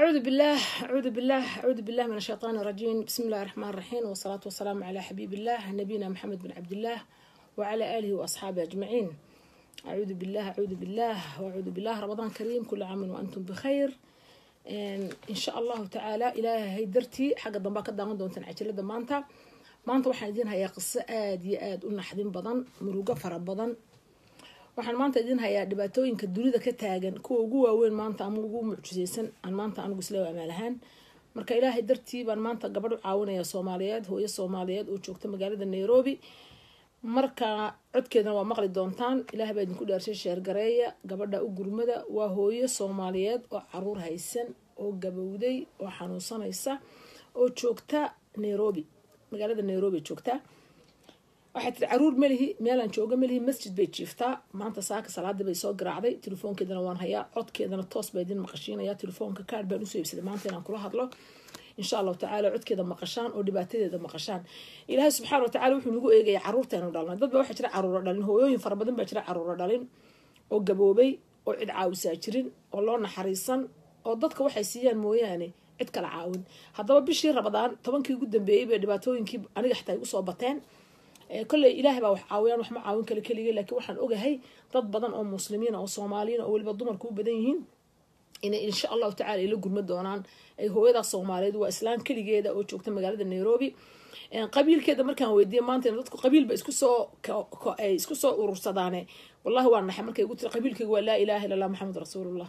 أعوذ بالله أعوذ بالله أعوذ بالله من الشيطان الرجيم بسم الله الرحمن الرحيم والصلاة والسلام على حبيب الله نبينا محمد بن عبد الله وعلى آله وأصحابه أجمعين أعوذ بالله أعوذ بالله وأعوذ بالله رمضان كريم كل عام وأنتم بخير إن شاء الله تعالى إلهي درتي حق الضنبا كدان دونتن عجلة مانتا maanta waxaan idiin hayaa qiso aada iyo aada u naxdin badan murugo fara badan waxaan maanta idiin hayaa dhibaatooyinka dunida ka taagan kuwa ugu waaweyn maanta ama ugu mucjiseysan aan maanta anigu isla amaal ahaan marka ilaahay dartii baan maanta gabadh u caawinaya soomaaliyeed hooyo soomaaliyeed oo joogta magaalada nairobi marka codkeedana waa maqli doontaan ilaah baa idinku dhaarshay sheergareeya gabadha u gurmada waa hooyo soomaaliyeed oo caruur haysan oo gabowday oo xanuunsanaysa oo joogta nairobi magaalada nairobi joogtaa waxay tiri caruur melihi meelaan jooga melihi masjid bay jiiftaa maanta saaka salaadii bay soo garaacday telefoonkeedana waan hayaa codkeedana toos baa idin maqashiinaya telefoonka kaar baan usoo iibsaday maanta inaan kula hadlo insha allahu tacaala codkeeda maqashaan oo dhibaatadeeda maqashaan ilaahay subxaana watacala wuxuu nagu eegaya caruurteenu dhalnay dad ba waxaa jira caruuro dhalin hooyooyin fara badan baa jira caruuro dhalin oo gaboobay oo cid caawisaa jirin oo loo naxariisan oo dadka waxay siiyaan mooyaane cid kala caawin haddaba bishii rabadaan tobankii ugu dambeeyey bay dhibaatooyinkii aniga xitaa igu soo bateen kolley ilaahay baa wax caawiyaan wax ma caawin kale keligay laakiin waxaan ogahay dad badan oo muslimiina oo soomaaliyiin oo weliba dumarku u badan yihiin inay insha allahu tacala ila gurma doonaan ay hooyadaas soomaaliyeed waa islaan keligeeda oo joogta magaalada nairobi qabiilkeeda markaan weydiiyay maanta dadku qabiilba isku soo ay isku soo urursadaane wallahi waa naxay markay igu tiri qabiilkayga waa laa ilaha illa allah maxamed rasuulullah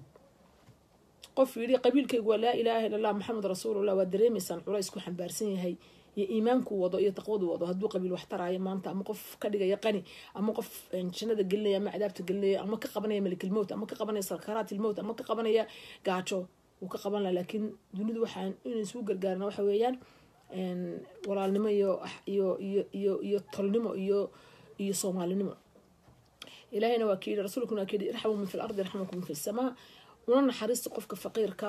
qof yidhi qabiilkaygu waa laa ilaaha illa allah maxamed rasuulullah waa dareemaysaan culays ku xambaarsan yahay iyo iimaanku wado iyo taqwadu wado hadduu qabiil wax taraayo maanta ama qof ka dhigaya qani ama qof jannada gelinaya ama cadaabta gelinaya ama ka qabanaya malikilmowt ama ka qabanaya sakaraatulmowt ama ka qabanaya gaajo wuu ka qaban laha laakiin dunidu waxaan inay isugu gargaarna waxa weeyaan walaalnimo iyo iyo iyo iyo iyo tolnimo iyo iyo soomaalinimo ilaahayna waa kayidhi rasuulkuna waa kayidhi irxamu min fi lardi irxamukum min fi samaa una naxariista qofka faqiirka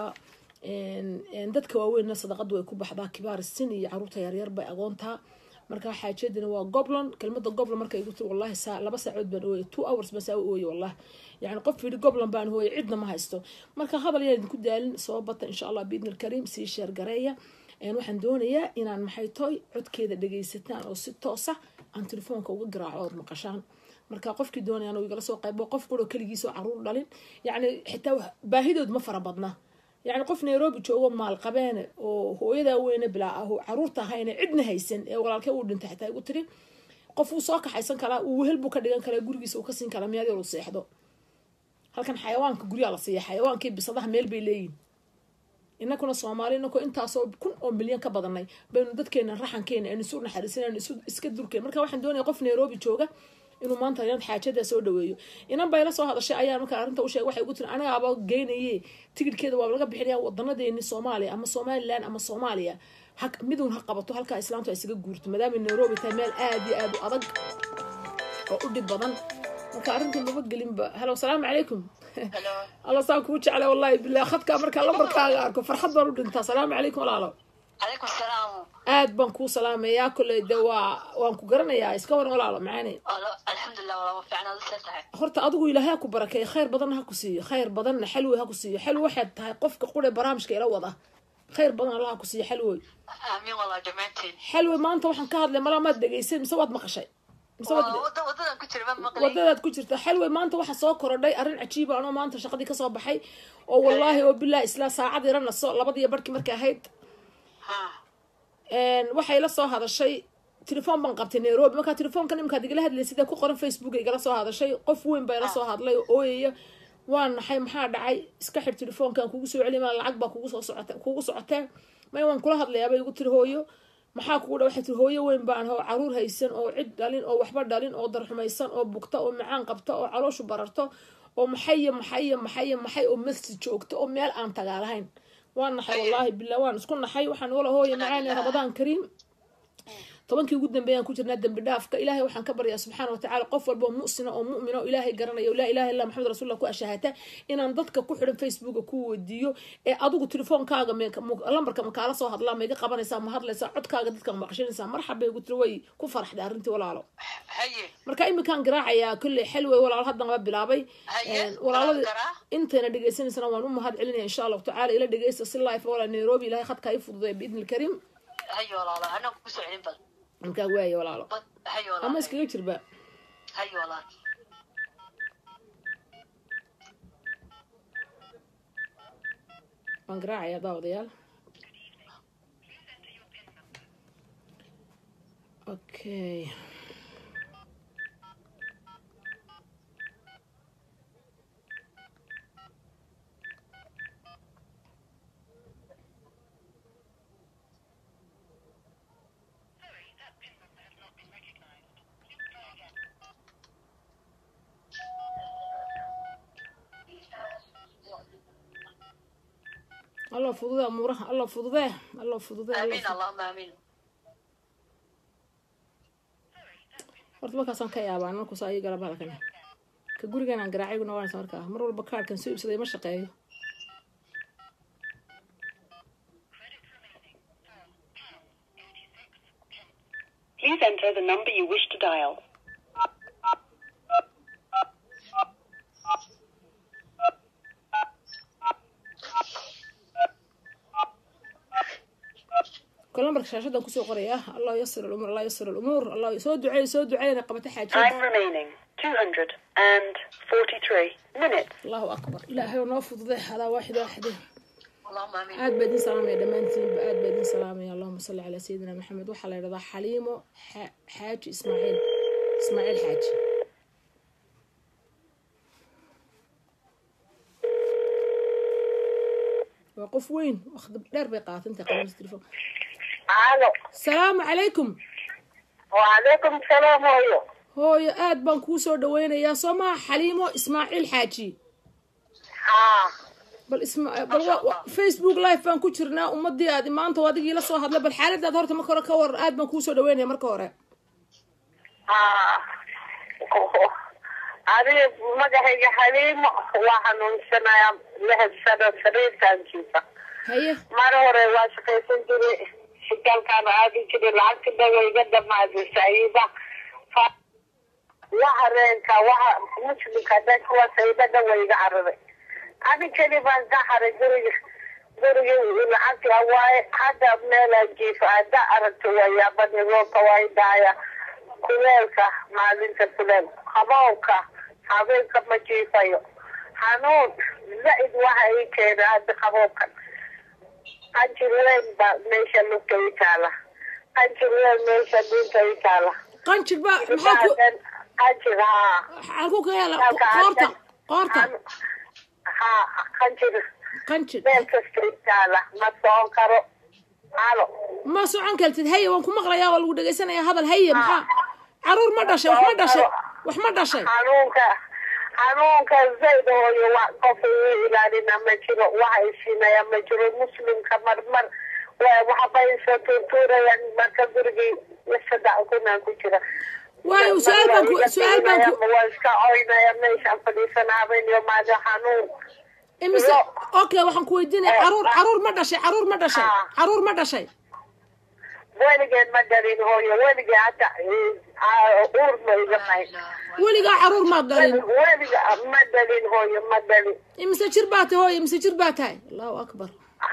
dadka waaweynna sadaqadu way ku baxdaa kibaar sin iyo caruurta yaryar bay agoontaa marka xaajeedina waa goblon kelmada goblon marka igu tiri wallahi saa laba saacood baan ooyay two hours baan saa u ooyay wallah yani qof yidhi goblon baan hooyay cidna ma haysto marka hadal yaan idinku daalin soo bata insha allah biidni alkariim sii sheer gareeya waxaan doonayaa inaan maxay toy codkeeda dhagaysataan oo si toosa aan telefoonka uga garaaco ood maqashaan marka qofkii doonayaan igala soo qaybo qof quroo keligiisoo caruur dhalin yacni xitaa baahidood ma fara badna yacni qof nairobi joogo maalqabeene oo hooyadaa weyne bilaa ah oo caruurta ahayne cidna haysan ee walaalkee uu dhintay xitaa igu tiri qof uu soo kaxaysan karaa uu wehel buu ka dhigan karaa gurigiisa uu ka siin karaa meel yar uu seexdo halkan xayawaanka guryaa la siiya xayawaankii bisadaha meel bay leeyihin inakuna soomaali inakoo intaasoo kun oo milyan ka badanay baynu dadkeena raxankeena aynu isu naxariisan isu iska durkeen marka waxaan doonaya qof nairobi jooga inuu maanta inaad xaajada soo dhaweeyo inan bay la soo hadashay ayaa markaa arrinta u sheegay waxay ugu tiri anigaaba geynaye tigidhkeeda waa laga bixinaya wadanadeeni soomaaliya ama somalilan ama soomaaliya ha midun ha qabato halkaa islaamtu ay isaga guurto maadaama nairobi tahay meel aada iyo aada u adag oo u dhib badan marka arrintii maba gelinba halo asalaamu calaykum alla saan kuu jecla wallahi bilah khadkaa markaa lambarkaaga arko farxad baan u dhintaa asalaamu calaykum walaalo calaykum salaam aad baan kuu salaamayaa kolley de waa waan ku garanayaa iska waran walaalo macaane alxamdulilah walaa fiicnaad usee tahay horta adigu ilaahay ha ku barakeeyo khayr badanna ha ku siiyo khayr badanna xalwe ha ku siiyo xalwe waxaad tahay qofka qure barnaamijka ila wada khayr badan alla ha ku siiyo xalwoy aamiin walaa dhammaanteen xalwe maanta waxaan ka hadlay malaa maad dhegaysay mise waad maqashay mise wadadan ku jira ma maqlay wadadaad ku jirta xalwe maanta waxaa soo korodhay arrin cajiiba anoo maanta shaqadii kasoo baxay oo wallaahi oo bilah isla saacad yara naso labadiyo barhkii markay ahayd waxay la soo hadashay telefoon baan qabtay nairobi markaa telefoonkan imkaad igala hadlay sidee ku qoran facebook igala soo hadashay qof weyn baa ila soo hadlay oo ooyaya waa naxay maxaa dhacay iska xir telefoonkan kugu soo celi maa lacag baa kugu soo socota kugu socotee may waan kula hadlayaabay igu tiri hooyo maxaa kugu dha waxay tiri hooyo weyn baan oo caruur haysan oo cid dhalin oo waxba dhalin oo darxumaysan oo bugta oo macaan qabta oo calooshu bararto oo maxayo maxayo maxayo maxay oo masjid joogto oo meel aan tagaa lahayn waan naxay wallaahi billah waan isku naxay waxaan wala hooya macaani ramadaan kariim tobankii ugu dambeeyaan ku jirnaa dembi dhaafka ilaahay waxaan ka baryaa subxaana watacaala qof walba oo mu'sina oo mu'mina oo ilaahay garanaya laa ilaha illa maxamed rasuulullah ku ashahata inaan dadka ku xidhan facebooka ku weydiiyo ee adigu telefoonkaaga lambarka ma kaala soo hadlaa ma iga qabanaysaa ma hadlaysaa codkaaga dadka ma maqshinaysaa marxabay igu tiri way ku faraxday arrintii walaalo haye marka iminkaan garaacayaa kolley xel wey walaalo haddana bilaabay Haye, walaaladii garaa. intayna dhegeysanaysana waan u mahad celinaya insha allahu tacaala ila dhegeysta si life walaa nairobi ilahay khadkaa ii fududay biidni ilkariim haye walaalo anaa kugu soo celin bal markaa waaye walaalo bad haye ama walaalo iskaga jirba haye walaalo waan garaacayaa daawadayaal okay allah fududee amuuraha allah fududee allah fududee allah aamiin allahuma aamiin horta markaasaan ka yaabaan markuusa ayi garab halkan ka guriganaan garaacay gu noqonaysa markaa mar walba kaarhkan soo iibsaday ma shaqeeyo Please enter the number you wish to dial. kol lambarka shaashadan kusoo qoraya allah yasir alumuur allah yasir alumuur allah soo duceey soo duceeyna qabata Time xaajada remaining 243 minutes. allahu akbar ilaahay oo noo fudude hadaa waaxid waaxide allahuma aamiin aad baa idin salaamaya dhammaantiinba aad baa idin salaamaya allahuma salli calaa sayidina maxamed waxaa la yidhahdaa xaliimo xa- xaaji ismaaciil ismaaciil xaaji waa qof weyn waqti dheer bay qaatantay qabanaysa telefoon Alo. salaamu calaykum Waalaikum salaam hooyo. hooyo aad baan kuu soo dhaweynayaa soo maha xaliimo ismaaciil xaaji Haa. bal isma bal wa- wa- facebook live baan ku jirnaa ummadii aad maanta oo adigii la soo hadlay bal xaaladaad horta marka hore ka waran aad baan kuu soo dhaweynaya marka hore Haa. Adiga magacayga Xaliimo waa xanuunsanayaa lix sano sariirtaan jiifa. haye Mar hore waa shaqaysan jiray shitaalkaan aadi jiray lacagta dhawa iga dhamaaday saciida. Fa- Waxa reenka waxa muslimka dadka waa saciida dhawa iga cararay. Adi keli baan ka haray guriga guriga lacagta waaye hadda meelaan jiifa hadda aragto waa yaabani roobka waa i dhacaya kuleelka maalinta kuleel qabowka habeenka ma jiifayo xanuun zaid waxa ii keena hadda qabowkan qanjirweyn ba meesha lugta ii taala qanjirweyn meesha dunta ii taala qanjir ba maxaa ku qanjir haa halku ka hela Halka qoorta hadda- qoorta haa qanjir qanjir meel kasta ii taala ma socon karo halo ma socon kartid haye waan ku maqlayaa waa lagu dhegeysanaya hadal haye maxaa caruur ma dhashay wax ma dhashay wax ma dhashay xanuunka xanuunka zayd hooyo wa qof igu ilaalina ma jiro waxa isiinaya ma jiro muslimka marmar wa- waxbay soo tuurtuurayaan marka gurigii saddex kunaan ku jira waayo su-aal baan ku su-aal baan ku waa iska oynaya meeshaan fadhiisana habeenyo maada xanuun imise Yo. okay waxaan ku weydiinaya caruur caruur ma dhashay caruur ma dhashay Ah. caruur ma dhashay weligeen ma dhalin hooyo weligee hadda uur ma iga mahay weligaa caruur maad dhalin weliga ma dhalin hooyo ma dhalin imise jir baa tahay hooyo imise jir baa tahay allahu akbar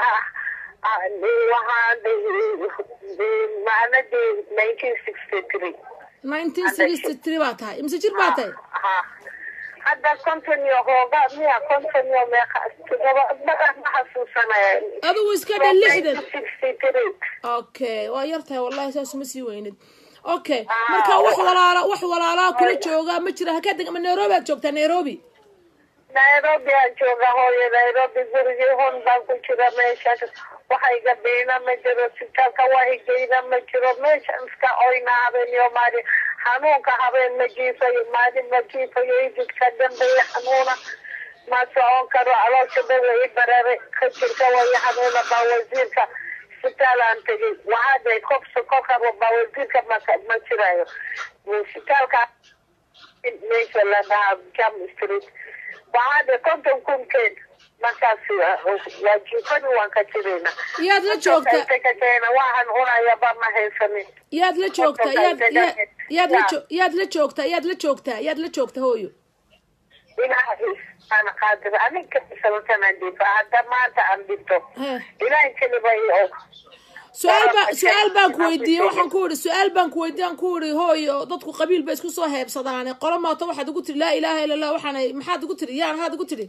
waxaan macnadii nineteen sixty three nineteen sixty three baa tahay imise jir baa tahay hadda konton iyo hooga miya konton iyo meeqa todoba ma ma xasuusanaya adigu iska dhan lixdan sixty three okay waa yar tahay wallahi saas uma sii weynid okay marka wax walaala wax walaalaa kula jooga ma jira haka deg ma nairobi aad joogtaa nairobi nairobi aan jooga hooyo nairobi gurigii hon baan ku jira meesha waxayga biina ma jiro sitaalka wahigeyna ma jiro meesha iska oyna habeenyo maalin xanuunka habeen ma jiifayo maalin ma jiifayo ididka dambeeya xanuuna ma socon karo caloosha dhawa i barare ka jirka way xanuuna baa wasiirka isbitaalaan tegay waxaa day kobsa kolka bawasiirka ma ma jirayo isbitaalka meesha la dhahaa jam street waxaa day konton kunkeen markaas waa jiifani waan ka jirayna yaad la joogta ka keena waxaan cunayaba ma haysanin yaad la joogta yaad ya- yaad la jo- yaad la joogta yaad la joogtaa yaad la joogta hooyo ilaahay ana qaadir aninka sababtanaan dhiifa hadda maanta aan dhinto Heh. ilaahay keliba i og su-aal baa su-aal baan ku weydiiyey waxaan ku idhi su-aal baan ku weydiiyey aan ku idhi hooyo dadku qabiil bay isku soo heebsadaane qolo maato waxaad ugu tiri laa ilaaha illa allah waxaanay maxaad ugu tiri yaan haad ugu tiri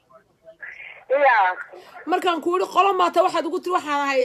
ya markaan ku idhi qolo maata waxaad ugu tiri waxaan ahay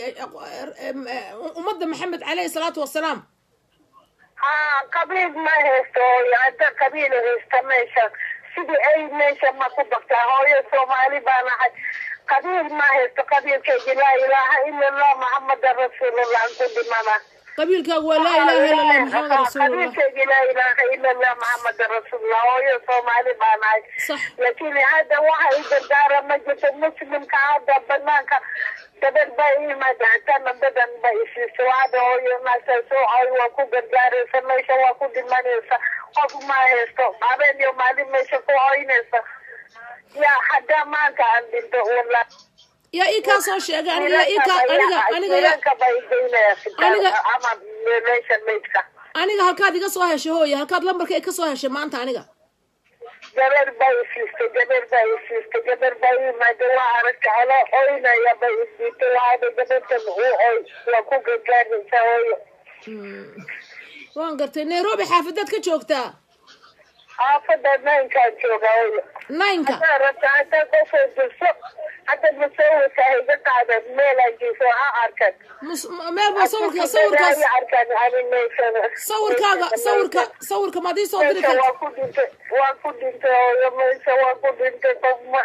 ummadda maxamed caleyhi salaatu wasalaam ha qabiil ma haysto hooyo hadda qabiil haysta meesha sidii ay meesha ma ku bagtaa hooyo soomaali baan ahay qabiil ma haysto qabiilkaygi laa ilaaha ila allah maxamada rasuulullah aan ku dhimana qabiilkaagu waa laa ilaaha illa allah maxamed rasuulullah qabiilkaygi laa ilaaha ila allah maxamada rasuulullah hooyo soomaali baan ahay sax laakiin hadda waxa i gargaara ma jirto muslimka hadda banaanka gabadh ba imaada hatana dadan ba isiiso hadda hooyo naasasooay waa ku gargaaraysa meesha waa ku dhimanaysa qof ma haysto habeen iyo maalin meesha ku hoynaysa ya hadda maanta aan dhinto wala yaa ii kaa soo sheegay aniga yaa ii kaa aniga aniga yaa jiranka ba igeynaya Aniga- ama meesha meydka aniga halkaad iga soo heshay hooye halkaad lambarka ka soo heshay maanta aniga gabar baa isiistay gabar baa isiistay gabar baa imaada waa aragta alo oynaya ba isdiitay waxaada gabartan u oy waa ku gargaaraysa hooyo waan gartay nairobi xaafadaad ka joogtaa xaafada naynkaan jooga hooyo nineka haddaa rabta haddaa qofoo dirso hadda musawirka iga qaadan meelaan jiifo ha arkan mus- meel baa sawirka sawirkaas Ay arkan animation sawirkaaga sawirka sawirka maad ii soo diri meesha karta waa ku dhintay waa ku dhintay hooyo meesha waa ku dhintay qof ma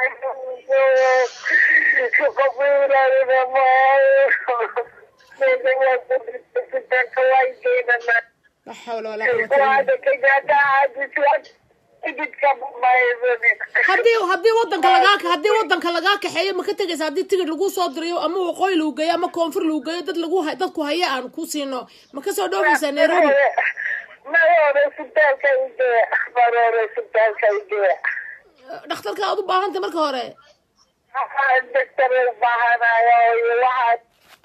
qof ilaalina maayo meesha waa ku dhintay sitaanka waa igeenana la xawla walaa quwata illa waada kagaada caadis tigidka mahaysanin haddii haddii wadanka lagaa haddii wadanka lagaa kaxeeyo ma ka tegaysa haddii tigid lagu soo dirayo ama waqooyi lagu geeyo ama koonfur lagu geeyo dad lagu hay- dadku haya aan ku siino ma kasoo dhoofaysaa nairobi maroore sitaalka igee maroore sitaalka igee dhakhtarka aad u baahantay marka hore waxaa daktar u baahanayo waxaa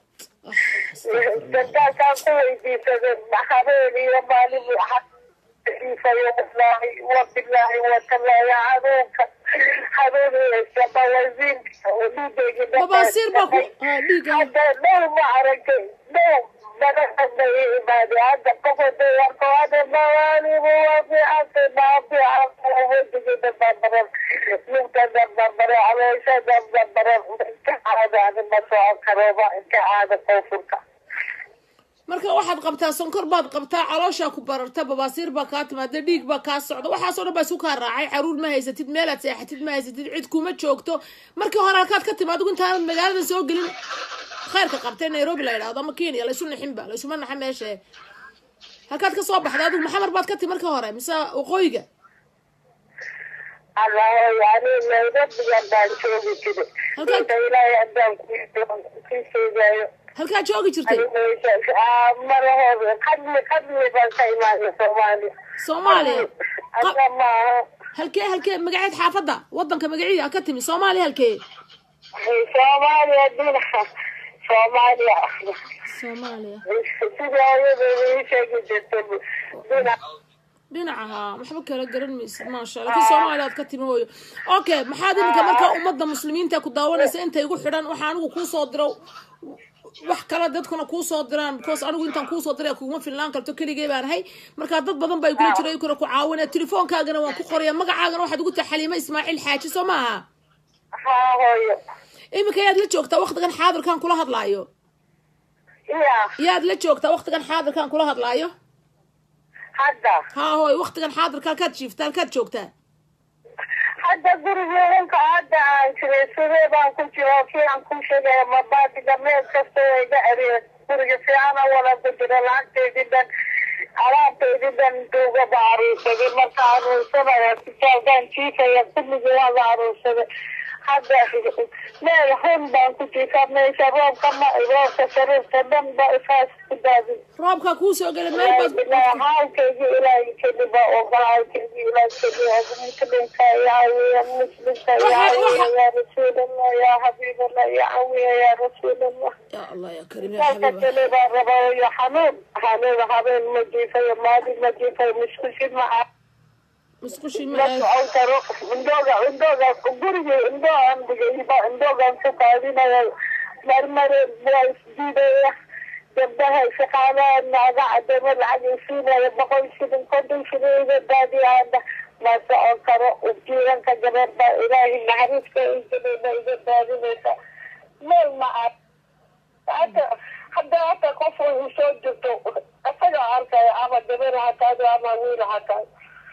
dadaalkaan ku weydiisaday habeen iyo maalin iisayo wallaahi wabilaahi watalaahi xanuunka xanuun haysta bawasiinka dhiigaygi babaasiir baa ku ah, dhiigga hadda dhow ma aragtay dhow badahada i imaade hadda qofoda warko hada mawaalibu waa fiicantay maa fiican wejigi dababaren lugta dababare caloosha dababaren inka caada ani ma socon karoba inka caada koonfurka marka waxaad qabtaa sonkor baad qabtaa calooshaa ku bararta babaasiir baa kaa timaada dhiig baa kaa socda waxaasoo dhan baa isku kaa raacay caruur ma haysatid meelaad seexatid ma haysatid cid kuma joogto markii hore halkaad ka timaad adigu intaanad magaalada soo gelin khayrka qabtee nairobi la yidhahdo ama kenya laysu nixinba laysuma naxa meesha halkaad ka soo baxday adigu maxamar baad ka timi markii hore mise waqooyiga allahoy ani nairobigan baan joogi jiri Halkan- inta ilaahay haddaan kii sheegayo halkaad joogi jirtay marahooda qadli qadli baan ka imaanay soomaaliya soomaaliya hadda maaha halkee halkee magaceed xaafadda wadanka magaciida ka timi soomaaliya halkee soomaaliya dhinaca soomaaliya soomaaliya sida hooyadeeda ii sheegi jirtay dhinac dhinaca haa waxba kala garan maysid maasha allah laakiin soomaaliya aad ka timi hooyo okay maxaad iminka markaa ummadda muslimiinta ku daawanaysa inta igu xidhan waxaa anigu kuusoo diro wax kale dadkuna kuusoo diraan because anigu intaan kuusoo diray kuguma filnaan karto keligay baan ahay markaa dad badan baa igula jira kuna ku caawinaya telefoonkaagana waan ku qoraya magacaagana waxaad ugu tahay xaliimo ismaaciil xaaji soo ma aha haa hooyo iminka yaad la joogtaa waqtigan xaadirkan kula hadlaayo iya yaad la joogtaa waqtigan xaadirkan kula hadlaayo hadda haa hooy waqtigan xaadirka halkaad jiifta halkaad joogtaa hadda gurigeedanka hadda aan jiray sidee baan ku jira kii aan ku sheegaya mabaadiga meel kasta way iga eriyeen guriga fiicana wala ku jira lacagteydii dhan alaabteydii dhan duugaba aruursaday marka aruursanaya sitaalkaan jiifaya kulligii waa la aruursaday hadda meel hun baan ku jiifaa meesha roobka ma roobka sariirta dhan ba isaas ku daadin roobkaa kuu soo gelay meel baad ilaahi haalkaygi ilaahi keliba oga haalkaygi ilaahi keliba oga muslimka ya cawiya muslimka ya cawiya ya rasuulallah ya xabiiballah ya cawiya ya rasuulallah yaa allah yaa kariim yaa halka xabiiba kale baa rabaa iyo xanuun xanuun habeen ma jiifayo maalin ma jiifayo muskushid ma musqushii ma ma aad socon karo indooga indooga guriga indoo aan dhigayba indoogaan ku qaadinaya marmare waa isdiidaya gabdaha shaqaalaha naaga cadamo lacag isiinaya boqol shilin konton shilin iga daadiyaana ma socon karo jiiranka gabar baa ilaahi naxariiska igelina iga daadinaysa meel ma ar hadda hadda hata qof uu soo jirto isaga arkaya ama gabar hataado ama wiil hataado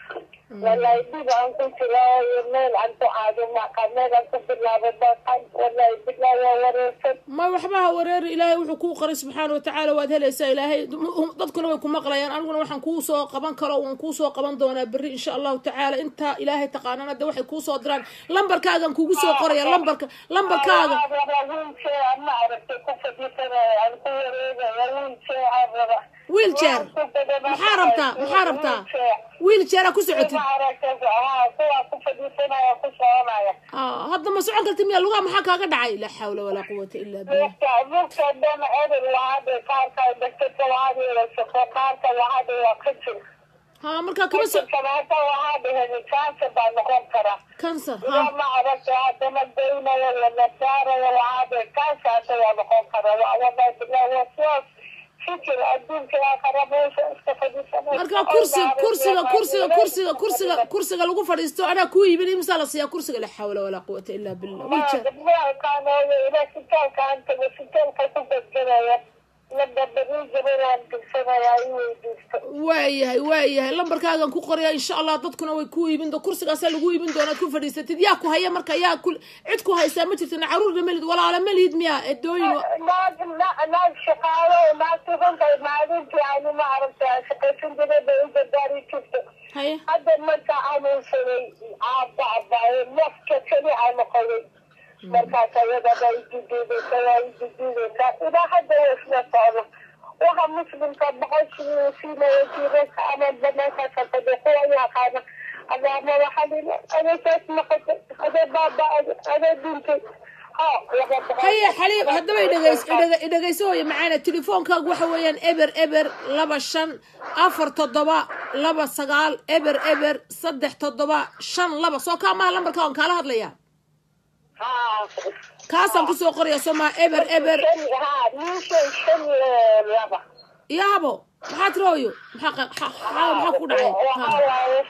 wallahi dhib aan ku jiraayo meel aan ku aado maqa meel aan ku bilaabo maqan wallahi bilaa waa wareersan ma waxba ha wareeri ilaahay wuxuu kuu qoray subxaana watacaala waad helaysaa ilaahay dadkuna way ku maqlayaan aniguna waxaan kuu soo qaban karo waan kuu soo qaban doonaa berri insha allahu tacaala intaa ilaahay taqaanana de waxay kuu soo diraan lambarkaagan kugu soo qoraya lambarka lambarkaaga wiilshee aan ma aragtay ku fadhiisanaya aan ku wareegaya wiilshee aan raba wheelchair maxaa rabtaa maxaa rabtaa wheelchaira ku socotid ma aragtay haa kuwaa ku fadhiisanaya ku soconaya Ah, hadda ma socon kartid miya lugaha maxaa kaaga dhacay laa xawla walaa quwata illa billah Marka marka dhan erin lahade qaarka daktarka lahade la shaqo qaarka lahade waa ka jir ha markaa kama so kanaata waxaa dhaheen kaansa baa noqon kara cancer ilaa ha ma aragta haddana daynayo lana saarayo waxaa dhe kaansaasa waa noqon kara waa wallahi billah waa sidaas fikir adduunka aakhara meesha iska fadhiisanay markaa kursi kursiga kursiga kursiga kursiga kursiga lagu fadhiisto anaa kuu yimid imsaa la siiyaa kursiga laa xawla walaa quwata illa billah wheelchair gabdhahalkaanooyo ilaa sitaalka aan tago sitaalka ku gadganaya ladabadii gabaraan digsanaya i weydiisto waayahay waayahay lambarkaagan ku qoraya insha allah dadkuna way ku iibin do kursigaasaa lagu iibin doonaad ku fadhiisatid yaa ku haya marka yaa ku cid ku haysaa ma jirta caruurna malid walaala ma lihid miya edooyin wa- naag na- naag shaqaalo naagti runtay maalintii aanu ma aragta shaqaysan jiray bay u gargaari jirto haye hadda marka anuunsaday aaba abaaye nafka keli aan noqoday markaas ayadaba ididiidaysa waa ididiidaysaa ilaa hadda waa isla socda waxa muslimka boqoshii siinaya jiiraka ama banaankaasa fadhi kuwa yaqaana adaama waxalina adeesaas noqotay adee baaba adee dhintay ha laga baxay haye xaliib haddaba idhegeys idhege- idhegeyso hooye macaana telefoonkaagu waxa weeyaan eber eber laba shan afar toddoba laba sagaal eber eber saddex toddoba shan laba soo kaa maha lambarkaa on kaala hadlaya ha kaasaan kusoo qoraya soo maha eber eber ha ninshan shan laba iyo habo maxaa tiri hooyo maxaa qa- xa- xa- maxaa ku dhacay waxaa Ha. waaye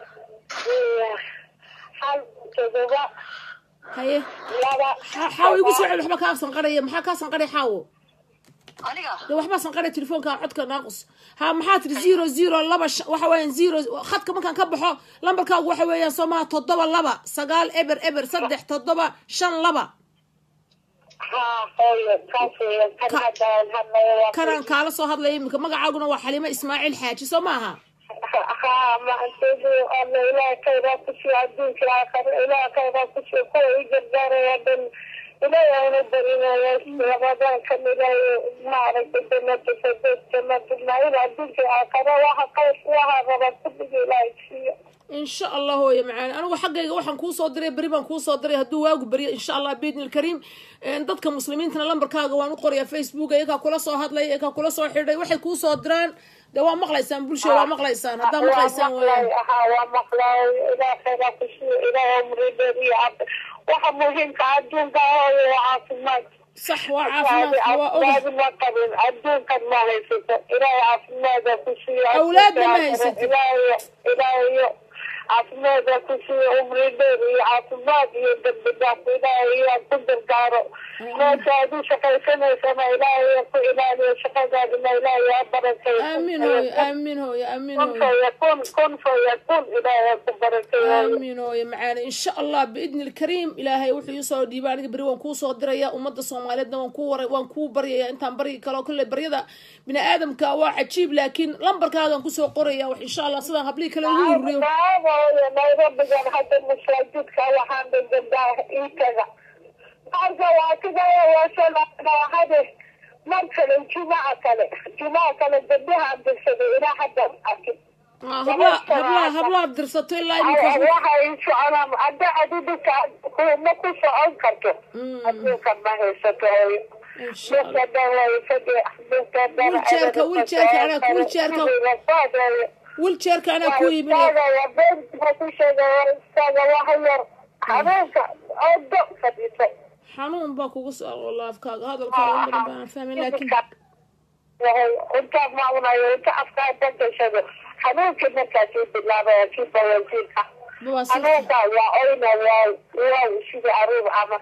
hal todoba haye laba xa- xaawo igu soo celi waxba kaa sanqaraya maxaa kaa sanqaray xaawo aniga de waxbaa sanqaray telefoonka codka naaqus ha maxaa tiri zero zero laba sh- waxa weeyaan zero khadka markaan ka baxo lambarkaagu waxa weeyaan soo maha toddoba laba sagaal eber eber saddex toddoba shan laba ha hooyo kaas weeyaan kan haddaan hadlayo waa kanaan kaala soo hadlaya iminka magacaaguna waa xaliimo ismaaciil xaaji soo maaha ha maanteedu alla ilaah khayraa kusiiyo adduunka aakhare ilaah khayraa kusiiyo kuwa i gargaaraya dhan ilaahay aanu barinaya ramadaankan ilaahay maaragtay jannada sadeed jannada nail adduunka aakhare waxa khayr waxa raba kulliga ilaahay siiyo insha allah hooye macaani anigu xaggayga waxaan kuu soo diray beri baan kuu soo diray hadduu waagu beriyo insha allah biidni ilkariim dadka muslimiintana lambarkaaga waan u qorayaa facebook iyakaa kula soo hadlay iyakaa kula soo xidhay waxay kuu soo diraan de waa maqlaysaan bulshada waa maqlaysaan haddaa maqlaysaan weyaan ha waa maqlay ilaah khayraa kusiiyo ilaah umri dheer iyo cab waxa muhiimka adduunka hooyo waa caafimaad sax waa caafimaadka waa ogahay awlaad ma qabin adduunkan ma haysato ilaahay caafimaada ku siiyo Awlaadna ma haysato. ilaahay ilaahayo caafimaada ku siiyo umri dheer iyo caafimaad iyo dambi dhaaf ilaahay yaa ku gargaaro meesha aad u shaqaysanaysana ilaahay ku ilaaliyo shaqadaadina ilaahay yaa barakeeyo aamin hooye aamin hooye aamin kun hooye fayakun kun fayakun ilaahay ku barakeeyo aamin hooye macaani insha allah biidni ilkariim ilaahay wuxuu iisoo dhiibay aniga beri waan kuu soo diraya ummadda soomaaliyeedna waan kuu waray waan kuu baryaya intaan baryi kaloo kale baryada bini aadamka waa cajiib laakiin lambarkaagan kusoo qoraya wax insha allah sidaan hablihii kale ugu ururiyo baaba hooyo nairobigan hadda masaajidka waxaan dhigandaa iitaga halka waa sidaya waasalaahade mar kale jumaca kale jumaca kale gabdhahaan dirsaday ilaa hadda arkin Ah, hablaha hablaha hablaha dirsato ilaa iminka waxay soconaan hadda adidika ma ku socon karto Mm. adduunka ma haysato hooyo insha allah wiljeerka wiljeerka anaa wiljeerka wiljeerka anaa ku iibinay habeenka odo fadhiiso xanuun baa kugu soo wallah afkaaga hadalkaaga in badan baan fahmin laakiin intaa maamunayo inta afkaa dagashado xanuunkii markaasii bilaabaya kii bawajiirka baa si xanuunka waa oyna waa waa sidii aruur ama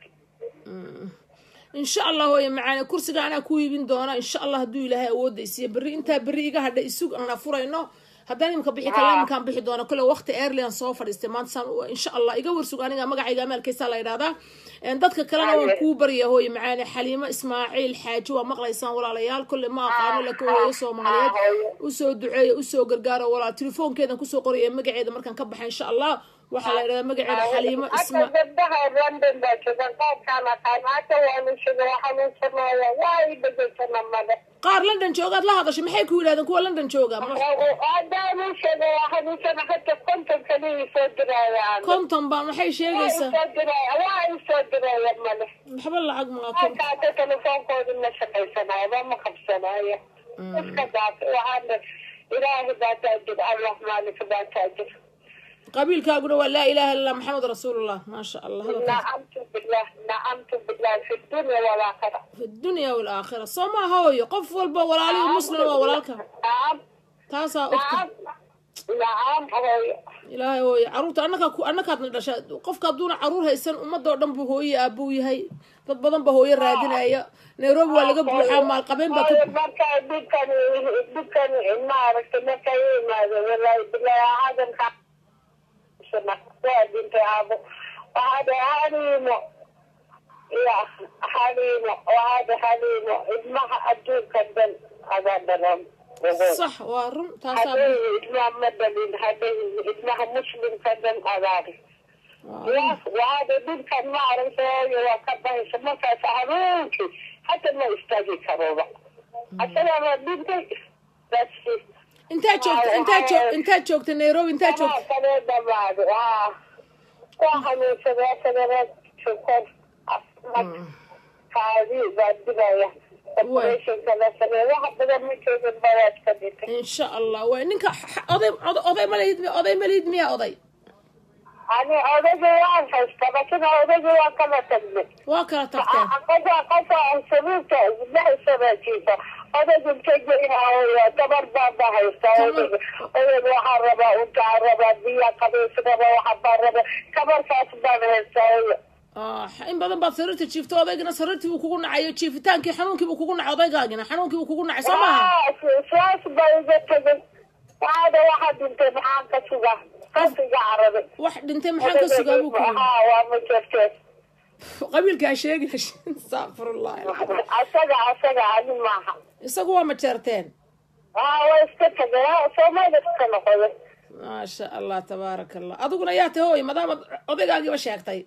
insha allah hooye macaane kursiga anaa ku iibin doona insha allah hadduu ilaahay awoodda isiiyo berri intaa berri iga hadha isug aan afurayno haddaan imika bixi kala iminkaan bixi doona kole waqti airlian soo fadhiistay maanta saan u- insha allah iga warsug aniga magacayga amaalkaysaa la yidhahdaa En dadka kalena waan kuu barya hooye macaane xaliimo ismaaciil xaaji waa maqlaysaan walaalayaal kolle ma aqaano laakiin hooyo soomaaliyeed usoo duceeya usoo gargaaro walaal telefoonkeedan kusoo qoraya magaceeda markaan ka baxa insha allah waxaa la yidhahdaa magaceeda xaliimo isma hata gabdhaha london baa jooga qaabkaan aqaan hata waanu sheega waxanuusanaya waa i dhegaysana male qaar london joogaad la hadashay maxay ku yidhahdeen kuwa london jooga Ma- hadaanu sheega waxanuusana hata konton kaliya soo dirayaan konton baa maxay sheegaysaa soo diraya waa i soo diraya male waxba lacag maa konton halka hata telefoonkoodi ma shaqaysanayo ba ma qabsanayo iska daaf waxaana ilaahi baa taajir allah maalika baa taajir qabiilkaaguna waa laa ilaha illa maxamed rasuulullah maasha allah hadalkaas nacamtu billah nacamtu billah fi dunya walaakhira fi dunya walaakhira soo ma hooyo qof walba walaalihi muslim waa walaalka nacam taasaa ogta nacam nacam hooyo ilaahay hooyo caruurta annakaa ku annakaadna dhasha qofka hadduuna caruur haysan ummadoo dhan buu hooye aabuu yahay dad badan baa hooyo raadinaya nairobi waa laga buuxaa maalqabeen baa ka hooyo marka dhibkan dhibkan maaragtay marka i imaado walaahi bilahi hadalka waa dhintay aabo waxaad xaliimo ya xaliimo waxaad xaliimo ilmaha adduunka dhan adaa dhalan sax waa run taasaa hadday ilmaha ma dhalin hadday ilmaha muslimka dhan adaari waa run. ya waxaada dhibkan ma aragtay waa ka bahaysa markaas habeenkii hata ma istaagi karoba asagaaba dhintay bas intaa joogta intaa joog intaa joogta nairobi intaa joogta kale dhamaado waa waa xanuunsadaa sagareed sukor kaadi baa dilaya operationka la sameeya wax badan ma joogin bawaad ka dhintay insha allah waay ninka x- oday oday- oday malihid mi oday malihid miya oday ani odayga waan haysta lakina odayga waa kala tagnay waa kala tagteen qasa qasa sabiibta lix sana jiisa odayga integeynaayo tabar baa ba haysta odayga odayga waxaa rabaa untaa rabaa biya qabiis raba waxa baa raba tabarkaas baan haysta oya Ah, in badan baad sariirta jiifto odaygana sariirtii buu kugu nacayo jiifitaankii xanuunkii buu kugu nacay odaygaagina xanuunkii buu kugu nacay soo maaha saas baa iga tegay waxaada waxaa dhintay maxaan ka sugaa kasiga carabi wax dhintay maxaan ka sugaa buu ku yidhi haa waa ma jirteen qabiilkaa sheegina astaqfirullah asaga asaga ani maaha isagu waa majeerteen haa waa iska tegay soomaalida iska noqoday maasha allah tabaaraka allah adiguna yaa tahay hooy maadaamaad odaygaagiiba sheegtay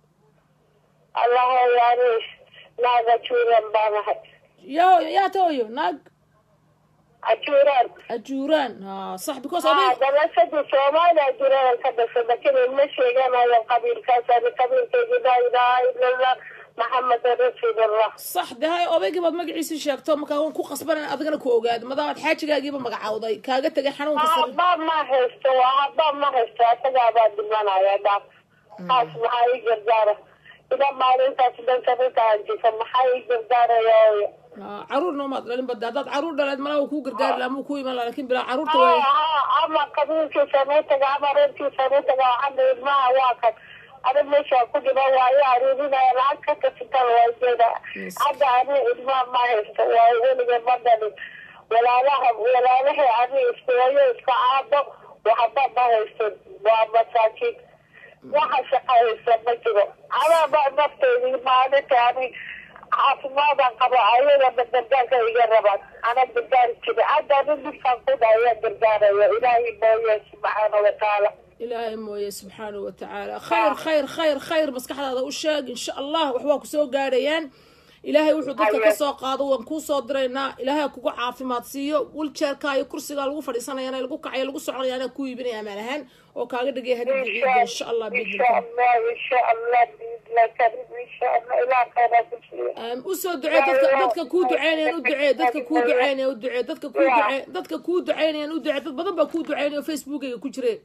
allaho yaani naaga juuran baan ahay yaa yaa tahay hooyo naag ajuuraan ajuuraan ha sax because haa oday dalashadii soomaaliya ajuuraan ka dhashay lakin ma sheeganayo qabiilkaas ani qabiilkaygi laa ilaaha ila allah maxameda rasuulullah sax de hay odaygii baad magaciisii sheegto markaa waan ku qasbanan adigana ku ogaado maadaamaad xaajigaagiiba magacawday kaaga tegay xanuunka sar haba ma haysto haba ma haysto asagaabaa dhimanaya dhaaf kaas maxaa ii gargaara ila maalintaas dhanka rintaanjisa maxaa ii gargaaraya oya Ah, caruurna umaad dhalin bada haddaad caruur dhaleed malaa uu kuu gargaari laha muu ku iman laha lakin bilaa caruurta waay ama qabiilkiisa nuu taga ama reerkiisa nuu taga waxana ilmaha waa kan ada meesha ku dhiman waayo aruurinaya lacag ka kasitan waa jeeda hadda ani ilmaha ma haysto waa weliga ma dhalin walaalaha walaalahay ani iskuwayo iska caabo waxba ma haysto waa masaakiin waxa shaqa haysta ma jiro adaaba nafteedi maalinta ani caafimaadaan qabo ayagana gargaarka iga rabaan ana gargaari jiri hadda ani dhibkaan ku dhaya gargaaraya ilaahay mooye subxaana watacaala ilaahay mooye subxaanahu wa tacaala khayr khayr khayr khayr maskaxdaada u sheeg insha allah wax waa kusoo gaadhayaan ilaahay wuxuu dadka ka soo qaado waan kuu soo diraynaa ilaahay kugu caafimaad siiyo wiljeerka iyo kursigaa lagu fadhiisanayana lagu kacayo lagu soconayaana ku iibinaya amaan ahaan oo kaaga dhigaya hadii ciida insha allah إن biidni شاء الله إن شاء الله بإذن الله كريم إن شاء الله إلى خير كل usoo ducee dadka dadka kuu duceynayaan u ducee dadka kuu duceynaya u ducee dadka kuu ducee dadka kuu duceynayaan u ducee dad badan baa kuu duceynaya oo facebookayga ku jire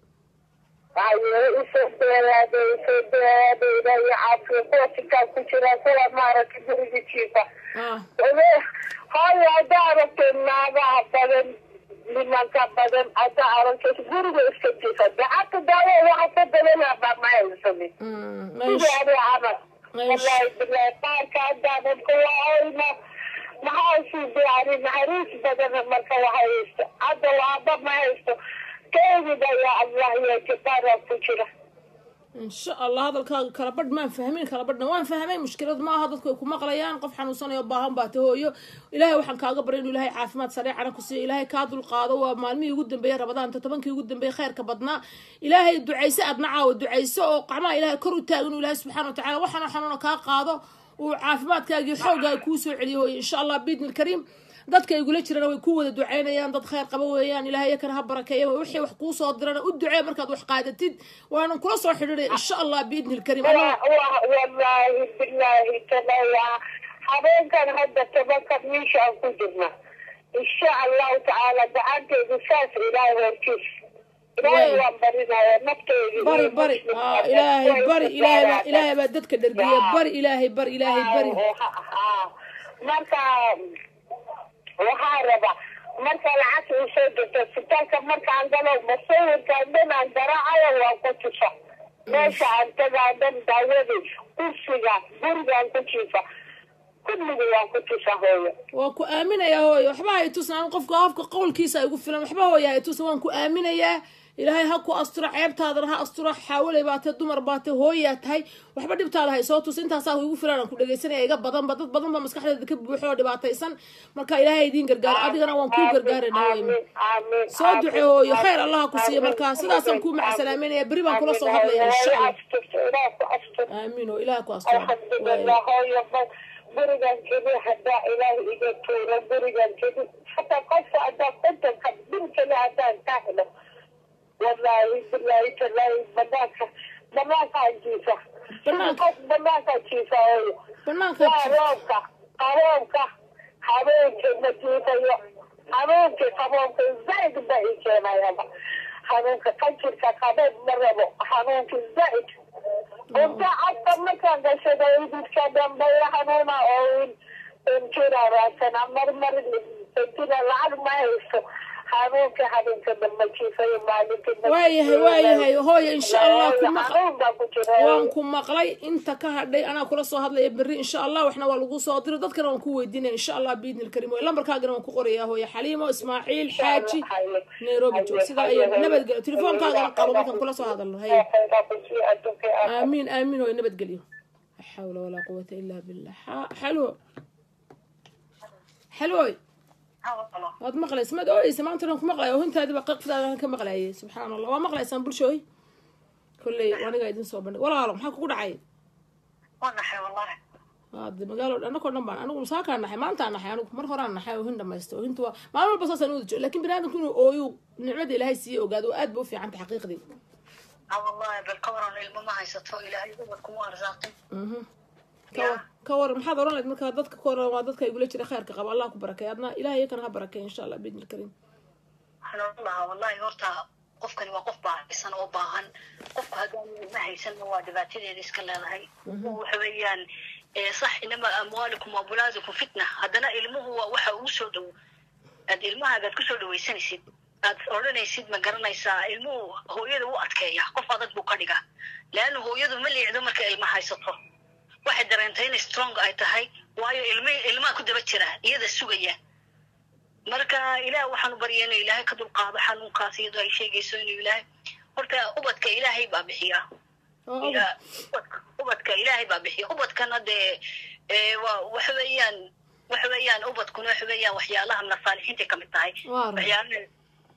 أيوة يسوع بيرادة يسوع بيرادة إلى يعافي قوتك كتير كل ما رك بريد شيفا ah هاي أدارك النابع بدن لمن كبدن أدارك بريد إسكتيفا دعك دعوة وحتى بدن أبا ما يسمي mm, كده meesh أنا عمل meesh والله بالله بارك أدارك كل عينا ما هاي يعني معروف بدن مركا وحيست عدا وعدا ما يست كيف يا الله يا كبار كتير insha allah hadalkaaga kala badh maan fahmin kala badhna waan fahmay mushkilad maaha dadku ay ku maqlayaan qof xanuunsanayo baahan baa tahooyo ilaahay waxaan kaaga baray inuu ilaahay caafimaad sareecana ku siiyo ilaahay kaa dulqaado waa maalmihii ugu dambeeyey rabadaanta tobankii ugu dambeeyey khayrka badnaa ilaahay ducayso aadna caawa ducayso oo qacmaha ilaahay kor u taagan inuu ilaahay subxaana wa tacala waxaana xanuuna kaa qaado uu caafimaadkaagii xoogaaga kuu soo celiyo hooye insha allah biidni lkariim dadka igula jirana way ku wada ducaynayaan dad khayr qaba weeyaan ilaahay yakana ha barakeeya wixii wax kuu soo dirana u ducee markaad wax qaadatid waanan kula soo xidhiidhay insha allah biidni lkariim والله والله بالله تلا حبيبك هذا تبكر من شاء كجرنا إن شاء الله تعالى دعانت بساس إلهي وركيس إلهي وانبرنا ونبتي bari bari ah, ilaahay bari ilaahay baa ilaahay baa dadka dhergiya bari ilaahay bari ilaahay bari marka waxaa raba marka lacagta u soo jirto isbitaalka markaan galo masawirkaan dhan aan garaacayo waan ku tusa meesha aan tagaa dhan daawadii kursiga gurigaan ku jiifa kulliga waan ku tusa hooyo waan ku aaminayaa hooyo waxba hay tusnaan qofka qofka qowlkiisa igu filan waxba hooya hay tusna waan ku aaminayaa ilaahay ha ku asturo ceebtaadana ha asturo xaawalay baa tahay dumar baa tahay hooyaa tahay waxba dhibtaada hay soo tus intaasaa igu filan aan ku dhegaysanaya iga badanba dad badan baa maskaxdeeda ka buuxo oo dhibaataysan marka ilaahay idiin gargaaro adigana waan kuu gargaarayna hooyo soo duce hooyo khayr allaha ku siiya markaa sidaasaan kuu macasalaameynaya beri baan kula soo hadlaya insha allah aamiin oo ilaah ku asturo alxamdulilah hooyo ba gurigan keli haddaa ilaahi iga tuuro gurigan keli hataa qofka haddaa kontonka bil keli haddaan ka helo wallaahi bilaahi talaahi banaanka banaankaa jiifa Banaanka? qof banaankaa jiifa hooyo banaanka waa roobka qaboobka habeenkii ma jiifayo habeenkii qaboobka zaid ba i keenayaba hanuunka qanjirka qaboob ma rabo hanuunka zaid inta afka markaan gashada ididka dambeeya hanuuna oo injira raadsana marmar injira lacag ma haysto hanuunka habeenka dambe jiifayo maalintii waayahay waayahay hooyo insha allah ku maqa hanuun baa ku jira waan ku maqlay inta ka hadhay anaa kula soo hadlaya berri insha allah waxna waa lagu soo diro dadkana waan ku weydiinaya insha allah biidni lkariim way lambarkaagana waan ku qorayaa hooyo xaliimo ismaaciil xaaji nairobi joog sidaa iyo nabadgelyo telefoonkaagana qabo markaan kula soo hadalno hay aamiin aamiin hooyo nabadgelyo la xawla walaa quwata ilaa billah Ha- xalwo xalwoy waad maqlaysa maad ooyeysa maanta dhan ku maqlaya hintaadiba qaqfdaada ka maqlayay subxaan allah waa maqlaysaan bulshooy kolley aniga idin soo bandhig walaalo maxaa kugu dhacay wanaxay wallahi hade magaalo anakoo dhan baan anigu musaakaa naxay maantaa naxay anigu mar horaan naxay oo hin dhamaysta oo hinta waa maalin walba saasaan wada joogo lakin bini aadamku inuu ooyu nicmada ilaahay siiye ogaado oo aad ba u fiicanta xaqiiqdii ha wallahi bal ka waran ilmo ma haysato ilaahay ubad kuma arsaaqin Mhm. ka war ka waran maxaad oran lahayd markaa dadka ka waran waa dadka igula jira khayrka qaba allah ku barakay adna ilahay yakana ha barakay insha allah biidni lkariim waxaan oran lahaa wallahi horta qofkani waa qof baahaysan oo baahan qofku haddaan ilma haysanna waa dhibaatadeeda iska leedahay waxa weeyaan eh, sax inama amwaalikum waabulaadikum fitna haddana ilmuhu waa waxa ugu soo dhow aad ilmahaagaad kusoo dhawaysanaysid aad odhanaysid ma garanaysaa ilmuhu hooyada u adkeeya qof adag buu ka dhiga leanna hooyadu ma liicdo marka ilma haysato waxay dareentay in strong ay tahay waayo ilmi ilmaha ku daba jira iyada sugaya marka ilaah waxaanu barya inuu ilaahay ka dulqaado xanuunkaas iyadoo ay sheegayso inuu ilaahay horta ubadka ilaahay baa bixiya oo Ila- ubadka- ubadka ilaahay baa bixiya ubadkana dee ee, waa waxa weeyaan waxa weeyaan ubadkuna waxa weeyaan waxyaalaha nasaalixiintay kamid tahay Waa run. waxyaalaha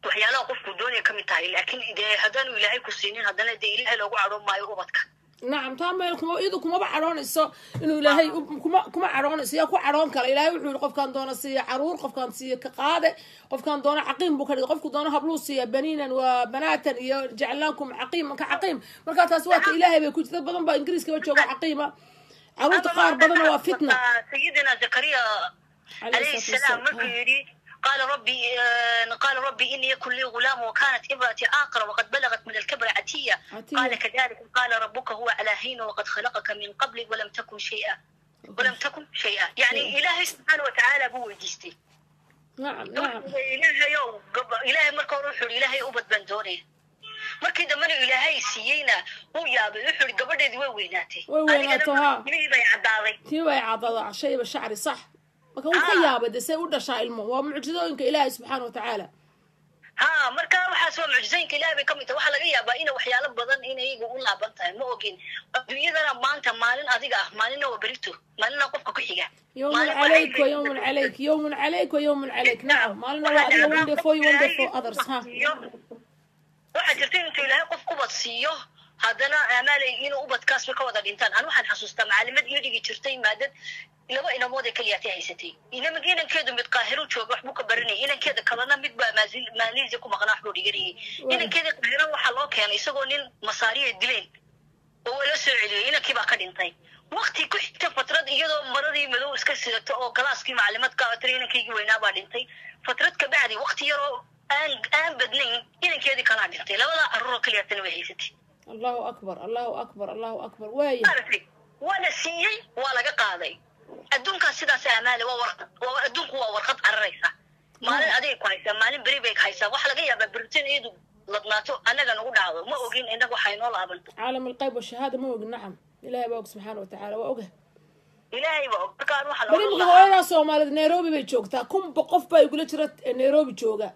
waxyaalaha qofku doonaya ka mid tahay laakiin dee haddaanu ilaahay ku siinin haddana dee ilaahay loogu cadhoon maayo ubadka nacam taa meel kuma iyadu kumaba cadhoonayso inuu ilaahay u- kuma kuma cadhoonayso yaa ku cadhoon kara ilaahay wuxuu yihi qofkaan doona siiya caruur qofkaan siiya ka qaade qofkaan doona caqiim buu ka dhigay qofku doona habluu siiya baniinan waa banaatan iyo jeclaankum caqiiman ka caqiim markaa taas waa ka ilaahay bay ku jirta dad badan baa ingiriiskaba jooga caqiima caruurta qaar badanna waa fitna sayidina zakariya عليه عليه الصلاة السلام والسلام. مركو يري قال ربي آه، قال ربي إني يكن لي غلام وكانت امرأتي آقرة وقد بلغت من الكبر عتية عتية. قال كذلك قال ربك هو على هين وقد خلقك من قبل ولم تكن شيئا ولم تكن شيئا يعني إلهي سبحانه وتعالى هو جيستي nacam nacam إلهي يو إلهي مركو روحه إلهي أبد بندوني markii dambena ilaahay siiyeyna uu yaabay wuxuu ihi gabadheedii way weynaatay Way weynaato, Adigana haa. ilmihii bay caddaaday tii way cadada shayba shacri sax marka wuu ka Ah. yaabay de say u dhashaa ilmo waa mucjizooyinka ilaahay subxaana watacaala ha marka waxaas waa mucjizooyinka ilaahay bay ka mid tahay waxaa laga yaabaa ina waxyaalo badan inay iyaga u laaban tahay ma ogin adduunyadana maanta maalin adiga ah maalinna waa berito maalinna qofka ku xiga يوم Maalin عليك waxay ويوم leeyihiin- عليك يوم عليك ويوم عليك نعم مالنا waa adiga one day for you one day for others ha waxaa jirta intuu ilaahay qof ubad siiyo haddana amaalay inuu ubadkaasba ka wada dhintaan anu waxaan xasuustaa macalimad ii dhigi jirtay maadad laba inamood ee keliyaatay haysatay inama inankeedu mid qaahiru jooga waxbuu ka baranayay inankeeda kalena mid baa maasi- malaysia ku maqnaa waxbuu dhiganayay inankeeda qaahira waxaa loo keenay isagoo nin masaariya dileen oo la soo celiyay inankii baa ka dhintay wakti ku xigta fatrad iyadoo maradii madow iska sidato oo galaaskii maclimad ka atay inankaygii weynaa baa dhintay fatrad ka bacdi wakti yaroo aan aan badnayn inankeedii kalaa dhintay labadaa carruuroo keliyaatana way haysatay الله أكبر الله أكبر الله أكبر واي maaragtay waa la siiyey waa laga qaaday adduunkaas sidaas amaale waa warqad waa adduunku waa warqad cararaysa maalin adigay ku haysaa maalin beri bay haysaa waxaa laga yaabaa beritin iyadu ladnaato annaga nagu dhacdo ma ogin innaga waxay noo laabanto عالم الغيب والشهادة مو نعم إلهي بوك سبحانه وتعالى وأوجه ilaahay baa og markaan waxaa bari loogu marka lahaa hooyadaa soomaaliyeed nairobi bay joogtaa kunba qof baa igula jira nairobi jooga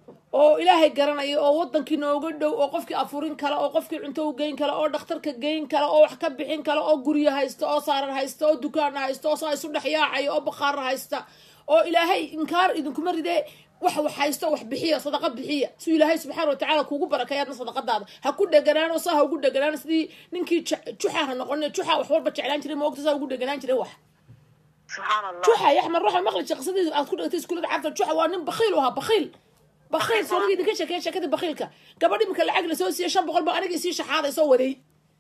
oo ilaahay garanaya oo wadankii nooga dhow oo qofkii afurin kale oo qofkii cunto u geyn kale oo dhakhtarka geyn kale oo wax ka bixin kale oo guryo haysta oo saarar haysta oo dukaan haysta oo saa isu dhex yaacaya oo bakhaar haysta oo ilaahay inkaar idinkuma ridee wax wax haysto wax bixiya sadaqa bixiya si ilaahay subxaana watacaala kuugu barakeeyaadna sadaqadaada ha ku dheganaan oo saa ha ugu dheganaan sidii ninkii ju- juxa ha noqonin juxa wax walba jeclaan jiray maogta saa ugu dheganaan jiray wax subxaan allah juxa ya axmed ruuxa maqli shaqsadii aad ku dhigtay iskuulada carta juxa waa nin bakhiil u ahaa bakhiil bakhiil soomagii idinka sheekeeya sheekadii bakhiilka gabadhi marka lacag lasoo siiyey shan boqol ba anigii sii shaxaaday soo waday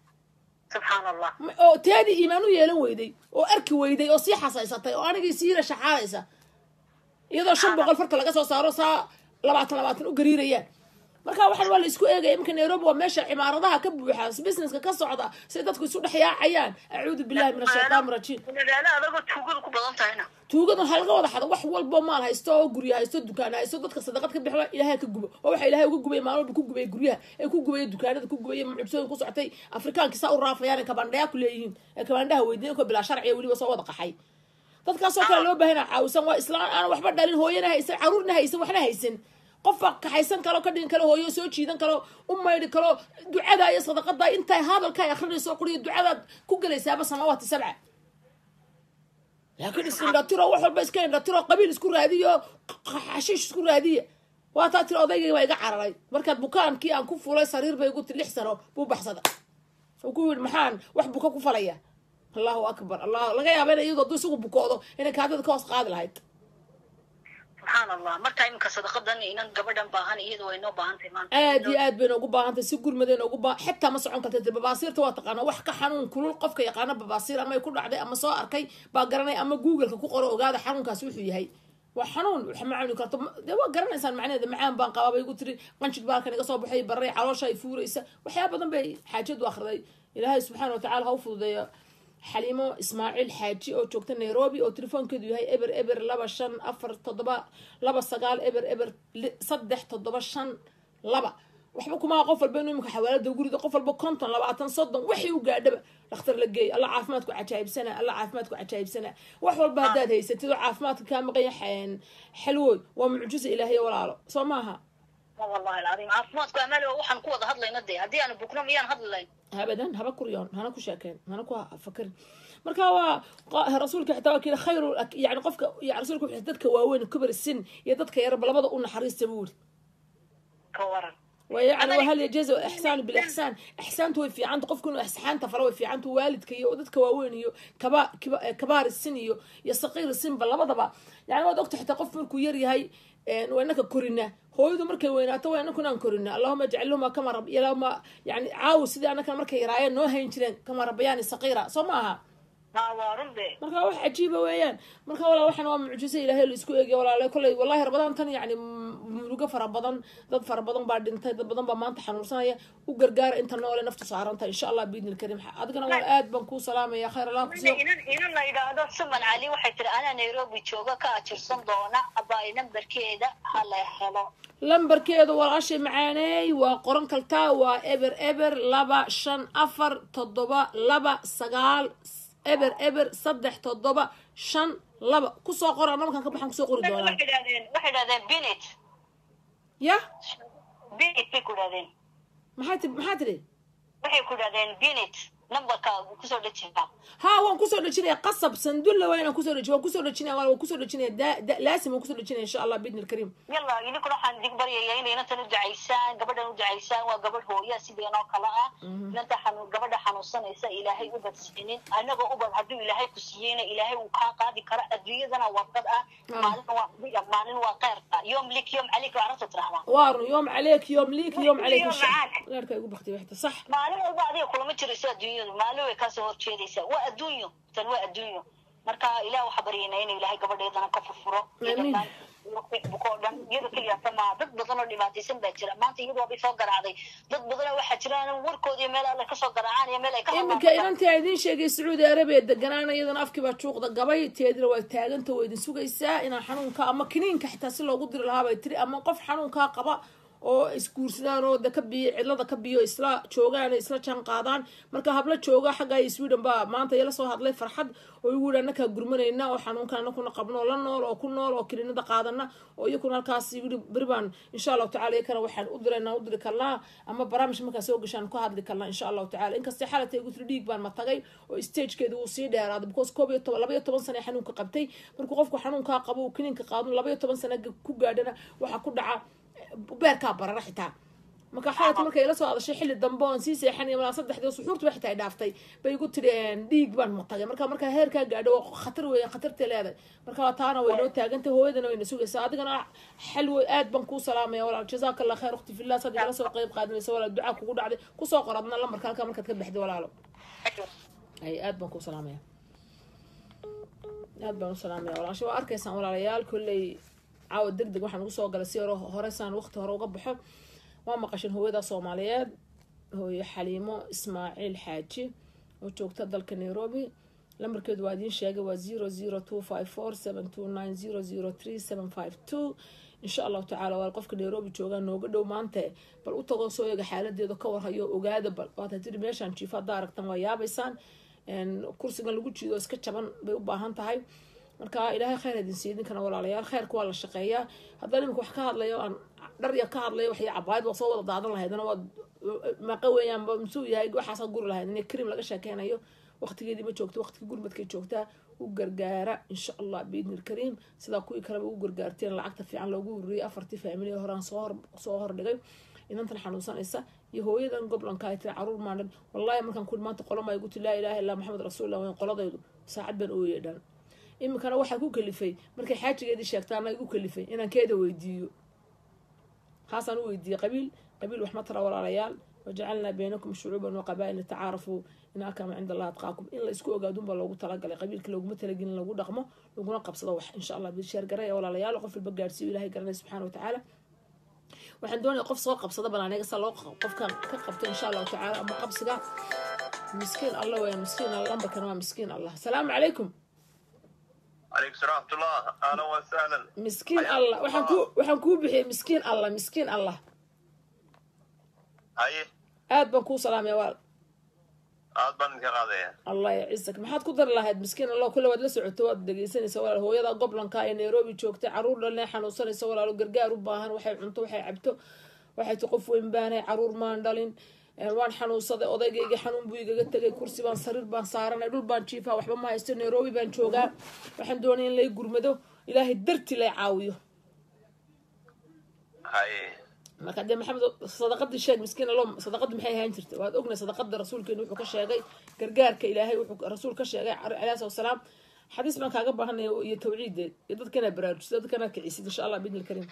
subxaan allah Ma- oo teedii iimaan u yeelan weyday oo arki weyday oo sii xasaysatay oo anigii siina shaxaadaysa iyadoo shan boqol farta laga soo saaro saa labaatan labaatan u gariirayaan marka waxaan waa la isku eegaya iminka nairobi waa meesha cimaaradaha ka buuxa businesska ka socda si dadku isu dhex yaacayaan acuudu billahi min ashaytaan rajiim magaalo adagoo tuugadu ku badan tahayna tuugada waxaa laga wada xada wax walbo maal haysto oo guryo haysto dukaan haysto dadka sadaqad ka bixi waa ilaahay ka gubo oo waxa ilaahay uga gubaya maalin walba ku gubaya guryaha ee ku gubaya dukaanada ku gubaya mucjisooyin ku socotay afrikaanki saa u raafayaan ee kabandhaya ku leeyihiin ee kabandhaha weydiin ko bilaa sharciya weliba soo wada qaxay dadkaasoo kale loo baahana caawisan waa islaan aan waxba dhalin hooyana haysan caruurna haysan waxna haysan qofba kaxaysan kalo ka dhigin kalo hooyo soo jiidan kalo u maydhi kalo ducada iyo sadaqada intay hadalka ay akrinayso quriyo ducadaad ku gelaysaaba samawaati sabca laakiin isindhatiro wax walba iska indhatiro qabiil isku raadiyo xashiish isku raadiya waa taa tiri odaygay waa iga cararay markaad bukaankii aan ku fulay sariir bay igu ti lix sano buu baxsada wuxuu ku yidhi maxaan wax buka ku falaya allahu akbar allah laga yaaba ina iyadoo hadduu isagu bukoodo inay kaadada ka hoos qaadi lahayd subxaan allah marka iminka sadaqadan inan gabadhan baahan iyadu way noo baahan tahay maanta aad iyo aad bayna ugu baahantahay si gurmadayna ugu baa xitaa ma socon karta dee babaasiirta waa taqaana wax ka xanuun kulul qofka yaqaana babaasiir ama ay ku dhacday ama soo arkay baa garanay ama googleka ku qoro ogaada xanuunkaasi wuxuu yahay waa xanuun wax ma cuni karto dee waa garanaysaan macnaheeda macaan baan qabaa bay igu tiri qanjig baa halkan iga soo baxay baray caloosha ay fuuraysa waxyaaba badan bay xaajadu akhriday ilaahay subxaana watacaala ha u fududeeyo xaliimo ismaaciil xaaji oo joogta nairobi oo telefoonkeedu yahay eber eber laba shan afar toddoba laba sagaal eber eber li- saddex toddoba shan laba waxba kumaa qof walba inuu imika xawaalada gurida qof walba konton labaatan soddon wixii u gaadhaba dhakhtar la geey alla caafimaadku cajaa'ibsana alla caafimaadku cajaa'ibsana wax walba haddaad haysatid oo caafimaadka kaa maqan yahay xalwooy waa mucjiza ilaahay walaalo soo maaha ma wallahi alcadiim caafimaadku amaali waa waxaan ku wada hadlayna dee haddii aanu bukno miyaan hadli lahayn abadan haba kuryoon hana ku sheekeen hana ku fakerin marka waa qa- rasuulka xitaa waa kii khayru yani qofka yani rasuulka wuxuu dadka waaweyn kubar sin iyo dadka yarba labada u naxariista buu yiri ويعني وهل يجوز احسان بالاحسان احسانته way fiicanta qofku inuu ixsaanta falo way fiicanta waalidka iyo dadka waaweyn iyo kaba kiba- kabaar sin iyo iyo saqiir sinba labadaba yani waad ogta xitaa qof markuu yar yahay een, waa inaka korina hooyadu markay weynaato waa inaku inaan korina allahuma ajcalhuma kama rab ilahuma yani caawi sidii anakana markay yaraayeen noo hayn jireen kama rabayaani saqiira soo ma aha ha waa run de marka wax cajiiba weeyaan marka walaa waxaan waa mucjiso ilaahay la isku eegay walaale kolley wallahi rabadaan tan yani murugo fara badan dad fara badan baa dhintay dad badan baa maanta xanuunsanaya u gargaara inta noole naftu saaranta insha allah biidni lkarim adigana waa aad baan kuu salaamaya khayr allah kusiyo inan inan la yidhaahdo suman cali waxay tiri anaa nairobi jooga ka ajirsan doona abaa nambarkeeda ha la helo lambarkeedu walaashay macaaneey waa qoran kaltaa waa eber eber laba shan afar toddoba laba sagaal eber eber saddex toddoba shan laba kusoo qora namarkaan ka baxaan kusoo qori doonaa waxay idhahdeen waxay idhahdeen binit ya binit bay ku idhahdeen maxaa ti maxaa tidhi waxay ku idhahdeen binit nambarka kusoo dhejinta ها waan kusoo dhejinaya qasab sandulla waa inaan kusoo dhejiyo waan kusoo dhejinaya waan kusoo dhejinaya da- da- laasim waan kusoo dhejinaya insha allah biidni alkariim yalla idinkuna waxaan idin baryayaa inay inantan u ducaysaan gabadhan u ducaysaan waa gabadh hooya sideen oo kale ah inanta xanuun gabadha xanuunsanaysa ilaahay u badsiinin anagoo ubad hadduu ilaahay ku siiyeyna ilaahay uu kaa qaadi karo adduunyadana warqad ah maalin waa adiga maalin waa keyrka yoom lik yoom calik waa carabta tirahdaa waarun yoom caleyk yoom liik yoom caleyk Yoom macaak. leerka igu baktiy waxta sax maalin walba adiga kulama jirayso adduunyadu maalin way kaasoo horjeedaysaa waa adduunyo tan waa adduunyo marka ilaah waxaa baryaynaa inuu ilaahay gabadheedana ka furfuro Amiin. bukoo dhan iyada keliyaata maaha dad badan oo dhibaataysan baa jira maanta iyadu waabay soo garaacday dad badanoo waxaa jira aan warkoodiyo meel alle kasoo garaacaan iyo meel ay ka iminka inantii aan idiin sheegay sacuudi arabiya deganaana iyadana afkii baa juuqda gabay teedina waa taaganta waa idin sugaysaa inaan xanuunka ama kiniinka xitaa si loogu diri lahaa bay tiri ama qof xanuunkaa qaba oo isguursadaan oo de ka biyo cidlada ka biyo isla joogaan isla jaan qaadaan marka habla jooga xagga iyo sweden baa maanta iyala soo hadlay farxad oo igu yidhi annakaa gurmanayna oo xanuunkan anakuna qabno oo la nool oo ku nool oo kiniinada qaadana oo iyakuna halkaas igu yidhi beri baan insha allahu tacala iyakana waxaan u dirayna u diri karnaa ama barnaamij markaa soo gashaan ku hadli karnaa insha allahu tacala inkastay xalatay igu tiri dhiig baan ma tagay oo stagekeedu wuu sii dheeraaday because koob iyo toban laba iyo toban sane xanuunka qabtay markuu qofku xanuunkaa qabo uu kiniinka qaado laba iyo toban sane ku gaadhana waxaa ku dhaca beerkaa barara xitaa marka xaalata markay ila soo hadashay xilli dambe oon sii seexanaya malaa saddexdii suxuurta ba xitaa ay dhaaftay bay igu tiri dhiig baan matagay marka markaa heerkaa gaadho waa khatar weeye khatartay leedahay marka taana way noo taagantay hooyadana wayna sugaysaa adigana xal wey aad baan kuu salaamaya walaal jazaaka allah khayr ukhti fillah sad igala soo qayb qaadanaysa walaal ducaa kugu dhacday kusoo qor adna lambarka halkaa markaad ka baxday walaalo ay aad baan kuu salaamaya aad baan u salaamaya walaasha waa arkaysaan walaalayaal kolley caawa deg deg waxaan ugu soo galay si hore horeysaan waqti hore uga baxo waa maqashin hooyada soomaaliyeed hooyo xaliimo ismaaciil xaaji oo joogta dalka nairobi lambarkeedu waa idiin sheegay waa zero zero two five four seven two nine zero zero three seven five two insha allahu tacaala waa qofka nairobi joogaa nooga dhow maante bal u tagoo soo eega xaaladeeda ka warhayo ogaada bal waata tiri meeshaan jiifo haddaa aragtan waa yaabaysaan kursigan lagu jiido iska jaban bay u baahan tahay marka ilaahay khayr idin siiyo idinkana walaalayaal khayrka waa la shaqeeyaa haddaan iminka wax ka hadlayo aan dhar ya ka hadlayo waxay cabaayad waa soo wada daadan lahaydna waad maqa weeyaan musuu yahay waxaasa guri lahayd in krim laga sheekeynayo waqtigeedii ma joogto waqtigii gurmadkay joogtaa u gargaara insha allah biidni lkariim sidaa kuwii kaleba u gargaarteen lacagta fiican loogu ururiyay afartii faamiliya horaan soo hor soo hordhigay inantan xanuunsanaysa iyo hooyadan goblanka ay tiri caruur maandhan wallahi markaan kuli maanta qolama igu tiri laa ilaaha illaa maxamed rasuulillah wayn qoladaydu saacad baan ooyey dhan iminkana waxaa ku kalifay markay xaajigeedii sheegtaana igu kalifay inaan keeda weydiiyo haasaan u weydiiyey qabiil qabiil wax ma tara walaalayaal wajacalnaa baynakum shucuuban wa qabaa-il litacaarafuu in akama cinda allah atqaakum in la isku ogaadunbaa loogu talagalay qabiilka looguma talagelin lagu dhaqmo laguna qabsado wax insha allah bisheer garaya walaalayaal qof walba gaadhsiiyo ilahay garanay subxaana watacaala waxaan doonaya qof soo qabsada banaaniga sa loo qofkan ka qabto insha allahu tacaala ama qabsiga miskiin allah weya miskiin lambarkan waa miskiin allah asalaamu calaykum عليكم السلام ورحمة الله أهلا وسهلا miskiin allah waxaan ku waxaan kuu bixiyey miskiin allah miskiin allah هاي aad baan kuu salaamaya waa aad baan idinka qaadaya allah yacisak maxaad ku dari lahayd miskiin allah kule waad la socoto waad dhegeysanaysa walaal hooyada goblanka ee nairobi joogtay caruur dhalne xanuunsanaysa walaalo gargaar u baahan waxay cunto waxay cabto waxay ti qof weyn baanay caruur maan dhalin waan xanuunsaday odaygayga xanuun buu igaga tegay kursi baan sariir baan saaranay dhul baan jiifaa waxba ma haysto nairobi baan joogaa waxaan doonaya in lay gurmado ilaahay darti lay caawiyo hay marka dee maxamed sadaqadii sheeg miskiin allo sadaqadii maxay ahaan jirta waad ognay sadaqada rasuulkeena wuxuu ka sheegay gargaarka ilaahay wuxuu rasuul ka sheegay calayhi salatu wasalaam xadiis baan kaaga baahanaya iyo tawciideed iyo dadkana baraarujisa dadkana kicisid insha allah biidni lkariim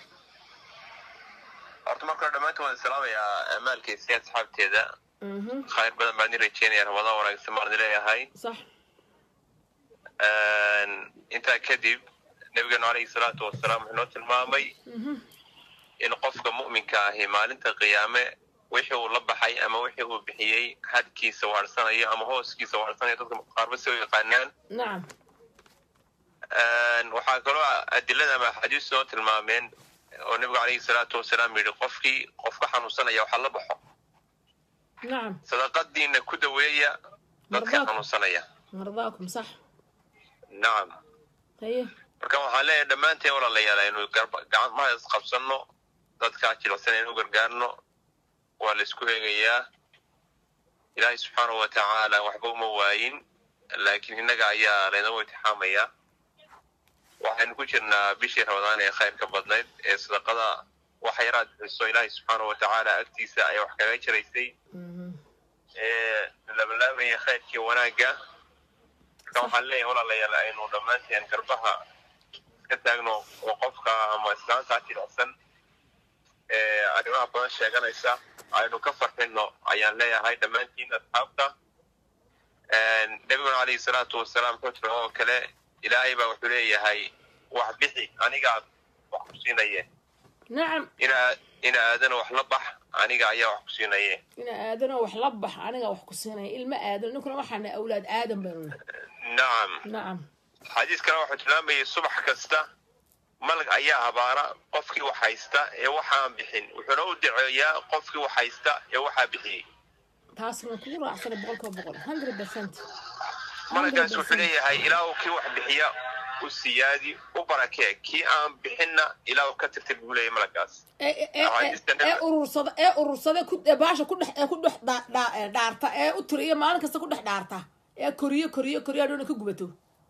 horta marka hore dhammaantiin waan salaamayaa amaalkiisa asxaabteeda khayr badan baan idin rajeynaya ramadaan wanaagsan baan idin leeyahay sax intaa kadib nabigeenu calayhi salaatu wasalaam wuxuu noo tilmaamay in qofka mu'minka ahi maalinta qiyaame wixii uu la baxay ama wixii uu bixiyey hadkiisa waarsanayo ama hooskiisa waarsanayo dadka qaarba si u yaqaanaan nacam waxaa kaloo adilada ama axaadiistu noo tilmaameen oo nabigu calayhi salaatu wasalaam yidhi qofkii qofka xanuunsanaya waxaa la baxo nacam sadaqadiina ku daweeya dadka Mardaad. xanuunsanaya mardaakum sax nacam haye marka waxaan leeyahay dhammaanteen walaalayaal aynu garba- gacmaha isqabsanno dadkaa jilicsan aynu u gargaarno waa la isku eegayaa ilaahay subxaanahu wa tacaala waxba uma waayin laakiin innaga ayaa laynoo intixaamayaa waxaynu ku jirnaa bishii ramadaan ee khayrka badnayd ee sadaqada wax yaraad bixiso ilaahay subxaanahu wa tacaala agtiisa ayaa wax kaga jiraysay Mhm. ee labanlaabaya khayrkii wanaagga marka waxaan leeyahay walaalayaal aynu dhammaanteen garbaha ka taagno oo qofka ama islaantaa jilicsan ee arrimaha badan sheeganaysa aynu ka farxino ayaan leeyahay dhammaantiin asxaabta nabiguna calayhi salaatu wasalaam wuxuu tiri oo kale ilaahay baa wuxuu leeyahay wax bixi anigaa wax ku siinaye nacam ina ina aadana wax la bax aniga ayaa wax ku siinaye ina aadanoo wax la bax aniga wax ku siinaya ilmo aadan ninkuna waxaana awlaad aadan baynu nahay nacam nacam xadiis kale wuxuu tilmaamayay subax kasta malag ayaa habaara qofkii wax haysta ee waxaan bixin wuxuuna u duceeyaa qofkii wax haysta ee waxaa bixiyey taas waan kugu raacsanay boqolkiiba boqol hundred percent malagaas wuxuu leeyahay ilaahu kii wax bixiya u siyaadi u barakee kii aan bixinna ilaahu ka tirtir buu leeyahay malagaas ee ee- ee ee urursada ee urursada ku ee baasha ku dhex ee ku dhex dha- dha- ee dhaarta ee u tiriyo maalin kasta ku dhex dhaarta ee koriyo koriyo koriyo adhoona ka gubato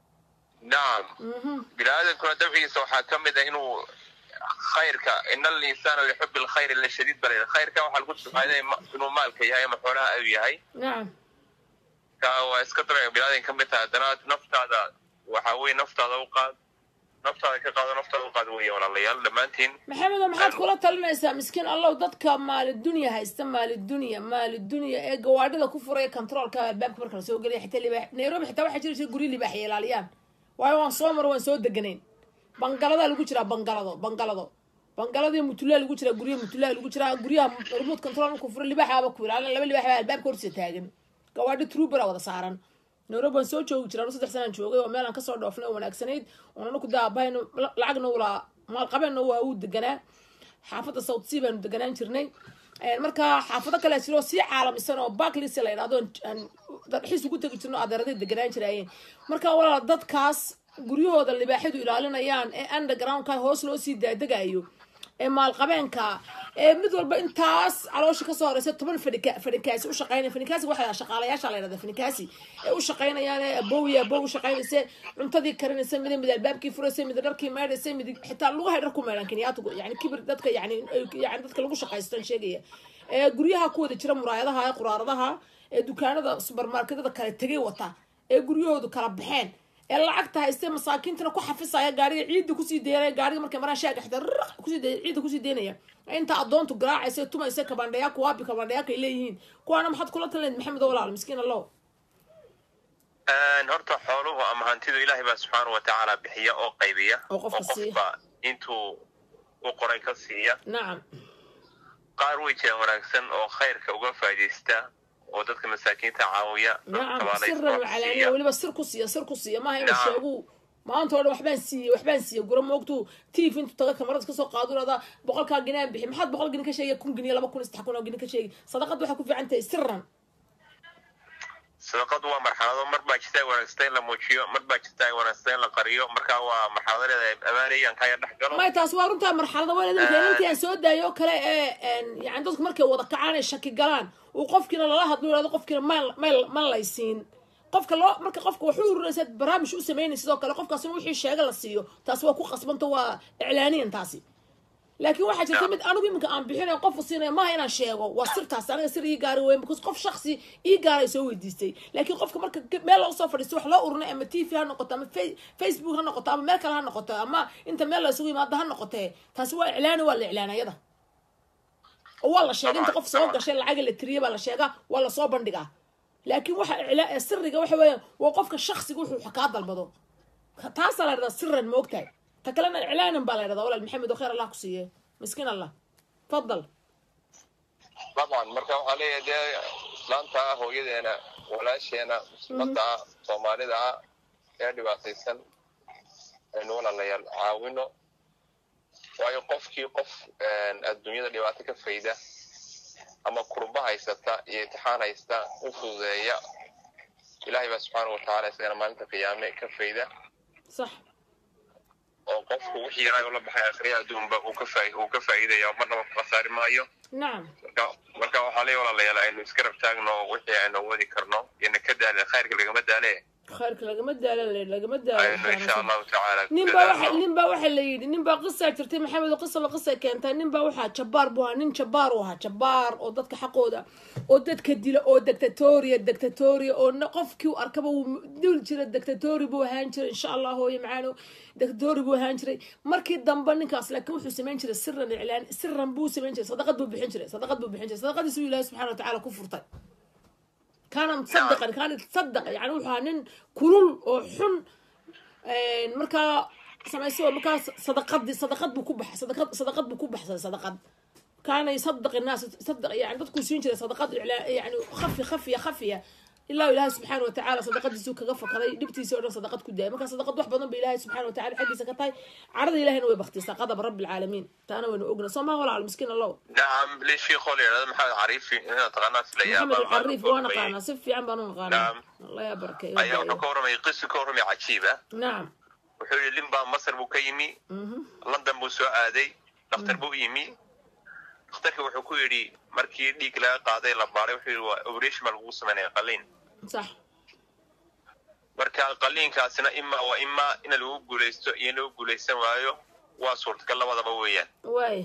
nacam bini aadamkuna dabcigiisa waxaa ka mid ah inuu khayrka ina alinsaana lixubi lkhayri la shadiid bal khayrka waxaa lagu tilmaamay inuu maalka yahay ama xoolaha uu yahay nacam ka waa iska dabeec bilaadan ka mid tahay haddana naftaada waxa weye naftaada u qaad naftaada ka qaado naftaada u qaad weeye walaalayaal dhammaantiin maxamedo maxaad kula talinaysaa miskiin allow dadka maalidunya haysta maalidunya maalidunya ee gawaadhida ku furaya controolka albaabka marka la soo gelaya xitaa libaax nairobi xitaa waxaa jira jira guryo libaax ilaaliyaan waayo waan soo maro waan soo deganayn bangaladaa lagu jiraa bangalado bangalado bangaladii mutulaa lagu jiraa guryaha mutulaa lagu jiraa guryaha remote control markuu furo libaaxaaba ku ilaalin laba libaax baa albaabka hortiisa taagan gawaadhi trooper wada saaran nairobi waan soo joogi jiraa saddex sanaan joogay oo meelaan kasoo dhoofnay oo wanaagsanayd oon anaku daabahayno lacagna ulaa maalqabeenna waa uu deganaa xaafadda south sea baanu deganaan jirnay marka xaafado kale jiroo sii caalamisan oo backlis la yidhahdo aan dalxiis ugu tegi jirno adeeraday deganaan jiraayeen marka walaal dadkaas guryahooda libaaxadu ilaalinayaan ee undergroundka hoos loo sii daadegayo ee maalqabeenka ee mid walba intaas caloosha kasoo horeysa toban fadhika fadhikaasi u shaqeynaya fadhikaasi waxaa shaqaalayaasha la yidhahda fadhikaasi ee u shaqeynayaan ee abowi abow u shaqeynaysa cuntadii karinaysa mid mid albaabkii furaysa mid dharkii meedhaysa mid xitaa lugahay dhar ku meedhan kenyaatigu yani kibir dadka yani yani dadka lagu shaqaystan sheegaya ee guryaha ku wada jira muraayadaha ee quraaradaha ee dukaanada subermarketada kale tegay wata ee guryahoodu kala baxeen ee lacagta haystee masaakiintana ku xafisaya gaariga ciidda kusii deynaya gaariga markay maraan shaaga xitaa rrq kusii de ciidda kusii deynaya inta adoontu garaacaysa tumaysa kabandhayaa kuwaabi kabandhayaaka ay leeyihiin kuwaana maxaad kula talinayd maxamed oo walaal miskiin allow horta xooluhu ama hantidu ilaahay baa subxaana wa tacaala bixiya oo qaybiya Oo qofka siiya. qofba intuu u qoray ka siiya nacam qaar way jiraan wanaagsan oo khayrka uga faa'iidaysta oo dadka masaakiinta caawiya nacam tabaalay siran wax wacalaaniya siiya. weliba sir ku siiya sir ku siiya maaha inuu Nacam. sheegu maanta oo dhan waxbaan siiyey waxbaan siiyey gura moogtu tiif intuu taga kamarad kasoo qaado irada boqolkaa ginaan bixi maxaad boqol gini ka sheegay kun giniya laba kun saddex kun oo gini ka sheegi sadaqad waxay ku fiican tahay siran sadaqadu waa marxalado mar baa jirta ay wanaagsan in la muujiyo mar baa jirta ay wanaagsan in la qariyo marka waa marxaladadeeda amaanayaan kaya dhex galo may taas waa runtaa marxalada waalidinka intii aan soo daayo oo kale ee yani dadku markay wada kacaan ay shaki galaan uu qofkiina lala hadlo yihahdo qofkiina ma ma ma laysiin qofka loo marka qofka waxu ururaysa barnaamij u sameynay sidoo kale qofkaasina wixii sheega la siiyo taas waa ku qasbanta waa iclaaniyan taasi laakiin waxaa jirta mid anigu iminka aan bixinayo qofu siinaya maaha inaan sheego waa sirtaas aniga sir ii gaari weyn because qof shaksi ii gaaray soo weydiistay laakiin qofka marka ge- meel loo soo fadhiisto wax loo urinay ama t v ha noqoto ama Fa- facebook ha noqoto ama meel kale ha noqoto ama inta meel la isugu yimaado ha noqotee taasi waa iclaani waa la iclaanayada oo waa la sheegay inta qof soo gashay lacaga la tiriye baa la sheegaa waa lasoo bandhigaa laakiin waxa iclaa ee siriga waxa weeyaan waa qofka shaksiga wuxuu kaa dalbado taasaa la dhahdaa siran ma ogtahay ta kalena iclaanan baa la dhahdaa walaal maxamed oo khayr allah ku siiye miskiin allah tafadal طبعا marka waxaa leeyahay dee islaanta ah hooyadeena walaasheena muslimada ah soomaalida ah ee dhibaataysan aynu walaalayaal caawino waayo qofkii qof adduunyada dhibaato ka fayda ama kurba haysata iyo imtixaan haysta u fududeeya ilaahay baa subxaana watacaala isagana maalinta qiyaame ka fayda sax oo qofku wixii yaraa ula baxay akhriya adduunba uu ka faa- uu ka faa'iidaya marnaba ku khasaari maayo nacam marka marka waxaa leeyahay walaalayaal aynu iska rab taagno wixii aynu wadi karno iyona ka daale khayrka lagama daale khayrka lagama daala lagama aynu insha daalo allahu tacaala ku nin baa waxa dadaalno. nin baa waxa la yidhi nin baa qisaa jirtay maxamed oo qisaba qisa keentay nin baa waxaa jabbaar buu ahaa nin jabbaar uu ahaa jabbaar oo dadka xaqooda oo dadka dila oo dictatoria dictatoria oo na- qofkii u arkaba wuu dul jira dictatori buu ahaan jiray insha allah hooye macaano dictatori buu ahaan jiray markii dambe ninkaas laakiin wuxuu samayn jiray siran iclaan siran buu samayn jiray sadaqad buu bixin jiray sadaqad buu bixin jiray sadaqadiisu ilaahi subxaana watacaala ku furtay kaana musadaqan kaana tasadaq yani wuxuu ahaa nin kulul oo xun een, markaa samayso markaa sadaqadii sadaqad buu ku baxay sadaqad sadaqad buu ku baxsaday sadaqad kaana yusadaq innaas sadaq yani dadkuu siin jiray sadaqad iclaa yani khafi khafiya khafiya ilaa ilaahay subxaana watacaala sadaqadiisuu kaga fakaday dhibtiisii oo dhan sadaqad ku daayay markaa sadaqad wax badan ba ilaahay subxaana watacaala xaggiisa ka tahay carada ilahayna way baktisaa qadab rabbi alcaalamiin taana waynu ogna soo maa walaal miskiin allow nacam lii shiikoo la yidhahdo maxamed cariifi inaad taqaanaa filayaa maxamed baa alcariif waa naqaanaa si fiican baan u naqaanaa Naam. allah yaa barkeeyo ayaa wuxuu ka warramay qisi ka warramay cajiiba nacam wuxuu yidhi limbaa masar buu ka yimi london buu soo aaday dhakhtar buu yimi dhakhtarkii wuxuu ku yidhi markii dhiig laga qaaday la baaray wuxuu yidhi waa operation baa lagugu samaynaya qaliin sax marka qaliinkaasina imaa waa imaa in lagu guulaysto iyo in lagu guulaysan waayo waa suurtagal labadaba weeyaan waaya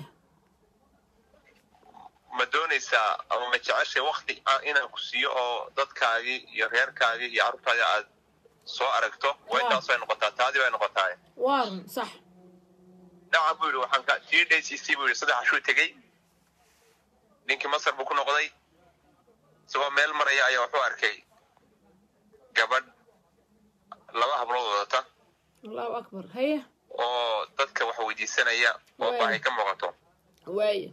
ma doonaysaa ama ma jeceshay wakti ah inaan ku siiyo oo dadkaagii iyo reerkaagii iyo carruurtaadii aad soo aragto waa Waa. intaas bay noqotaa taadii bay noqotaa waa run sax dhaca buu yidhi waxaan ka tii dhaysiisii buu yidhi saddex ashuu tegey ninkii masar buu ku noqday isagoo meel maraya ayaa wuxuu arkay gabadh laba hablood wadata allahu akbar haye oo dadka wax weydiisanaya oo Waay. baahi ka muuqato waaya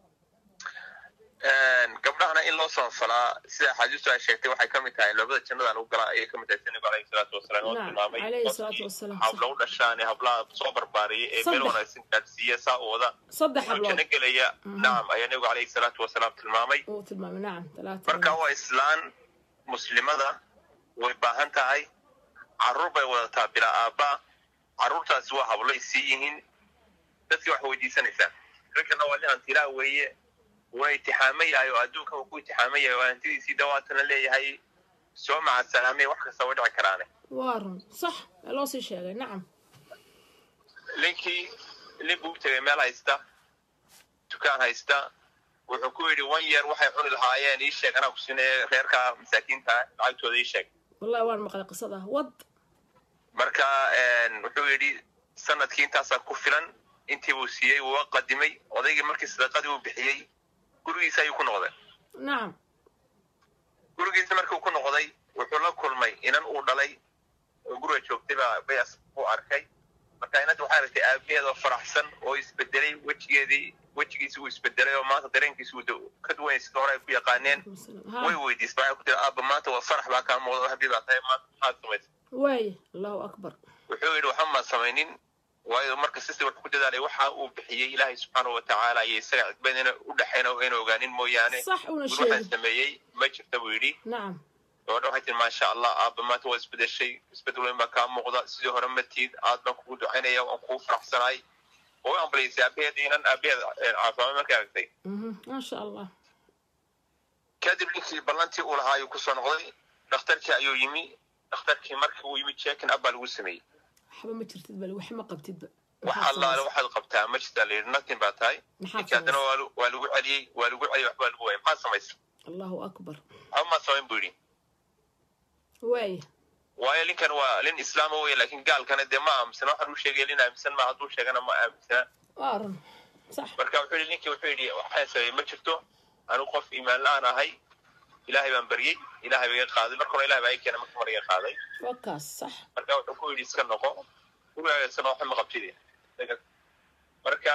gabdhahana in loo soonfalaa sida axaadiistu ay sheegtay waxay ka mid tahay labada jannada lagu galaa ayay ka mid tahay sanabigu alayhi salaatu wasalaam oo Naam, tilmaamay alayhi salaatu wasalaam, habla u dhashaan ee hablaha soo barbaariyay ee meel Saddex. wanaagsan gaadhsiiya saa u wada saddex inuu janno hablood gelaya nacam ayaa nabigu alayhi salaatu wasalaam tilmaamay uu tilmaamay nacam talaata marka waa islaan muslimada way baahan tahay carruur bay wadataa bilaa aabba carruurtaasi waa habloy sii yihiin dadkii wax weydiisanaysaa rinkana waa nin hantilaa weeye waa itixaamo yahay oo adduunka uu ku itixaamo yahay oo hantidiisii dhawaatana leeyahay soo maca salaamay wax kasta way dhici karaane waa run sax ee loo sii sheegay nacam ninkii nin buu u tegay meel haysta dukaan haysta wuxuu ku yidhi wan yeer waxay cuni lahaayeen ii sheeg anaa ku siinaya reerka masaakiinta lacagtooda ii sheeg wallahi waan maqlay qisada wad marka wuxuu yidhi sanadkii intaasaa ku filan intii buu siiyey wuu qadimay odaygii markii sadaqadii uu bixiyey gurigiisa ayuu ku noqday nacam gurigiisa markii uu ku noqday wuxuu la kulmay inan uu dhalay oo guriga joogtay baa bayas u arkay marka inanta waxay aragtay aabaheed oo faraxsan oo isbedelay wejigeedii wejigiisi uu isbedelay oo maanta dareenkiisi uu da- ka duwan sida hore ay ku yaqaaneen way ha weydiisay waxay ku tiri aabba maanta waa farax baa kaa muuqda oo habi baa tahay maanta maxaad samaysay waaya allahu akbar wuxuu yidhi waxba maan samaynin waayo marka sisi wuxuu ku dadaalay waxa uu bixiyey ilaahay subxaana wa tacaala iyo isaga cidbad ina u dhexayna ayna ogaanin mooyaane sax una guri waxaan sheegi sameeyey ma jirta buu yidhi nacam gabadha waxay tiri maasha allah aabba maanta waa isbedeshay isbedel weyn baa kaa muuqda sidii hore matiid aad baan kugu ducaynaya waan kugu faraxsanahay way ambalaysay aabaheed inan aabaheed caafimaad markay aragtay Mhm, maasha allah kadib ninkii ballantii uu lahaa ayuu kusoo noqday dhakhtarkii ayuu yimi dhakhtarkii markii uu yimi jeekin ab baa lagu sameeyey waxba ma jirtid bal wax ma qabtidba wax Maxaad allaale samaysay? waxaad qabtaa ma jirtaa la yidhi nothing baa tahay maxaad ninkii haddana samaysay waa lu- waa lagu celiyey waa lagu celiyey waxbaa lagu waayay maxaad samaysa allahu akbar waxba maa samayn buu yidhi waaya waayo ninkan waa nin islaama wey laakiin gaalkana dee ma aaminsana waxaan u sheegaya nin aaminsan ma hadduu sheegana ma aaminsana waa run sax marka wuxuu yidhi ninkii wuxuu yidhi waxaan sameeyey ma jirto anigu qof iimaan la-aan ahay ilaahay baan baryey ilaahay baa iga qaaday marka hore ilahay baa iga keenay marka hore iga qaaday waa kaas sax marka wuxuu ku yidhi iska noqo gurigaaga iska noqo waxba ma qabtide marka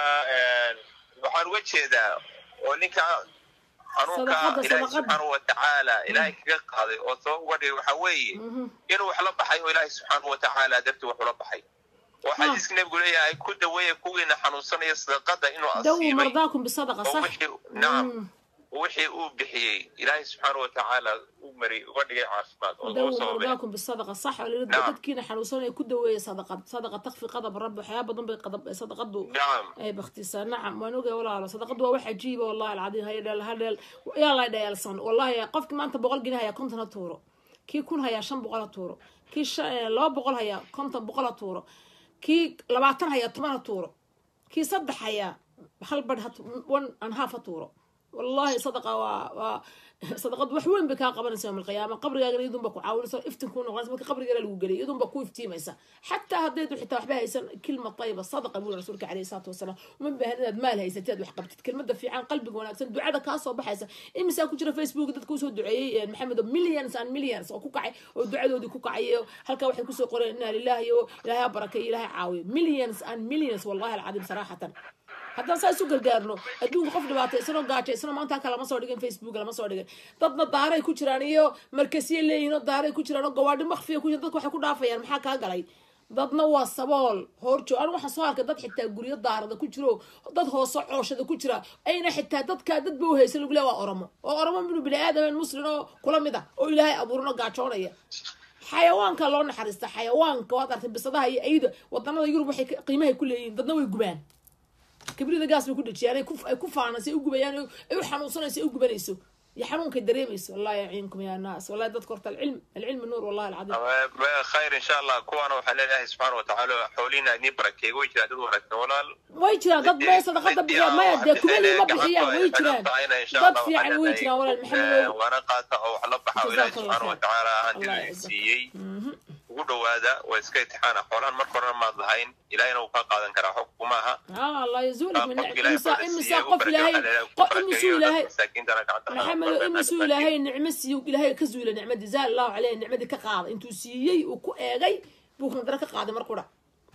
waxaan uga jeedaa oo ninka xanuunka Sadaqada, ilaahay sadaqada. subxaanahu watacaala ilaahay kaga qaaday oo sabab uga dhigay waxaa weeye Mhm. inuu wax la baxay oo ilaahay subxaanahu watacaala dartii wax ula baxay oo xadiiska nebigu leeyahay ku daweeya kuwiina xanuunsanaya sadaqada inuu dawu asiibay mardaakum bisadaqa oo sax wixii nacam Mm. wixii uu bixiyey ilaahay subxaanahu watacaala u mariyey uga dhigay caafimaad oo dawu loo sababay mardaakum bisadaqa sax oo lila Nacam. dadkiina xanuunsanaya ku daweeya sadaqad sadaqa takfi qadab rabbi waxyaaba badan bay qadab sadaqadu nacam ay baktisaa nacam waan ogay walaalo sadaqadu waa wax cajiiba wallahi alcadiim haya dheel hadheel yaa la dheelsan wallahi qofkii maanta boqol gini haya konton ha tuuro kii kun hayaa shan boqol ha tuuro kii shan- eh, laba boqol hayaa konton boqol ha tuuro kii labaatan hayaa toban ha tuuro kii saddex hayaa hal badh ha tu- one and half ha tuuro wallahi sadaqa waa waa sadaqadu wax weyn bay kaa qabanaysa yowm alqiyaama qabrigaagana iyadunba ku caawinaysa iftin kuu noqonaysa marka qabrigeena lagu geliyo iyadunba ku iftiimaysa xataa haddaydu xitaa waxba haysan kilma tayiba sadaqa buu rasuulka caleyhi salaatu wasalaam uma baahan inaad maal haysatid aad wax qabtid kelmada fiican qalbiga wanaagsan ducada kaa soo baxaysa imisaa ku jira facebook dadka usoo duceeyey maxamed oo millions and millions oo ku kacay oo ducadoodii ku kacay oo halkaa waxay kusoo qoreen inaa lilahi oo ilaahay ha barakeeyo ilaahay caawiyo millions and millions wallahi alcadiim saraxatan haddaan saa isu gargaarno adduunka qof dhibaataysanoo gaajaysanoo maanta halka lama soo dhigin facebook lama soo dhigin dadna daaray ku jiraan iyo markasiye leeyihin oo daaray ku jiraan oo gawaadhi makfiya ku jiraan dadka waxay ku dhaafayaan maxaa kaa galay dadna waa sabool hoorjo anu waxaan soo arkay dad xitaa guryo daarada ku jiro dad hoose cooshada ku jira ayna xitaa dadkaa dad ba uhaysan lagu leeya waa oromo oo oromo minu bini aadamen muslim oo kula mid ah oo ilaahay abuuran oo gaajoonaya xayawaanka loo naxariista xayawaanka waad artay bisadaha iyo ayda wadanada yurub waxay ka- qiimahay ku leeyihiin dadna way gubaan kibrida gaas bay ku dhajiyaan ay ku- ay ku faanayso ay u gubayaan oo ay u xanuunsanayso ay u gubanayso iyo xanuunkay dareemayso wallahi yaciinkum ya naas wallahi dadka horta alcilm alcilmi nuur wallahi alcadiim khayr insha allah kuwaana waxaa leedahay subxaana watacaala xoolihiina idin barakeey way jiraan dad wanaagsan walaal way jiraan dad may sadaqada bixiyaan maya dee kumadii ma bixiyaan way jiraan dad fiican way jiraan walaal maxamed waana qaata oo wax la baxa oo ilaahi Jazakallah subxaana khair. watacaala Allah hantida yacizak. siiyey ugu dhowaada waa iska itixaana xoolahan marka horena maad lahayn ilaahina wuu kaa qaadan karaa xog kuma aha ها الله يزولك من qofka ilaahay إمسا baa إمسا siiyey u قف barakeeyo إلهي waxaa leedahay ku قف barakeeyo إمسو dad إلهي masaakiintana gacanta laga محمد qabto, إمسو masaakiin. إلهي نعمة سيو إلهي كزولة نعمة جزاء الله عليه نعمة كقاضي أنتو سيي وكو إيغي بوك ندرك قاضي مرقورة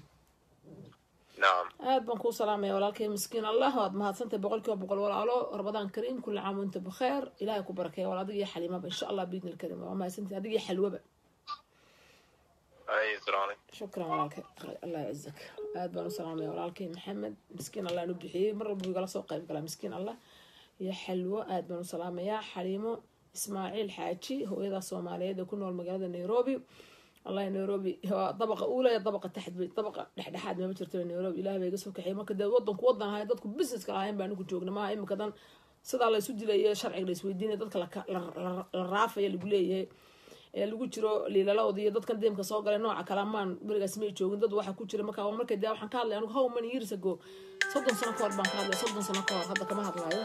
nacam aad baan kuu salaamaya walaalkay miskiin allah waad mahadsantay boqolkiiba boqol walaalo ramadaan kariim kula caam wanta bikheer ilaahay ku barakeeya wal adiga iyo xaliimaba insha allah biidni lkarim waa mahadsantay adiga iyo xalwaba Ay, assalaamu calaykum. shukran walaalkay allah yacizak aad baan u salaamaya walaalkay maxamed miskiin allah nu bixiyey mar walba igala soo qayb galaa miskiin allah iyo xalwo aad baan u salaamayaa xaliimo ismaaciil xaaji hooyada soomaaliyeed ee ku nool magaalada nairobi wallahi nairobi waa dabaqa uula iyo dabaqa taxd bay dabaqa dhexdhexaad mama jirto nairobi ilaah baa iga soo kaxiyay marka dee wadanku wadan ahay dadku businesska lahayn baa anigu joogna maaha imika dan sidaa la isu dilaya sharciga la isweydiinaya dadka la- la- la- la raafaya lagu leeyahay ee lagu jiro liilalawda iyo dadkan deemka soo galay nooca kale amaan berigaas may joogin dad waxa ku jira marka waa markay dee waxaan ka hadlay anigu how many years ago soddon sano ka hor baan ka hadlay soddon sano ka hor hadda kama hadlayo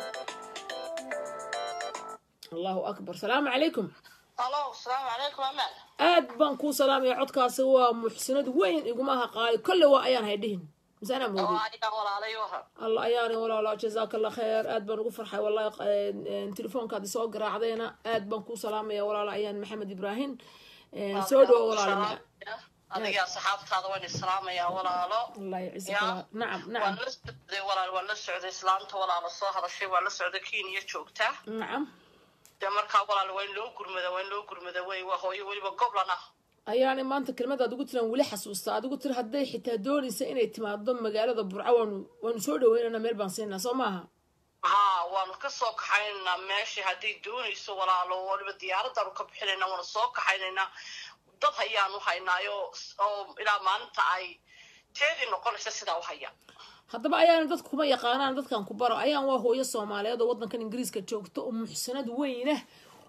allahu akbar salaamu calaykum alo asalaamu calaykum amal aad baan kuu salaamaya codkaasi waa muxsinad weyn iguma aha qaali kolle waa ayaan haydhihin mise anaa oo moodey aniga walaalay waran alla ayaani walaalo jazaaka allah khayr aad baan ugu farxay wallahi eh, telefoonkaadi soo garaacdeena aad baan kuu salaamaya walaalo ayaan maxamed ibraahim Eh, soo dhawo walaalo maca adiga asxaabtaada waan islaamayaa walaalo allah yacizak Ya. walaal. nacam waan nacam la socday walaal waan la socday islaamta walaalo soo hadashay waan la socday kenya joogta nacam dee markaa walaal waa in loo gurmada waa in loo gurmada wey waa hooyo weliba goblan ah ayaani maanta kelmadaad ugu tiraan weli xasuusta adigu tir hadday xitaa doonaysa inay timaado magaalada burco waanu waanu soo dhaweynana meel baan siinaa soo maaha haa waanu ka soo kaxaynaynaa meeshii hadday doonayso walaalo waliba diyaaradaanu ka bixinaynaa waanu soo kaxaynaynaa dad hayaanu haynaayo oo ilaa maalinta ay teedii noqonaysa sidaa u haya haddaba ayaana dadku kuma yaqaanaan dadkan ku baro ayaan waa hooyo soomaaliyeed oo wadankan ingiriiska joogto oo muxsanad weynah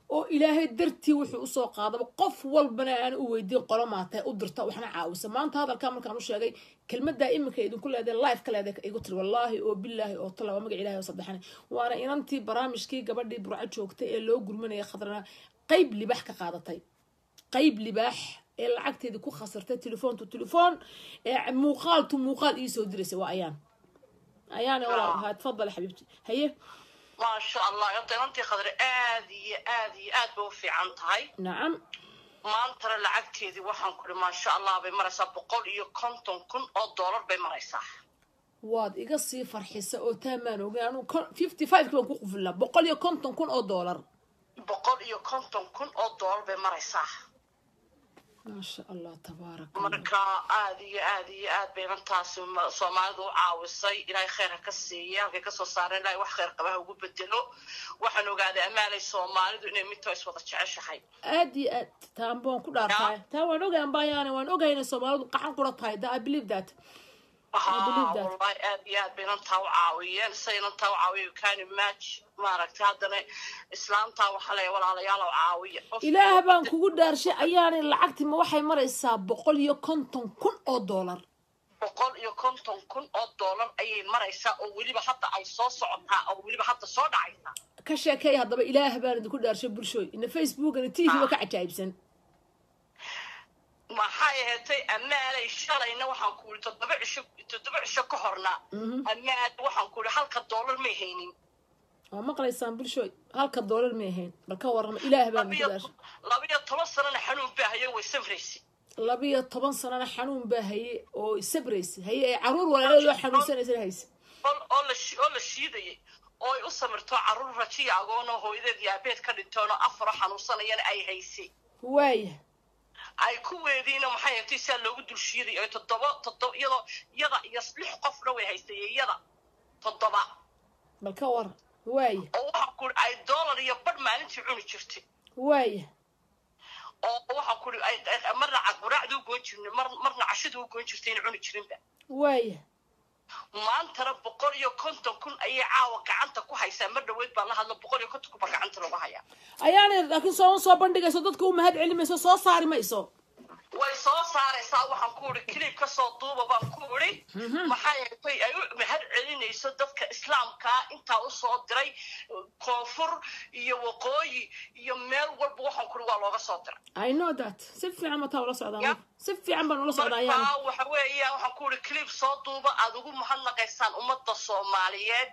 oo ilaahay dartii wuxuu usoo qaadaba qof walbana aan u weydiin qolo maatay u dirta waxna caawisa maanta hadalkaa markaan u sheegay kelmadaa iminka idinku leedahay life ka leedahay igu tiri wallaahi oo bilaahi oo tala waa magac ilahi oo saddexane waana inantii barnaamijkii gabadhii burco joogtay ee loo gurmanaya khadrana qayb libaax ka qaadatay qayb libaax ee lacagteedii ku khasartay telefoon to telefoon ee muuqaal to muuqaal iisoo diraysa waa ayaan ayaana walaa haa tfadal xabiibti haye maasha allah horta inantii khadre aad iyo aad iyo aad bay u fiican tahay nacam maantana lacagteedii waxaan kuri maasha allah bay maraysaa boqol iyo konton kun oo doolar bay maraysaa waad iga sii farxisa oo taamaan ogay anu fifty five baan ku qufulaa boqol iyo konton kun oo doolar boqol iyo konton kun oo doolar bay maraysaa maasha allah tabaaraka marka aad iyo aad iyo aad bay inantaasi ma- soomaalidu u caawisay ilaahay khayr ha ka siiya halkay kasoo saareen ilaahay wax khayr qaba ha ugu bedelo waxaan ogaaday amaalay soomaalidu inay midtoo iswada jeceshahay aad iyo aad taan baan ku dhaartahay taa waan ogay ambayaane waan ogay inay soomaalidu qaxan qura tahay da i believe that believe haa that. wallahi aad iyo aad bay inantaa u caawiyeen say inantaa u caawiya kani match maaragtay haddana islaamtaa waxaa leeya walaalayaal oo caawiya Qof- ilaah baan kugu dhaarshay ayaanay lacagtii ma waxay maraysaa boqol iyo konton kun oo doolar boqol iyo konton kun oo doolar ayay maraysaa oo weliba hadda ay soo socotaa oo weliba hadda soo dhacaysaa ka sheekeey haddaba ilaah baan idinku dhaarshay bulshooy ina facebookana t v ba ka cajaa'ibsan maxay ahaatay amaalay shalayna waxaan ku yidhi toddoba cisho toddoba cisho ka horna amaal waxaan ku yidhi halka doolar may haynin waa maqlaysaan bulshooy halka doolar may ahayn bal ka warrama ilaah baan idinku labiyo dhaarshay labiyo toban sanana xanuun baa hayo way samraysi labiyo toban sanana xanuun baa haye oo sabraysa haye ee caruur walaaladeedoo xanuunsanaysan hayse oo oo la shi- oo la shiidayay oo ay u samirto carruur rajiya agoonoo hooyadeed iyo aabeed ka dhintoonoo afaro xanuunsanayana ay haysay waaya ay ku weediina maxay ahaatay saa loogu dul shiiday oo toddoba toddoba iyadoo iyada iyo lix qofna way haysay iyada toddoba bal ka waran waaya oo waxaa ku ay dollar iyo badh maalintii cuni jirtay waaya oo waxaa ku ay ay- marna caquraacdu u goon jirnay mar marna cashadu u goon jirtay in cuni jirinba waaya maantana boqol iyo konton kun ayay caawa gacanta ku haysaa mar dhaweyd baan la hadlo boqol iyo konton kun baa gacanta looga hayaa ayaanay laakiin sooma soo bandhigayso dadka u mahad celimayso soo saari mayso way soo saaraysaa waxaan ku uri kilib kasoo duuba baan ku uri maxay ahatay ay u mahad celinayso dadka islaamkaa intaa usoo diray koonfur iyo waqooyi iyo meel walba waxaan ku uri waa looga soo diray i know that si fiican mataa ula socdaa Yeah. si fiican baan ula socdaa ayaana marka waxa weeya waxaan ku uri kilib soo duuba aada ugu mahadnaqaysaan ummadda soomaaliyeed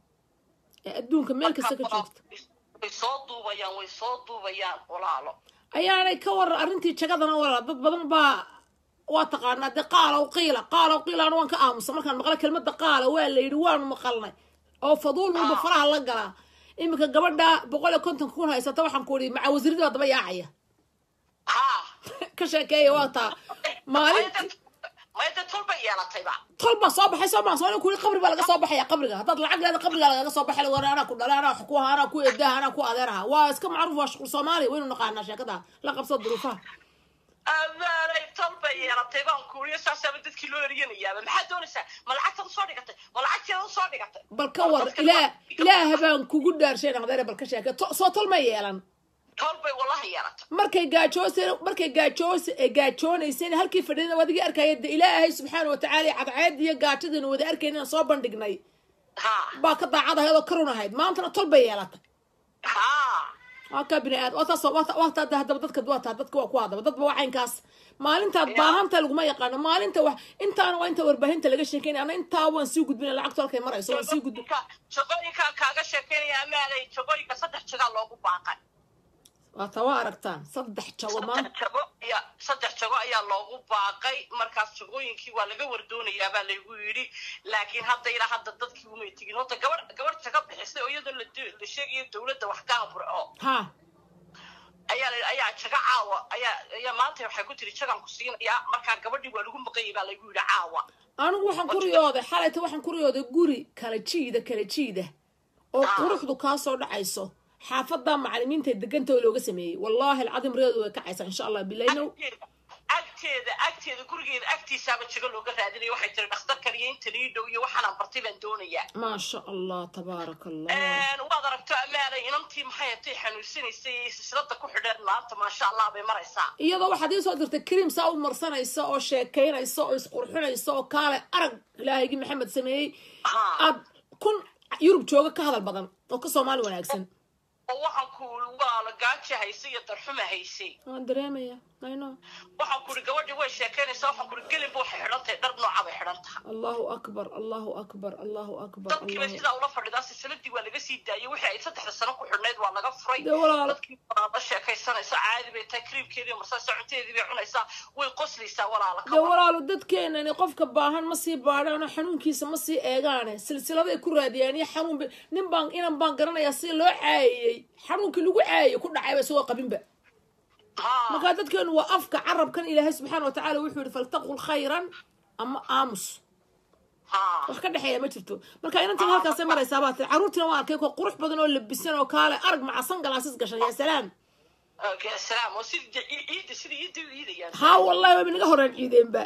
ee adduunka meel kasta ka joogta way soo duubayaan way soo duubayaan walaalo ayaanay ka waran arrintii jagadana walaal dad badan baa waa taqaanaa dee qaalow qiila qaalow qiilaana waan ka aamusa markaan maqla kelmadda qaala waa la yidhi waanu maqalnay oo faduul walba faraha la galaa iminka gabadha boqol iyo konton kun haysata waxaan ku idhi maca wasiirada waa daba yaacaya haa ka sheekeeya waa taa maalintii mayda tulba yeelatayba tol baa soo baxay soo maa soo kuli qabri baa laga soo baxaya qabriga haddaad lacag leeda qabriga lagaga soo baxay war anaa ku dhalay anaa wax ku aha anaa ku eedaha anaa ku adeeraha waa iska macruuf waa shuqul soomaaliya waynu naqaanaa sheekada la qabso duruufaha abaanay tolba yeelatay baan kuuriyo saasaaba dadkii loo eriyanayaaba maxaad doonaysaa ma lacagtaad usoo dhigatay ma lacagteeda usoo dhigatay bal ka war ilaah ilaah baan kugu dhaarshay naqdare bal ka sheeke To- soo tol ma yeelan tolbay wallahi yeelatay markay gaajooseen markay gaajoos ee gaajoonayseen halkii fadhida waad iga arkaya de ilaahay subxaana watacaala cadceed iyo gaajadaynu wada arkayna soo bandhignay haa baa ka daacad ahayd oo karun ahayd maantana tol bay yeelatay haa waa ka bini aad waataas waataa hadaba dadka waa taa dadka waa ku hadaba dadba waa caynkaas maalintaad baahanta laguma yaqaano maalinta wax intaana waa inta warbaahinta laga sheekeynaya ana intaa waan sii gudbina lacagtu halkay marayso waan sii gudbin jagooyinkaa kaaga sheekeynaya amaalay jagooyinka saddex jagaa loogu baaqay waata waa aragtaan saddex jago maanta saddex jago ayaa saddex jago ayaa loogu baaqay markaas jagooyinkii waa laga wardoonayaa baa laygu yidhi laakiin hadda ilaa hadda dadkii umay tegin horta gabar gabar jago bixisay oo iyadoo la di- la sheegayo dawladda wax ka amurco ha ayaa la- ayaa jago caawa ayaa ayaa maanta waxay ku tiri jagaan ku siinayaa markaa gabadhii waa lagu maqanyay baa laygu yidhi caawa anigu waxaan ku riyooday xalayta waxaan ku riyooday guri kala jiida kala jiida oo quruxdu kaa soo dhacayso xaafada macalimiinta deganta oo looga sameeyey wallaahi alcadiim riyadu way kacaysaa insha allah bilaynow agteeda agteeda gurigeeda agtiisaaba jago looga raadinaya waxay tiri dhakhtarkan iyo intan ii dhow iyo waxaanaan bartay baan doonayaa maasha allah tabaaraka allah waad aragto amaalay inantii maxay hatay xanuunsanaysay iyo silsilada ku xidheen maanta maasha allah bay maraysaa iyadoo waxaad ii soo dirtay kariim saa u marsanaysa oo sheekaynaysa oo isqurxinaysa oo kaale arag ilaahaygi maxamed sameeyey Ha. aad kun yurub jooga ka hadal badan oo ka soomaali wanaagsan oo waxaan ku waa la gaaja haysay iyo darxuma haysay waan dareemaya ayno waxaan kuri gabadhii way sheekaynaysaa waxaan kuri gelinba waxay xidhan tahay dhar nooca bay xidhan tahay allahu akbar allahu akbar allahu akbar dadkii bay allahu sidaa ula fadhidaa silsiladii waa laga sii daayey wixii ay saddexda sano ku xidhnayd waa laga furay dee walaal dadkii waa la sheekaysanaysa caadi bay tahay kriimkeedii marsanaysa cuntadeedii bay cunaysaa way qoslaysaa walaala dee walaalo dadkeenani qofka baahan ma sii baadhaan oo xanuunkiisa ma sii eegaane silsiladay ku raadiyaan iyo xanuun ba- nin baan inan baan garanayaa si loo caayiyey xanuunkii lagu caayiyey ku dhacayba isagoo qabinba ha markaa dadkeenu waa afka carabkan ilaahay subxaana wa tacaala wuxuu yihi faltaqul khayran ama aamus ha wax ka dhexeeya ma jirto marka inantan halkaasay maraysaa baa tiri carruurtiina waa arkay koo qurux badan oo labisan oo kaale arag macasan galaasis gashan yaa salaam okay salaam oo sidii ciida sidii ciida u iidayaan haa wallahi wayba naga horaan ciideenba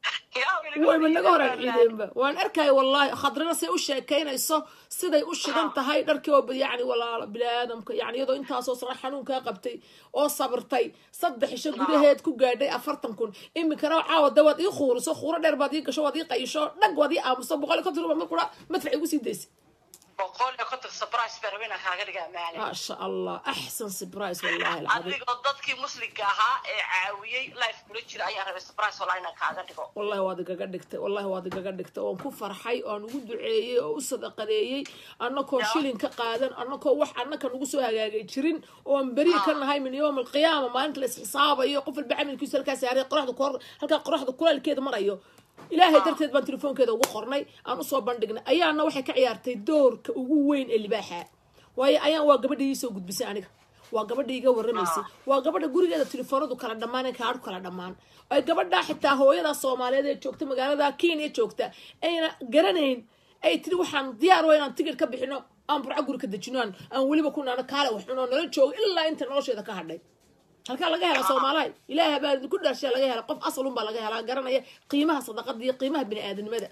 wayba naga horaan ciideenba waan arkaya wallahi khadrana say u sheekaynayso siday u shidan tahay dharkii oo yacni walaalo biniaadamka yani iyadoo intaasoo sana xanuunkaa qabtay oo sabirtay saddex isho gudaheed ku gaadhay afartan kun iminkana caawa da waad ii khuuriso khuuro dheer baad ii gasho waad ii qayisho dhag waad ii aamuso boqol iyo konton ruba mar kura madfac igu sii daysay boqol iyo konton surprise baa rabay inaan kaaga dhigaa maali maasha allah axsan surprise wallahi alcadiim adigoo dadkii muslimka ahaa ee caawiyey life kula jira ayaan rabay surprise walaa inaan kaaga dhigo wallahi waad igaga dhigtay wallahi waad igaga dhigtay oon ku farxay oon ugu duceeyey oo u sadaqadeeyey annakoo shilin ka qaadan annakoo wax annaka nagu soo hagaagay jirin oon beri ka nahay min yowm alqiyaama maalinta la isxisaabayo qof walba camalkiisu halkaa saaray qoraxda kor halkaa qoraxda kulaalkeeda marayo ilaahay darteed baan telefoonkeeda ugu qornay aan usoo bandhignay ayaana waxay ka ciyaartay doorka ugu weyn ee libaaxa waayo ayaan waa gabadha ii soo gudbisay aniga waa gabadha iga warramaysay waa gabadha gurigeeda telefoonadu kala dhammaan kaadhu kala dhammaan ay gabadhaa xitaa hooyada soomaaliyeed ee joogta magaalada kenya joogta ayna garanayn ay tiri waxaan diyaar waa inaan tigid ka bixino aan burco guri ka dejino aan aan weliba ku naano kaale wax cunoo nala joogo ilaa inta nolosheeda ka hadhay halkaa laga hela soomaalahay ilaaha baa idinku dhaashaa laga hela qof asalun baa laga helaa garanaya qiimaha sadaqada iyo qiimaha bini-aadanimada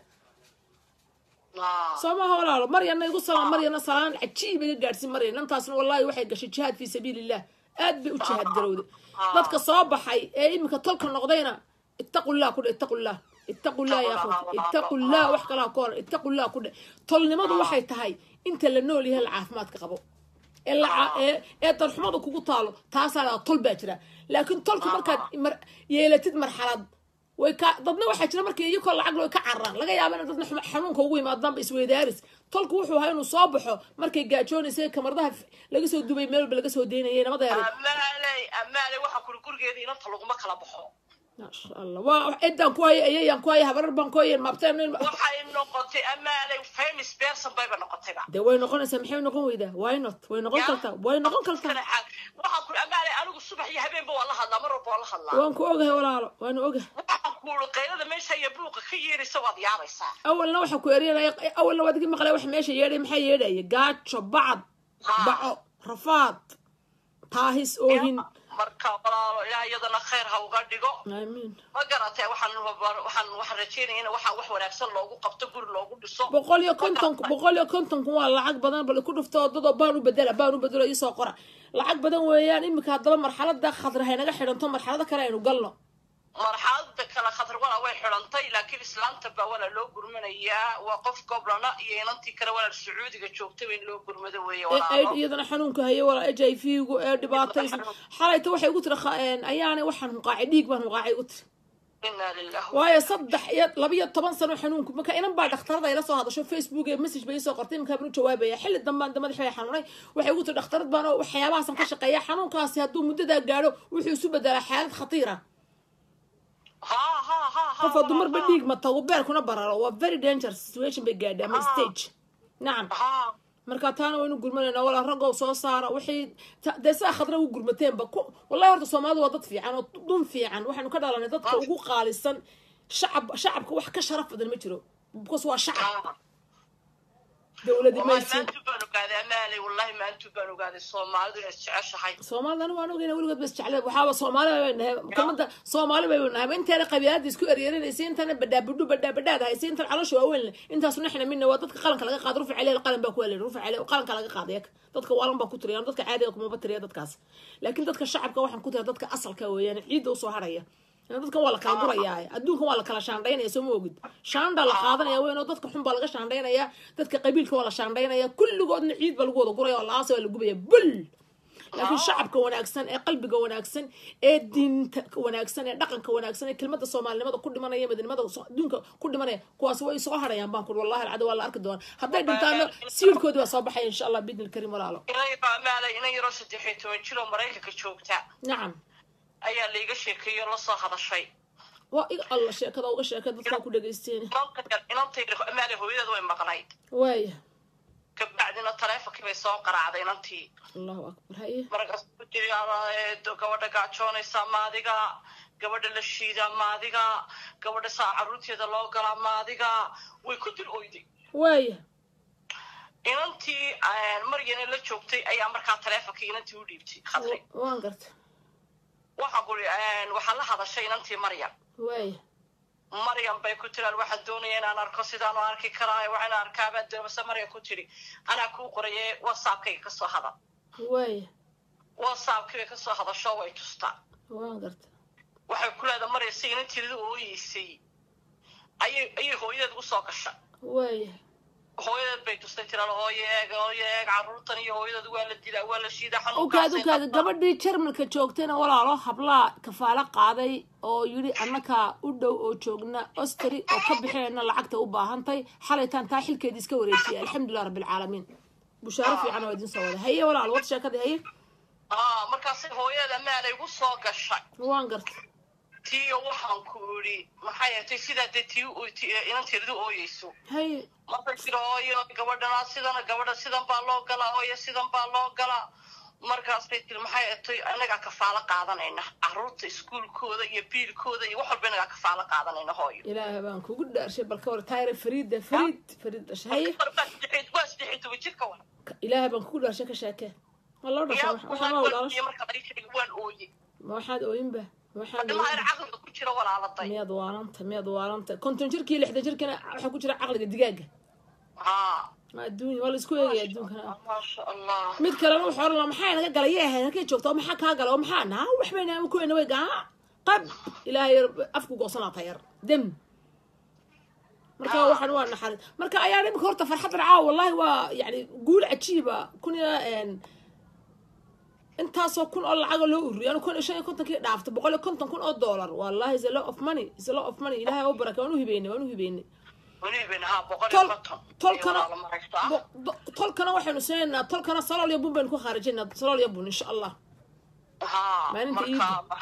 Ah. soo maha walaalo maryana igu salaan maryana salaan cajiib iga gaadhsin maryan intaasna wallaahi waxay gashay jihaad fii sabiilillah aad bay u jihaad garowday dadka soo baxay ee iminka tolka noqdayna ittaqullah kudhe ittaqullah ittaqullah ya akhwati ittaqullah wax kalaa ka hor ittaqullah kudhe tolnimadu waxay tahay inta la nool yahay la caafimaadka qabo ee la ee ee darxumadu kugu taalo taasaa la tol baa jira laakiin tolku markaad mar yeelatid marxalad way ka dadna waxaa jira markii iyakoo lacag loo ka cararaan laga yaaba in dadna xuma- xanuunka ugu yimaadaanba isweydaaris tolku wuxuu ahaa inuu soo baxo markay gaajoonaysay kamaradaha f- laga soo dubay meel walba laga soo deynayay nabada yaray amaaley amaaley waxaan kuri gurigeeda inanta laguma kala baxo maasha allah waa ciddaan ku haya ayayaan ku haya habarar baan ku haya maabteen waxay noqotay amaaley famous person bayba noqotayba dee way noqonaysaa maxay noqon weydaa why not way noqon kartaa way noqon kartaa waxaan kuri amaaley anigu subax iyo habeenba waa la hadlaa mar walba waa la hadlaa waan ku ogahay walaalo waanu ogahay waxaan kuuri qaylada meesha iyo buuqa ka yeeraysa waad yaabaysaa awalna waxa ku eryanaya awalna waad igi maqlay wax meesha yeedhay maxaa yeedhaya gaajo bacad baco rafaad taahis oohin marka walaalo ilaah iyadana khayr ha uga dhigo aamiin ma garatay waxaan waxaan waxaan rajeynaya in waxa wax wanaagsan loogu qabto guri loogu dhiso boqol iyo konton boqol iyo kontonku waa lacag badan bal ku dhufto dadoo baan u bedela baan u bedelo isoo qora lacag badan weeyaan iminka haddaba marxalada khadra haynaga xidhanto marxalado kale aynu galno marxalada kale khatar walaa way xidhantay laakiin islaanta baa walaa loo gurmanayaa waa qof goblana iyo inantii kale walaa sacuudiga joogtaba in loo gurmado weeye ee ay walaalo iyadana xanuunka hayo walaa h i v gu ee dhibaataysan xalayta waxay ugu tiri kha- een, ayaanay waxaan hunqaacay dhiig baan hunqaacay ugu tiri inaa lilah waayo saddex iyo laba iyo toban sano xanuunku marka inan baa dhakhtarada ila soo hadasho facebook ee message bay soo qortay iminkaa baan u jawaabaya xilli dambaan da madaxay xanuunay waxay ugu tiri dhakhtarad baan oo waxyaabahaasan ka shaqeeya xanuunkaasi hadduu muddadaa gaadho wuxuu isu bedelaa xaalad khatiira ha ha ha ha qof hadduu marba dhiig ma tago beerkuna bararo waa very dangerous situation bay gaadhay ama stage nacam ha marka taana waynu gurmanaynaa walaa raggow soo saara wixii ta- dee sidaa khadra ugu gurmateenba ku wallahi horta soomaalidu waa dad fiican oo dun fiican waxaynu ka dhalanay dadka ugu qaalisan shacab shacabka wax ka sharaf badan ma jiro because waa shacab ha dowladi wallahi maysin maantu baan ogaaday amaaley wallahi maantu baan ogaaday soomaalidu inay isjeceshahay soomaalida anigu aan ogeyna weligood bas jeclee waxaaba soomaali bay nahay kamada soomaali bay nahay inteena qabiilada isku eryeranaysa intana badhaabudhu badhaabadhaad haysa intan caloosha waaweyn leh intaasu naxna mina waa dadka qalanka laga qaado rufi caleel qalan baa ku alel rufi caleel qalanka laga qaaday dadka waalan baa ku tiriya dadka caadiga kumaba tiriya dadkaas laakiin dadka shacabka waxaan ku tiriya dadka asalka weeyaan ciidda usoo haraya dadkan waa la kala gurayaa adduunkan waa la kala shaandhaynaya soo ma ogid shaandha la qaadanaya weyn oo dadka xun baa laga shaandhaynaya dadka qabiilka waa la shaandhaynaya kulligoodna ciid baa lagu wada guraya oo laasa waa la gubaya bul laakiin shacabka wanaagsan ee qalbiga wanaagsan ee diinta wanaagsan ee dhaqanka wanaagsan ee kelmada soomaalinimada ku dhimanaya madinimada adduunka ku dhimanaya kuwaas way soo harayaan baan kuri wallahi alcada waa la arki doona hadday dhintaano siirkoodi baa soo baxaya insha allah bidni lkarim walaalo ina yaro amaaley ina yaroo saddex iyo toban jir oo maraykanka joogta nacam ayaa laiga sheekeeyo la soo hadashay waa iga alla sheekada uga sheekay dadkaa ku dhagaysteen inanta yar inanta yar amaaley hooyadeed way maqnayd waaya kabacdina taleefonkii bay soo qaraacday inantii allahu akbar haye markaas ku tiri gabadha gaajoonaysa maadiga gabadha la shiidaa maadiga gabadha saa caruurteeda loo galaa maadiga way ku dil oyday waaya inantii maryana la joogtay ayaa markaa taleefonkii inantii u dhiibtay khadri waan garta waxaa kuri waxaa la hadashay inantii maryam waaya maryam bay ku tiraan waxaan doonaya inaan arko sidaan u arki karaa waxaan arkaabaan doonase maryam ku tiri anaa kuu qoraye whatsappkayga kasoo hadal waaya whatsappkii bay kasoo hadasho way tustaa waan garta waxay ku leedahay marya si inanteedii ooyeysay ayay ayay hooyadeed usoo gasha waaya hooyadeed bay tustay tiral hooye eeg hooye eeg carruurtan iyo hooyadeed waa la dilaa waa la shiidaa ukaad ukaad gabadhii jarmalka joogtayna walaalo hablaa kafaalo qaaday oo yidhi annakaa u dhow oo joogna ostari oo ka bixinayna lacagta u baahantay xalaytaan taa xilkeedii iska wareejiyay alxamdulilah rabbilcaalamiin bushaaro fiican oo idin soo wada haye walaalo wad sheekadii haye aa markaasay hooyada maalay gu soo gashay waan garta tiiyo waxaan ku idhi maxay ahatay sidaa dee tii inanteedadu ooyeyso haye markay tiri hooyo gabadhana sidana gabadha sidan baa loo galaa hooyo sidan baa loo galaa markaasay tiri maxay atay inagaa kafaalo qaadanayna caruurta iskuulkooda iyo biilkooda iyo wax walba inagaa kafaalo qaadanayna hooyo ilaaha baan kugu dhaarshay balka war taayra fariida fariid fariid dhashay haye waa saddex toban jirka wa ilaaha baan kugu dhaarshay ka sheekee ma loo dhashay waxaan waa walaalo marka laga sheegay waan ooye ma waxaad ooyinba waxaan ilmaha yar caqliga ku jira walaaladay miyaad waaranta miyaad waaranta konton jirkii lixdan jirkina waxaa ku jira caqliga digaaga haa adduunya waa la isku eegaya adduunkana maasha allah mid kalena wuxuu oran lahaa maxaa naga galay yee ahayd halkay joogta oo maxaa kaa galay oo maxaa naa waxbay naama ku ena way gaa qab ilaahay afku goosanaa tayar dem marka waxaan waa naxaris marka ayaa imika horta farxad racaa wallahi waa yani guul cajiiba kun iyo intaasoo kun oo lacaga loo ururiyo anu kun iyo shan iyo kontonkii dhaafta boqol iyo konton kun oo dollar wallahi is a lot of money is a lot of money ilahay u baraka waan u hibeynay waan u hibeynay weliban haa boqol iyo tol konton tolkana Iyo walaalo maraysaa. bo- do- tolkana waxaynu sameynaa tolkana salool iyo bun baynu ku khaarijinaa salool iyo bun insha allah haa Maalinta marka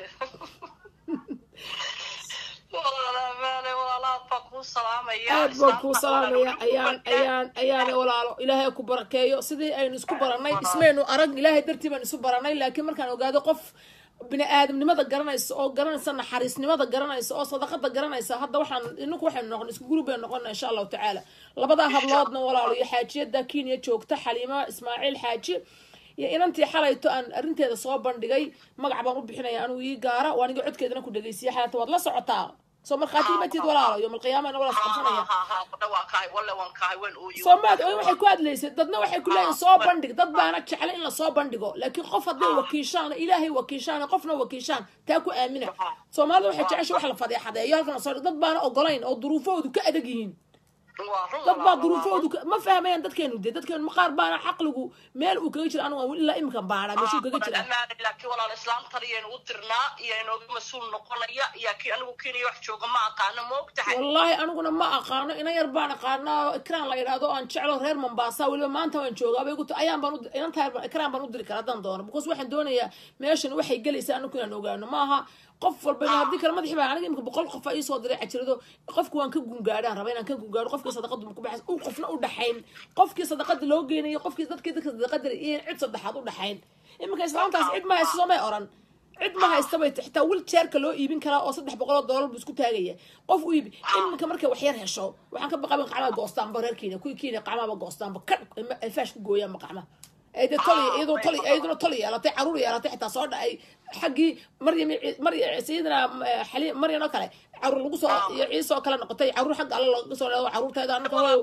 walaalaha maale walaalaha baa kuu salaamaya aad baan kuu Islaamta salaamaya walaalo ayaan kubarkee. ayaan ayaana walaalo ilaahay ku barakeeyo sidii aynu isku baranay ismaynu arag ilaahay dartii baan isu baranay laakiin markaan ogaado qof bini aadamnimada garanaysa oo garanaysa naxariisnimada garanaysa oo sadaqada garanaysa hadda waxaan ininku waxaynu noqon isku gurub baynu noqona insha allahu tacaala labadaa habloodna walaalo iyo xaajiyada kenya joogta xaliima ismaaciil xaaji iyo inantii xalayto aan arrinteeda soo bandhigay magac baan u bixinaya anigu ii gaara waa aniga codkeedana ku dhegeysiya xalayta waad la socotaa soo markhaati matid walaalo yowm alqiyaamana wala isqabsanaya haa haa haa waa kahay walle waan kahay waan ooyi soomaad oy waxay ku hadlaysay dadna waxay ku leeyihin soo bandhig dad baana jeclay in lasoo bandhigo laakiin qof hadday wakiishaan ilaahay wakiishaan qofna wakiishaan taa ku aamina soomaalida waxay jecesha wax la fadeexadeeyo halkan lasoo dhig dad baana ogolayn oo duruufahoodu ka adag yihiin waa run dad baa walaalo, duruufahoodu ka- ma fahmayaan dadkeenu dee dadkeenu qaar baana caqligu meel uu kaga jira anigu aan ilaa imika baara meeshuu kaga jira amaana laakiin walaal islaamtan iyaynu u dirnaa iyo inooga mas-uul noqonaya iyo kii anigu kenya wax jooga ma aqaano ma og tahay wallaahi aniguna ma aqaano ina yar baan aqaanaa ikraan la yidhaahdo aan jeclo reer mombasa weliba maanta waan joogaa bay guta ayaan baan u- inanta yar baan- ikraan baan u diri karaa haddaan doono because waxaan doonayaa meeshan waxay gelaysaa anagu inaan ogaano maaha qof walba in haddii kale madaxi baa aniga imika boqol qof aa iisoo diray cajirado qofku waan ka gungaadhaan raba inaan ka gungaadho qofkii sadaqadu ku baxays u qofna u dhaxayn qofkii sadaqada loo geenayo qofkii dadkii dadka sadaqada iyo cid saddexaad u dhaxayn iminka islaamtaas cid ma hayso soomay oran cid ma haysta bay tahay. xitaa wilchairka loo iibin karaa oo saddex boqol oo doolar buu isku taagaya qof u iibi iminka markay wax yar hesho waxaan ka baqaban qacmaha goostaanba reer kenya kuwii kenya qacmaaba goostaanba ka ay faash ku gooyaanba qacmaha ay dee toli iyadoo toli iyaduna toli yeelatay caruur yeelatay xitaa soo dhacay xaggii maryam marya sayidina xaliim maryan oo kale caruur lagu soo iyo ciise oo kale noqotay caruur xagga alle laga soo leedo caruurteeda anaka hooyo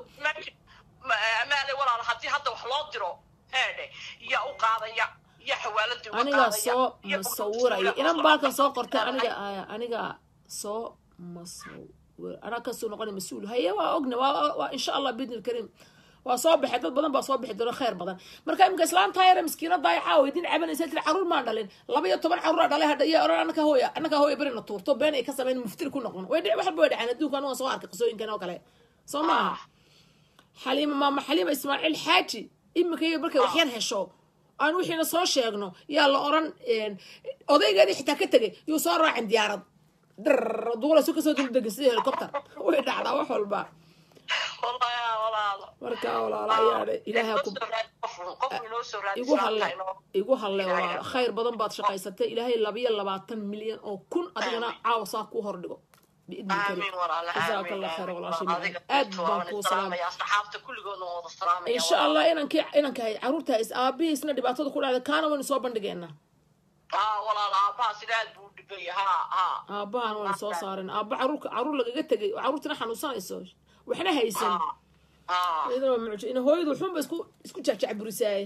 amaale walaal haddii hadda wax loo diro heedhe yaa u qaadaya yaa xawaalada uga anigaa qaadaya, soo yaa masawiraya uga inan soo baalkan soo qortay qaadaya. aniga aya aniga soo masawir anaa kasoo noqonay mas-uul haye waa ogna waa waa insha allah bidni lkariim waa soo baxay dad badan baa soo bixi doona khayr badan marka imika islaanta yare miskiinada ay caawa idin cabanaysa tiri caruur maan dhalin laba iyo toban caruuraa dhalay hadha iyo oran anaka hooya anaka hooya berina tuurto been ay ka sameyn muftir ku noqon way dhici waxba way dhaceen adduunka aniga soo arkay qisooyinkan oo kale soo maaha xaliima maama xaliima ismaaciil xaaji imika iyo markay wax yar hesho aan wixiina soo sheegno yaa la oran odaygeedii xitaa ka tegay yuu soo raacin diyaarad drr duulasu kasoo duldegin sidii helicopter way dhacdaa wax walba Wallahi, walaalo. marka walaala ayaa dhe ilaaha ku Inoo soo raadi qof- qof inoo soo raadi igu saanta halle inoo- igu halle walaala khayr badan baad shaqaysatay ilaahay labayo labaatan milyan oo kun adigana caawa saa kuu hordhigo biidni Aamin karim walaalo, jazaaka aamin, allah khayr aamin. walaashay Adiga aad intuu baan waan kuu salaamay islaamaya, asxaabta kulligoodna waan wada salaamaya, insha walaalo. allah inankii inankahay caruurta is aabihiisna dhibaatada ku dhacday kaana waynu soo bandhigeynaa Haa, walaalo, aabbaha sida aad buu u dhibay, haa, haa. aabbahan waynu soo saaren aabba caruurka caruur lagaga tegay oo caruurtina xanuunsanayso waxna haysan Haa, haa, iyadana waa mucjo ina hooyadu waxunba isku isku jacjacburisaaye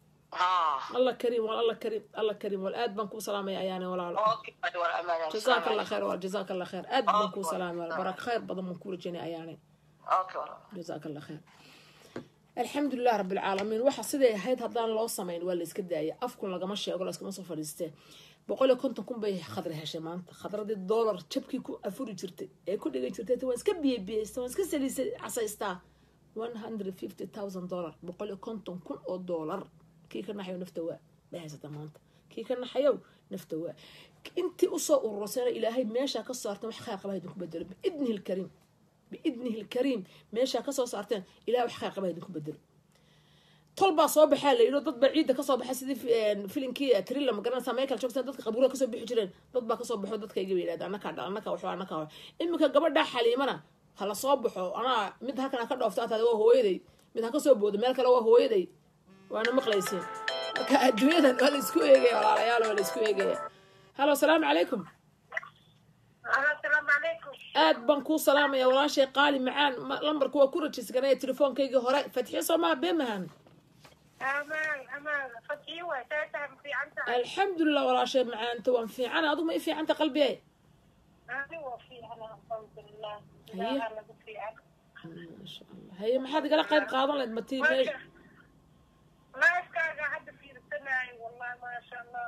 haa. allah kariim wal allah kariim allah kariim wal aad baan kuu salaamaya ayaane walaalo Okay, walaalo, amaan, aan jazaaka salaamaya. allah khayr wal jazaaka allah khayr aad baan kuu salaamay wal barak khayr badan baan kuu rajaynaya ayaane Okay, walaalo. jazaaka allah khayr alxamdulilah rabi alcaalamiin waxa siday ahayd haddaan loo samayn waa la iska daaya afkun lagama sheego laskama soo fadhiistee boqol iyo konton kun bay khadra heshay maanta khadradii dollar jabkii ku afuri jirtay ee ku dhigan jirtay waan iska biyabiyaysta waan iska saliisa casaystaa one hundred fifty thousand dollar boqol iyo konton kun oo dollar kii ka naxayow nafta waa bay haysataa maanta kii ka naxayow nafta waa intii usoo urursayna ilaahay meeshaa ka saartan wax khayr qaba idinku bedelo biidnihi lkariim biidnihi lkariim meeshaa kasoo saarteen ilahay wax khayr qaba idinku bedelo tol baa soo baxaa la yidhi dad baa ciidda kasoo baxay sidii fi- filinkii trilla ma garanaysaa michael jackson dadka qabuura kasoo bixi jireen dad baa kasoo baxo dadka iga yidhahda anakaa dhal anaka waxba anaka waxba iminka gabadha xaliimana ha la soo baxo anaa mid halkan ha ka dhoofta ataada waa hooyaday mid ha kasoo boodo meel kale waa hooyaday waana maqlaysiin marka adduunyadan waa la isku eegaya walaalayaal waa la isku eegaya halo asalaamu calaykum asalaamu calaykum aad baan kuu salaamaya walaashay qaali macaan ma- lambarka waa ku rajisganaya telefoonkaygii hore fatxiyo soomaa beemahan amaan amaan fadii waay taataa ma fiican tahay alxamdulilah walaashay macaanta waan fiican adigu ma i fiicanta qalbiye ani waa fiican alxamdulilah Haye. ilaaha lagu fiican maasha allah haye maxaad igala qayb qaadan lahayd matii marka laaskaaga hadda fiirsanaayo wallahi maasha allah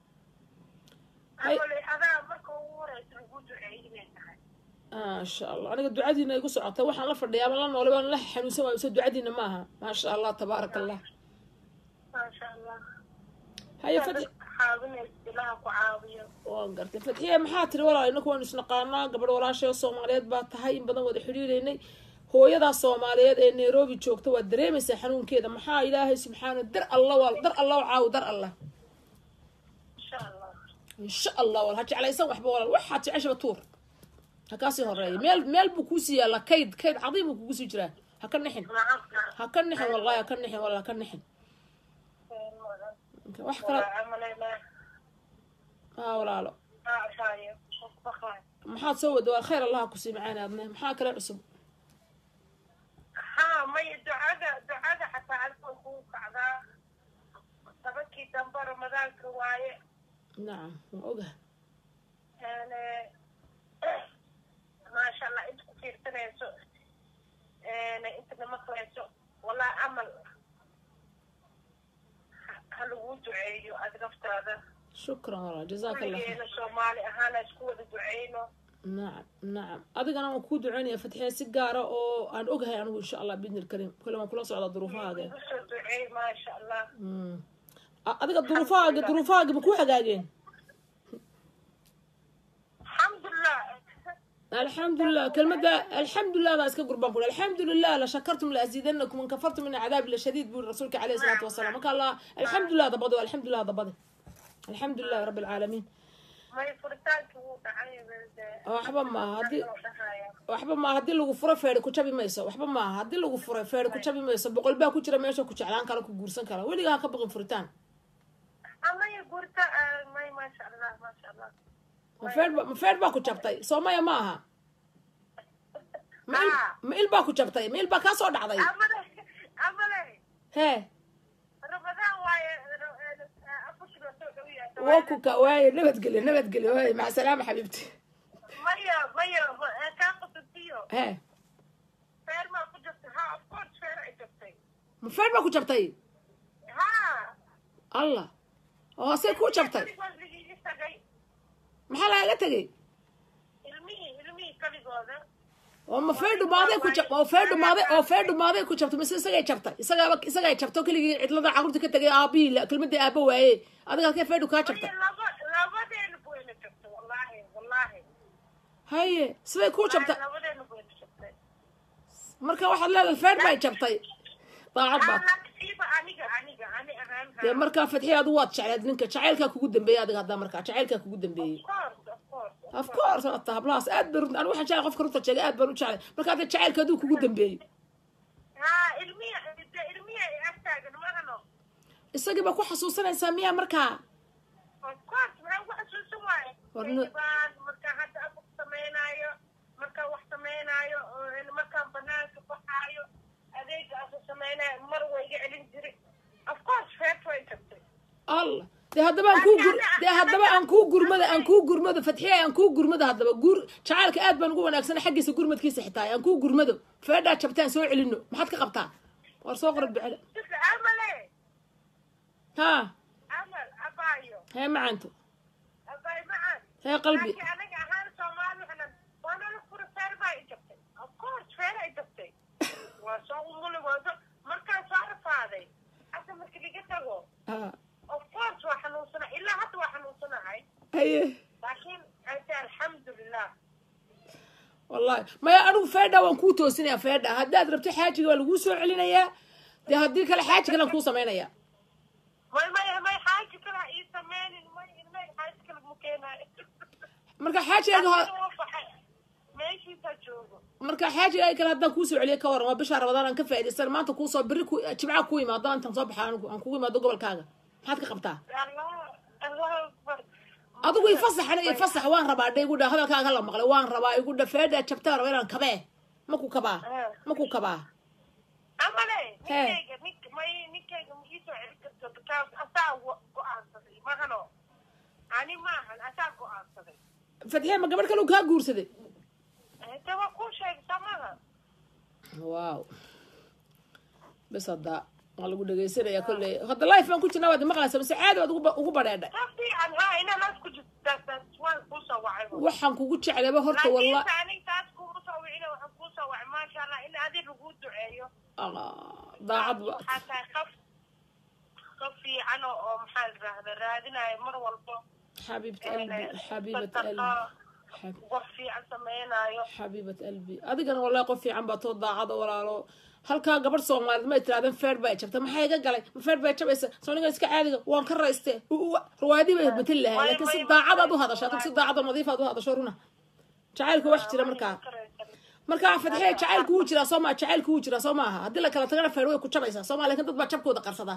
Hay- amale adaa marka ugu horeysa lagu duceeyay inay tahay maasha allah aniga ducadiina igu socotay waxaan la fadhiyaa ama la noolay waan la xanuunsan waayo so ducadiina ma aha maasha allah tabaaraka allah maasha allah haye Yaa fatxi dadka caawinaysa ilaha ku caawiyo waan gartay fatxiye maxaa tiri walaal inaku waanu isnaqaanaa gabadh walaashay oo soomaaliyeed baa tahay in badan wada xidhiireynay hooyadaa soomaaliyeed ee nairobi joogta waad dareemaysaa xanuunkeeda maxaa ilaahay subxaana dar alla waa dar alla oo caawi dar allah insha allah insha allah wal ha jeclaysan waxba walaal waxaad jeceshaba tuur ha kaasii horeeya meel meel buu kuusii yaallaa kayd kayd cadiim buu kugu sii jiraa ha ka nixin nacam ha ka nixin wallahi ha ka nixin walla ha ka nixin wax kale camaleyna haa walaalo aashaayo baqaay maxaad soo wada waa khayr allaha kusii macaan aadne maxaa kale cusub haa maya ducada ducada xataa halkan kuu kacdaa tobankii dambe ramadaanka waaye nacam waa ogaha Yani, maasha allah inta ku fiirsanayso intana maqlayso wallahi camal ha- ha laguu duceeyo aad naftaada shukran walaal jazaaka allah khayr kulligeena soomaali ahaana isku wada duceyno nacam nacam adigana waan kuu duceynaya fatxiya si gaara oo aan ogahay anigu insha allah biidni ilkariim kole waan kula socdaa duruufahaaga igu soo duceey maasha allah Mm. A- adiga duruufahaaga duruufahaaga ma ku hagaageen alxamdulilah alxamdulilah kelmada alxamdulilah daa iska gurbaan kuri alxamdulilah la shakartum la aziidanakum in kafartum min cadaabi la shadiid buri rasuulka caleyhi salaatu wasalaam marka allah alxamdulilah dabade waa alxamdulilah dabade alxamdulilah rabbi alcaalamiin may furitaankii wuu dhacay dee waxba maaha haddii loo dhahaya waxba maaha haddii lagu furo feeri ku jabi mayso waxba maaha haddii lagu furo feeri ku jabi mayso boqol baa ku jira meesha ku jeclaan kara ku guursan kara weligaa ha ka baqin furitaan amaya gurta may maasha allah maasha allah ma feer ba ma feer baa ku jabtay soomaya ma aha ma il Ah. ma il baa ku jabtay ma il baa kaa soo dhacday amale amale hee ramadaan waaye afurkii waa soo dhow yahay waa ku ka waaye nabadgelyo nabadgelyo waaye maca salaama xabiibti maya maya kaa qasantiyo hee feer maa ku jirtay ha of course feer ay jirtay ma feer baa ku jabtay ha allah oo see kuu jabtay ligii tagay maxaa lagaga tegay ilmihii ilmihii kaligooda oo ma feer dhumaaday ku jab oo feer dhumaaday oo feer dhumaaday ku jabtay mise isagay jabtay isagaaba isagay jabto keligii cidlada carruurta ka tegay aabihii la- kelmadii aaba waaye adiga halkee feerdhu kaa jabtay maya laba labadeena buyna jirtay wallaahi wallaahi haye siday kuu jabtay labadeena buyna jirtay marka waxaad leedahay feer bay jabtay daacad baad siiba aniga aniga ani ahaan dee markaa fadxiya adigu waad jecleed ninka jacaylkaa kugu dambeeyey adiga haddaa markaa jacaylkaa kugu dambeeyey of course ata hablahaas aad bay runta anigu waxaan jeclay qofka runta sheegay aad baan u jeclay marka hadda jacaylka adigu kugu dambeeyey ha ilmihi ilmihi ay agtaagan mahano isagii baa ku xasuusanaysaa miyaa markaa of course maxaan ku xasuusan waaye Warna- baan markaan hadda afur sameynaayo markaan wax sameynaayo oo markaan banaanka baxaayo adeega asu sameynaayo mar way iga celin jiri of course feet way jirtay allah dee haddaba aan kuu gur dee haddaba aan kuu gurmada aan kuu gurmado fadxiya aan kuu gurmado haddaba guur jacaylka aad baan ugu wanaagsana xaggiisa gurmadkiisa xitaa aan kuu gurmado feedhaa jabtaan soo celino maxaad ka qabtaa war soo qorad bicele sida amale ha amal abaayo hee macanto abaay macaan hee qalbi laakiin anaga ahaan soomaali waxaan waa nala fura feer baa i jabtay of course feer ay jabtay waa soo umuli wado markaan soo rafaaday hadda marka liga tago ha of course waa xanuunsana ilaa hadda waa xanuunsanahay haye laakiin ante alxamdulilah wallahi maya anigu feedha waan kuu toosinaya feedha haddaad rabto xaajiga waa laguu soo celinayaa dee haddii kale xaaji kale aan kuu samaynaya may may may xaaji kale ha ii sameynin may may xaaji kale mu keenaayo marka xaajiga ho Aniga waa baxay meeshiisa joogo marka xaajiga ay kale haddaan kuusoo celiyo ka waran waa bisha rabadaan aan ka faa'iidaysan maanta kuusoo beri ku jimcaha ku imaado intaan soo baxa anigu aan kugu imaado gobolkaaga maxaad ka qabtaa allah allah akbar adigu ifasaxana ifasax waan rabaa dhe igu dha hadalkaaga la maqlay waan rabaa igu dha feedha jabtaan raba inaan kabee maku kabaa maku kabaa amale Hee. ninkayga nink may ninkayga ma iisoo celin karto because asaa wa- go-aansaday mahano ani maahan asaa go-aansaday fadxiya ma gabadh kale uu kaa guursaday de waa kuu sheegay samaha waaw bes hadda waa lagu dhegaysanaya kolley hadda life baan ku jirnaa waad maqlaysa mise caadi waad ugu ba- ugu badheedhay ka fiican ha inanaas ku jirtaas waan kuusoo wacay waxaan kugu jeclayba horta walla laakiinse aniga taas kuma soo wicina waxaan kuusoo wacay maasha allah in adi laguu duceeyo Ah, daacad ba waxaa tahay qof qof fiican oo oo maxaa la rahda raadinayo mar walbo xabiibat qalbi xabiibat qalbi Xab- wax fiican sameynaayo xabiibat qalbi adigana wallahi qof fiican baa too daacada walaalo halkaa gabadh soomaaliyeed may tirahdeen feer baa jabta maxaa iga galay ma feer baa jabaysa soo ningan iska caadiga waan ka rayste riwaayadii bay matali lahay laakiin si daacadaad u hadasho adig si daacada nadiifaad u hadasho runa jacaylka wax jira markaa markaa fadxiya jacaylku wuu jiraa soo maa jacaylku wuu jiraa soo maaha haddii la kala tagana feer way ku jabaysaa soo maa lakin dad baa jabkooda qarsadaa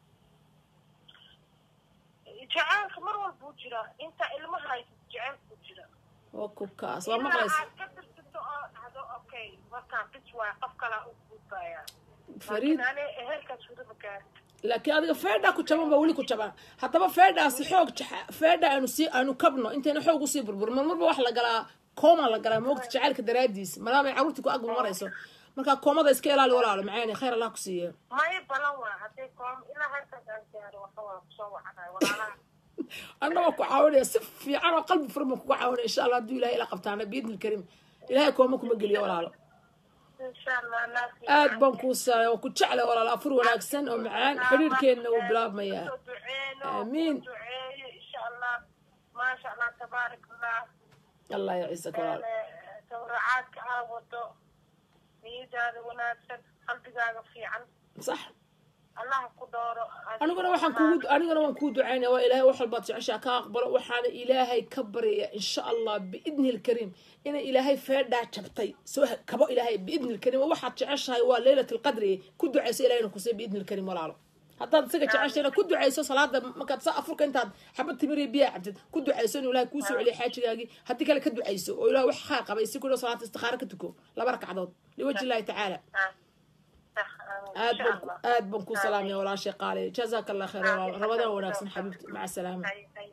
jacaylka mar walbuu jiraa inta ilmaha haysa jacaylku jira waa kukaas waa maqlaysa aad ka tirtirto oo dhahdo okay markaan bis waay qof kalaa u gudbaya fariid laakiin ani ehelkaas weliba gaari laakiin adiga feedhaa ku jaban baa weli ku jaban haddaba feedhaasi xoog jaxa- feedha aanu sii aanu kabno intayna xoog usii burbur mar marba wax la galaa kooma la galaa moogta jacaylka daraadiis maadaama ay carruurtii ku ag marayso markaa koomada iska ilaali walaalo macaani khayr allah ku siiye may balan waa hadday koom ilaa halkaas aan gaaro waxa waa kusoo wacanayo walaalaha anna waa ku caawinaya si fiican oo qalbi furan baan kuga caawinaya insha allah hadduu ilahay ila qabtaana biidni ilkariim ilahay kooma kuma geliyo walaalo insha allah naas aad baan kuu saaya waa ku jeclay walaalo afur wanaagsan oo macaan xiriirkeenna wuu bilaabmayaa soo duceeno Amiin. soo duceeyo insha allah maasha allah tabaarak allah allah yaciisaka walaalo tawracaadka aa wado niyadaada wanaagsan qalbigaaga fiican sax allah ku dooro aniguna waxaan kugu aniguna waan kuu ducaynaya waa ilaahay wax walbaad jeceshaa ka aqbalo waxaana ilaahay ka baryaya insha allah biidni lkariim inay ilaahay feedhaa jabtay soo ha- kabo ilaahay biidni lkariim oo waxaad jeceshahay waa leylat lqadri ku ducayso ilahayna kusay biidni lkariim walaalo haddaad isaga jeceshayna ku ducayso salaada markaad sa afurka intaad xabad timiriya biyaa cabtid ku ducayso inuu ilaahay kuu soo celiyo xaajigaagii haddii kale ka ducayso oo ilaah wax khaar qabay si kudho salaata istikaaro ka tuko laba ragcadood liwajhi illahi tacaala aad baan aad baan ku salaamaya walaashay qaali jazaaka allah khayr walaal rabadaan wanaagsan xabiibti maca salaama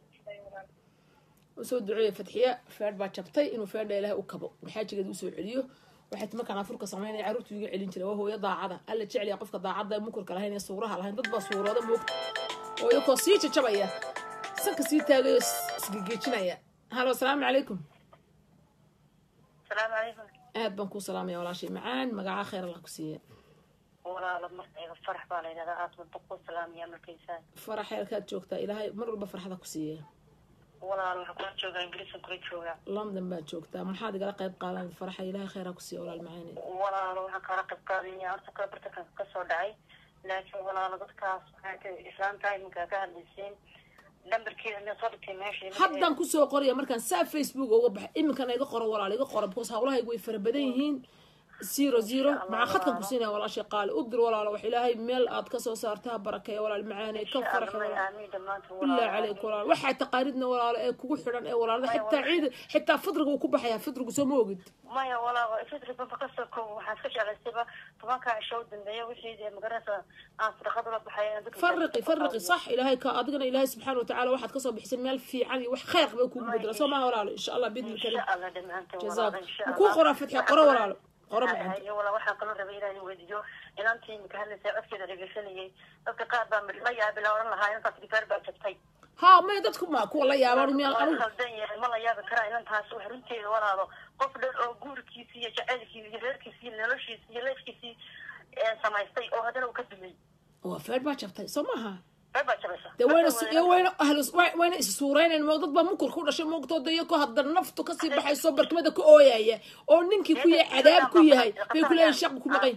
usoo duceeya fatxiya feedh baa jabtay inuu feedha ilaahay u kabo maxaajigeeda usoo celiyo waxay ti markaan afurka samaynaya carruurtu iga celin jiray waa hooyo daacada alla jeceliya qofka daacada mukurka lahayn ee suuraha lahayn dad baa suurooda moogta oo iyakoo sii jajabaya sanka sii taagayo isgegeejinaya halo asalaamu calaykum salaamu calaykum aad baan ku salaamaya walaashay macaan magaca khayr allah ku siiya walaalo markayga farax baa la yidhahdaa aad baan ku salaamaya markaysaa farax heelkaad joogtaa ilaahay mar walba farxada ku siiya walaalo waxaan kula joogaa ingiriisan kula joogaa london baad joogtaa maxaad igala qayb qaadan faraxa ilaahay khayra ku siiya walaal macaane walaalo waxaan kaala qayb qaadanya horta kala bartankan ka soo dhacay laakiin walaalo dadkaas waxaa ka islaantahay iminkaa ka hadlaysiin lambarkeeda ina soo dhigtay meesha haddaan kusoo qoraya markaan saa facebook uga baxay iminkana iga qoro walaal iga qoro because hawlahaygu way fara badan yihiin zero zero maxaa khadkan ku siinaya walaashay qaali u dir walaalo wax ilaahay meel aad kasoo saartaa barakeeya walaal macaane ka farxa walaal aamiin dhammaantood bilaa caleyk walaal waxaa taqaanidna walaalo ee kugu xidhan ee walaalada xitaa ciid xitaa fidriga uu ku baxayaa fidrigu soo ma ogid maya walaalo fitri bamba kasoo koob waxaan iska jeclaystayba tobankaa cisho u dambeeya wixii dee magaranaysa aan sadaqad ula baxay inaan dadka فرقي فرقي صح إلهي كأدقنا إلهي سبحانه وتعالى واحد كسر بحسن مال في عني وح خير بكون بدرة سو ما ولا إن شاء الله بإذن إن الكريم شاء الله dhammaantood جزاك walaalo, إن شاء وكون الله. قرا فتحي قرا ولا لا قرا ما عندي hayo walaa waxaan kaloo rabay inaan weydiiyo inantii imika hadlaysay codkeeda dhegeysanayay dadka qaar baa midla yaabila oran lahaa inantaas digaar baa jabtay ها ما يدتكم ما كل يا بارو ميال waa أنا khaldan yahay ma la yaabi karaa inantaas wax runteeda walaalo qof dhan oo guurkiisi iyo jacaylkiisi iyo reerkiisi iyo noloshiisi iyo leefkiisii ee samaystay oo haddana uu ka dumay وفرد ما شفتي سماها reer baa jabaysa de wayna iyo wayna ahlu wayna is suureynayaan mo dad baa mukul ku dhashay moogtooda iyo ko hadda naftu kasii baxayso barkimada ka ooyaya oo ninkii ku yahay cadaab ku yahay bay ku leeyihin shaq ku maqan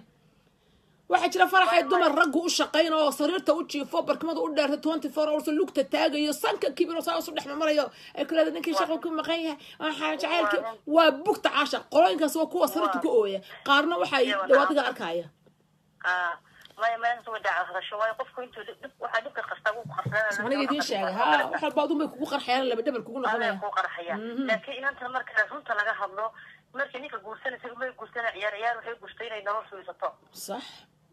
waxaa jira faraxay dumar raggu u shaqayn oo sariirta u jiifo barkimada u dheertay twenty four hours lugta taagayo sanka kibiro saa isu dhex marayo ay ku leedahay ninkii shaqo ku maqan yahay waxaa jacaylki waa bugta caashaq qolooyinkaas waa kuwa sariirta ku ooya qaarna waxay dhawaadiga arkaya Ah, maya meelnas way dhaca hadasho waayo qofku intuu dhib waxaa dhibka qastaa wuu qarsanaa aniga idiin sheegay ha wax walba adun bay kugu qarxayaan laba dhabar kugu noqonaya ku qarxaya laakiin inanta marka runta laga hadlo markii ninka guursanaysa umay guursana ciyaar ciyaar waxay guurtay inay nolol samaysato صح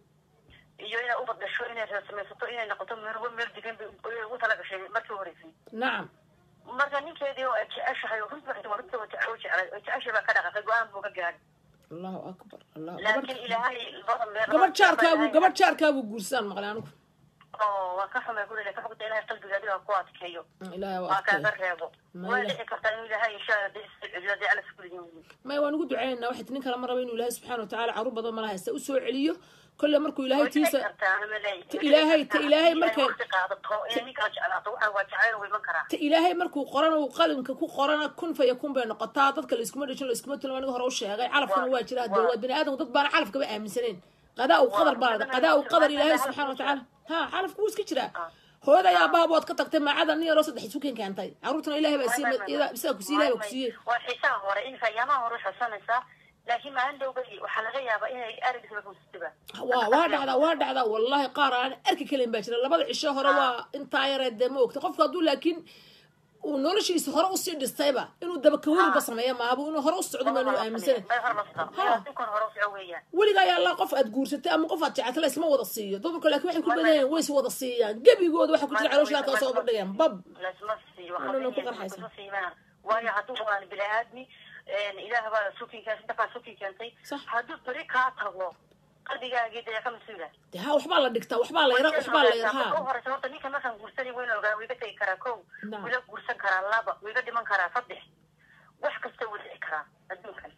iyo inay u badasho inay reer samaysato inay noqoto meerwa meer degan bay ugu talagashay markii horeysay نعم marka ninkeedii oo ay jeceshahay oo runta waxay runta waa jecel jecel oo jeceshay baa ka dhaqaaqay go-aan buu ka gaadhay الله اكبر الله laakiin ilaahay labada meer gabadh jaarkaabu gabadh jaarkaabu guursaan maqlay anigu oo waa ka xumay guriga ka xugta ilaahay qalbiga adiga ku adkeeyo ilaahay waa waa kaaga adkeey reebo Ma way ilaah- dhici kartaa inuu ilaahay insha allah dee isceliyo dee alla iskuliyin may waan ugu duceynaa waxay nin kale ma raba inuu ilaahay subxaana watacaala caruur badan mala haysta usoo celiyo kolle markuu ilaahay tiisa Ta ilaahay- ta ilaahay markay- waqti qaadato inay ninkaa jeclaato waxaan waa jacayl uu iman karaa ta ilaahay markuu qoran uu qalinka ku qorana kun fa yakun bay noqotaa dadka la iskuma dhashin la iskuma tulin aniga hore u sheegay calafkana waa jira hadee waa bini aadamku dad baana calafkaba aaminsaneen qadaa u qadar baa lada qadaa u qadar ilaahay subxaana watacaala ha calafku wuu iska jiraa hooyada ayaa baabood ka tagtay maacada nin yaroo saddex isuken keentay caruurtana ilaahay baa siiyey isaga ku siiyey ilaahay baa ku siiyey waa xiisaha hore inka ayaamaha hore xusanaysaa laakiin maalin dhowba waxaa laga yaabaa inay arigiisba kusiba waa waa dhacdaa waa dhacdaa wallahi qaar aan arki kalen baa jira labada cisho hore waa intaa yaree dee ma ogta qofku hadduu laakiin uu noloshiisa hore usii dhistayba inuu dabakaweliba sameeya maabu inuu hore u socdo baan u aaminsanay ninkan hore usoco weeyaan weliga ayaa allah qof aad guursatay ama qof aad jecatay la isma wada siiyo dumarka laakiin waxay ku badayaan way is wada siiyaan gebigooda waxa ku jira caloosha halkaa soo bardhigayaan bab lasma siiyo Ano na ku qarxaysa? waxaa siimaan waayo hadduu waan bini aadmi ilaah baa sukinkaas intakaa sukin keentay Sax. hadduu beri kaa tago qalbigaagii dee ka mas-uula dee ha waxbaa la dhigtaa waxbaa la yara waxbaa la yara ha horeysa horta ninka markaan guursanay wayna ogaa wiiga tegi karaa kow Naam. wiiga guursan karaa laba wiiga dhiman karaa saddex wax kasta wuu dhici karaa adduunkan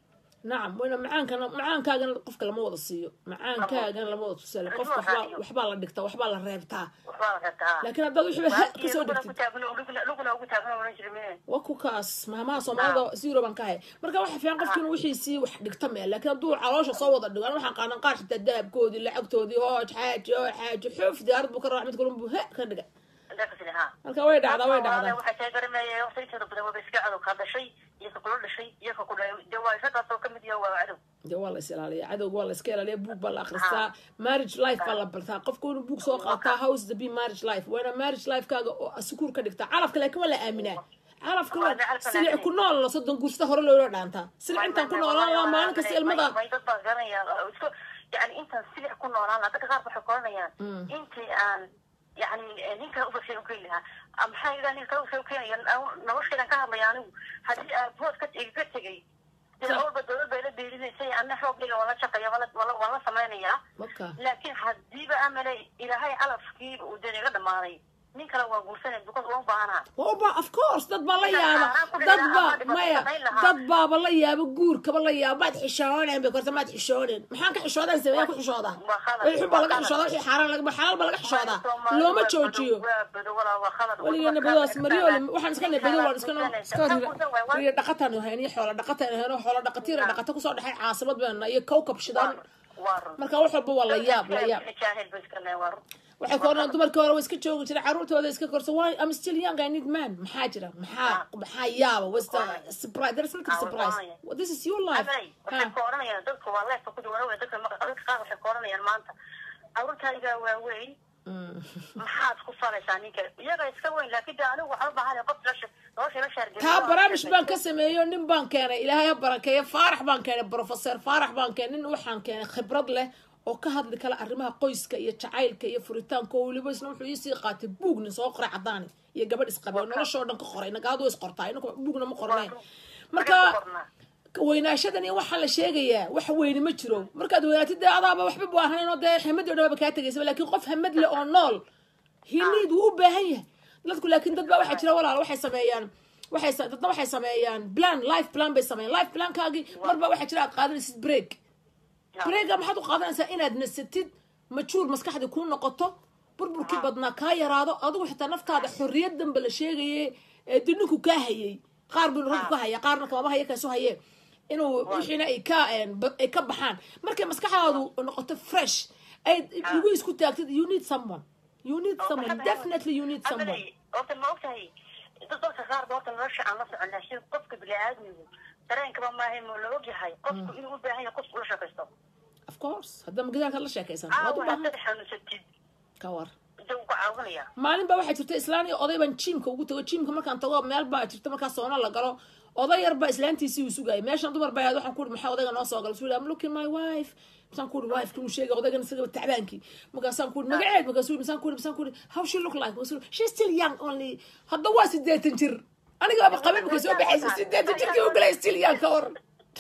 nacam wayna macaankana macaankaagana qofka lama wada siiyo macaankaagana lama wada tusaale qofka waxbaa waxbaa la dhigtaa waxbaa la reebtaa waxbaa la rabtaa laakiin haddaad wixii ha kasoo luguna dhigtid ku taagno luguna- luguna ugu taagno oran jiri mee waa ku kaas mahmaha soomaalida zero baan ka hay marka waxa fiican qofki inuu wixiisii wax dhigta meel laakiin hadduu caloosha soo wada dhigo ana waxaan qaanan qaar xitaa dahabkoodii lacagtoodii hooj xaaji oo xaaji xuf diyaarad buu ka raa mid kalun buu he ka dhiga dakasile ha marka way dhacdaa way dhacdaa waxay tahay garanaya waqti inteeda badan waba iska cadow kaa dhashay iyo ka kula dhashay iyo ka ku dhalay dee waa isagaasoo kamid yaha waa cadow dee waa la is ilaaliya cadowga waa la iska ilaaliya buug baa la akhristaa marriage life baa la bartaa qofka inuu buug soo qaataa house the be marriage life waa inaa marriage lifekaaga oo sukuur ka dhigtaa calafka laakiin waa la aaminaa calafka waa silic ku nool la soddon guursata hore loola dhaantaa silic intaan ku noolaan laa maalin kasta ilmada may dad baa garanaya oo isku yani intaan silic ku noolaan lahaa dadka qaar waxay koranayaan intii aan yani ninka ubashay ukeen lahaa ah, maxaa idaa ninka ubashay ukeenaya noloshaydan ka hadlaya anigu haddii aabood ka iga tegay dee olba dowlad bay la beelinaysay ana xoogayga waan la shaqeeya waan la- waan la- waan la samaynayaa marka laakiin haddiiba amalay ilaahay calafkiiba uu deen iga dhamaaday nin kale waa guursanay because waa u baahanaa waba of course dad baa la yaaba dad baa maya dad baaba la yaaba guurkaba la yaaba maad xishooneen bay korta maad xishooneen maxaan ka xishoodan sameeyaa ku xishoodaa wixii baa laga xishoodaa wixii xaaraan laga xalaal baa laga xishoodaa looma joojiyo weligeena badadaas maryooli waxaan iska nahay badi waan iska noo iska riya riya dhaqataan hayn iyo xoola dhaqataan hayn xoola dhaqatiir dhaqata kusoo dhexay caasimad bayna iyo kowkab shidaan marka wax walba waa la yaab la yaab waxay ka odhanayaan dumarkii hore way iska joogi jiray carruurtooda iska korso why I'm still young I need man maxaa jira maxaa maxaa yaaba what's the surprise there's nothing surprise Well, this is your life waxay Ha. ku oranayaan dadka waa leefka ku duwan wey dadka maqa- dadka qaar waxay ku oranayaan maanta carruurtayga waa weyn Mm. maxaad ku falaysaa ninka iyaga iska weyn laakiin de anigu waxaan u baahanaya qof nolosha nolosha la shaargeliyo taa barnaamij baan ka sameeyo nin baan keenay ilaahay ha barakeeyo faarax baan keenay professor faarax baan keenay nin waxaan keenay khibrad leh oo ka hadli kala arrimaha qoyska iyo jacaylka iyo furitaanka oo weliba isna wuxuu iisii qaatay buugnin soo qoray cadaani iyo gabadh isqabay oo noloshoo dhan ka qoray nagaadu way isqortaa inagu buugna ma qorneen marka weynaashadan iyo waxaa la sheegayaa wax weyne ma jiro markaad weynaatid dee adaaba waxba bu ahayn oo dee hamadi o dhan baba kaa tegaysaba laakiin qof hamad leh oo nool hiniid wuu u baahan yahay dadku laakiin dad baa waxaa jira walaal waxay sameeyaan waxay sa- dadna waxay sameeyaan plan life plan bay sameeyaan life plankaagii marba waxaa jira aad qaadanaysid break breega maxaad u qaadanaysaa inaad nasatid majuur maskaxdii kuu noqoto burburkii badnaa kaa yaraado adigu xitaa naftaada xorriyad danba la sheegaye ee dee ninku kaa hayay qaar buu raggu ka haya qaarna kamaba haya kaasu haye inuu wixiina ay ka een, ba- ay ka baxaan markay maskaxdaadu noqoto fresh ay lagu isku taagtid you need someone you need someone definitely you need someone horta ma ogtahay dad dadka qaar ba horta nolosha aan la socon laakiin qofka bini-aadmigu dareenkaba maaha ma la ogyahay qofku inuu u baahan yahay qofku ula shaqaysto of course haddama gidaarkaad la sheekaysan waad u caawa baahan haddaad xanuunsatid ka war dee wuu ku caawinaya maalin baa waxaa jirta islaan iyo oday baan jiimka ugu tago jiimka markaan tago meel baa jirta markaa soona la galo oday yar baa islaantiisii uu sugayay meeshan dumar baa ahayd waxaan ku uri maxaa odayga noo soo gala suu I'm looking my wife masaan ku uri wife kuu sheegay odaygan isagaba tacbaankii markaasaan ku uri magaceed markaasuu masaan ku uri masaan ku uri how she look like markaasuu uri she's still young only hadda waa sideetan jir anigaaba qabin markay soo baxaysa sideetan jirkii u galay still young ka waran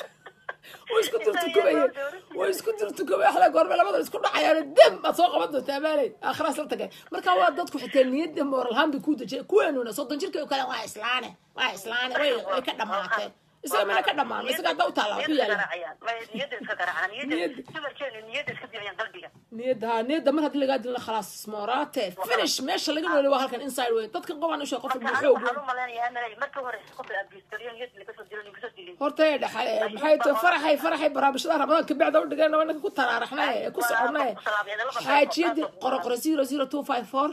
way isku durtukubaya way isku durtukubaya waxla goorme labada isku dhacayaan dam aad soo qaban doontaa maalay aakhiraas la tagay marka waa dadku xitaa niyadda mooralhaan bay ku dejiyay kuweenuna soddon jirka oo kale waa islaane waa islaane way way ka dhammaatee isaga mana ka dhammaan isaga hadda u taallaa ku yaala niyadda iska garaacaan niyadda Niyadda. dumarkeenu niyadda iska dilayaan qalbiga niyadda ha niyadda mar haddii lagaa dilna khalaas moorate finish meesha laga nooli waa halkan inside way dadkan qobaan usheeg qof marka walba anigu xoog waxaan u malaynayaa amalay markii hore qof la abgiistariyo niyadda lagasoo dilo lagasoo dilin horta ee dhaxal maxay tahay faraxay faraxay barnaamijyada ramadaan ka bacda u dhigeen waa ninka ku taraaraxnay ee ku soconay xaajiyadii qoro qoro zero zero two five four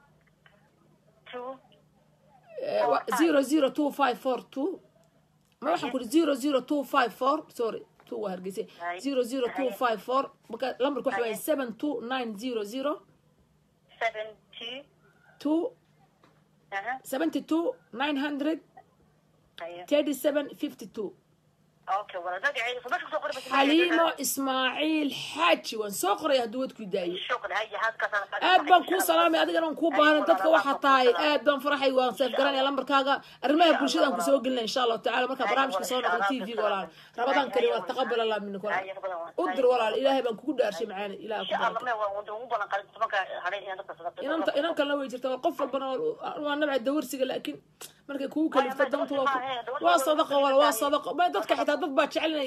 two zero zero two five four two ma waxaan kuri zero zero two five four sorry two waa hargeysa Hay. zero zero two Hay. five four marka lambarka waxa waye Hay. seven two nine zero zero seven two two aha seventy two nine hundred haya thirty seven fifty two okay wala magaceeda soo meesha kusoo qori bas xaliimo ismaaciil xaaji waan soo qoraya hadduu wadku daayo shukran haya halkaasaan aad baan kuu salaamay adigana waan kuu baahan dadka waxaa tahay aad baan faraxay waan seef garanaya lambarkaaga arrimaha bulshadaan ku soo gelinaya insha allahu tacala markaa barnaamijka soo noqdo t v walaal rabadaan kari waa taqabal allah minik walaal u dir walaal ilaahay baan kugu dhaarshay macaani ilaah ku insha allah baraka me waa ugu balan qalin tobanka hadhay inaan dadka sadaqo inanta inan kalena way jirta waa qof walbana waa- waa nabca dawarsiga laakiin markay kugu kalifta danta waa ku- waa sadaqo wala waa sadaqo ma dadka xitaa dad baa jecel inay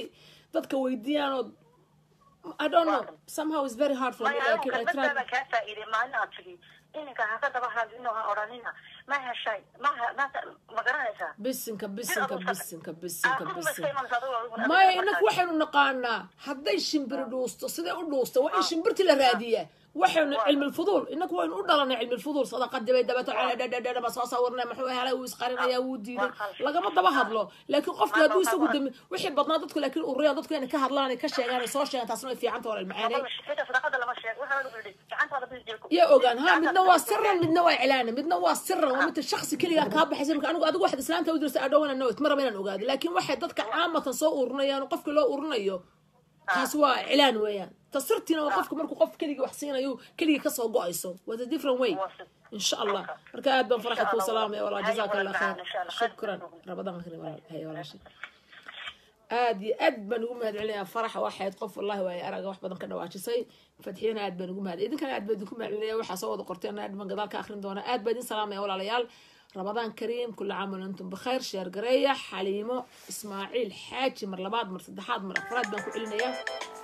dadka weydiiyaan oo I don't know somehow it's very hard for me maya lakin I kalmad try baa kaa faa'iiday maalin aad tigi ininka ha ka daba hadlino ha odhanina ma heshay ma ha- ma ma garanaysaa bisinka bisinka bisinka bisinka Ah, bisinka iska imanaysa adigo- adigo- maya adigo inaku markaas. waxaynu naqaanaa hadday shimbiri dhuusto siday u dhuusta waa in shimbirti la raadiyaa waxaynu cilmi lfuduul inaku waynu u dhalanay cilmi lfuduul sadaqadii bay dabato dhadhadhadhama soo sawirnay muxuu helay wuu isqarinaya wuu diiday lagama daba hadlo laakiin qofki hadduu isagu dami wixii badnaa dadku laakiin ururiyaan dadku inay ka hadlaan ay ka sheegaan ay soo sheegaan taasna way fiicanta walaal macaaney Xitaa sadaqada lama sheego waxa lagu yidhi gacantaada bis jeelku ya ogaan ha midna waa siran midna waa iclaana midna waa siran waa midta shaksi keligaa kaa baxaysa marka anigu adigu waxaad islaanta u dirsa adhowana nowt ma raba inaan ogaado laakiin waxay dadka caamatan soo ururinayaan oo qofkii loo urinayo taas waa iclaan weeyaan tasirtiina waa qofka markuu qof keligii wax siinayo keligii kasoo go-ayso was a different way insha allah marka aad baan faraxa kuu salaamaya walaa jazaaka allah khayr shukran rabadaan karim walaal hay walaashay aad iyo aad baan ugu mahad celinayaa faraxa waxayd qof wallahi waaye araga wax badan ka dhawaajisay fatxiyana aad baan ugu mahad idinkana aad baan idinku mahad celinaya waxaa soo wada qorteen aad baan gadaal ka akrin doona aad baan idin salaamaya walaalayaal رمضان كريم كل عام وانتم بخير شير قرية حليمو اسماعيل حاجي مر لبعض مر صدحات مر افراد بنكو علنا اياه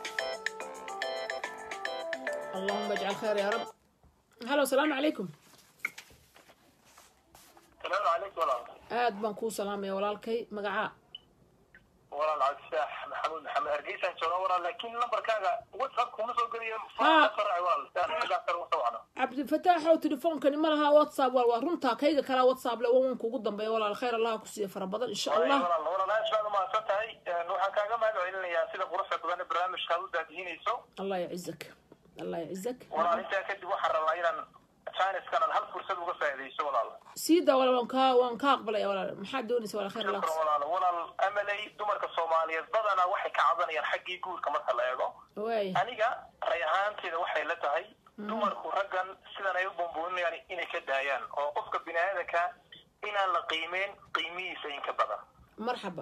اللهم اجعل خير يا رب هلا والسلام عليكم السلام عليكم walaal aad baan kuu salaamaya walaalkay magacaa walaal cabdisaax maxamuud maxamed hargeysaan jooga walaal laakiin lambarkaaga whatsapp kuma soo geliyo Ah. farci walaal saaxiibkaa kale usoo wacno cabdifataax oo telefoonkani ma laha whatsapp waa waa runtaa kayga kalaa whatsapp le wawan kugu dambeeya walaal khayr allah ku siiya fara badan insha allah walaal walaal aad baad umahadsan tahay waxaan kaaga mahad celinayaa sida quruxda badan ee barnaamijka aad u daadihinayso allah yacizak allah yacizak walaal intaa kadib waxaan rabaa inaan chiniskan aan hal fursad uga faa'iidayso walaal sii daa walaal waan kaa waan kaa aqbalaya walaal maxaad doonaysa walaal khayr allah ku shukran siiya walaal walaal amaley dumarka soomaaliyeed badanaa waxay ka cabanayaan xaggii guurka marka la eego waay aniga ray ahaanteeda waxay la tahay dumarku raggan sidan ay u bumbuuninayaan inay ka daayaan oo qofka bini aadanka inaan la qiimeyn qiimihiisa in ka badan marxaba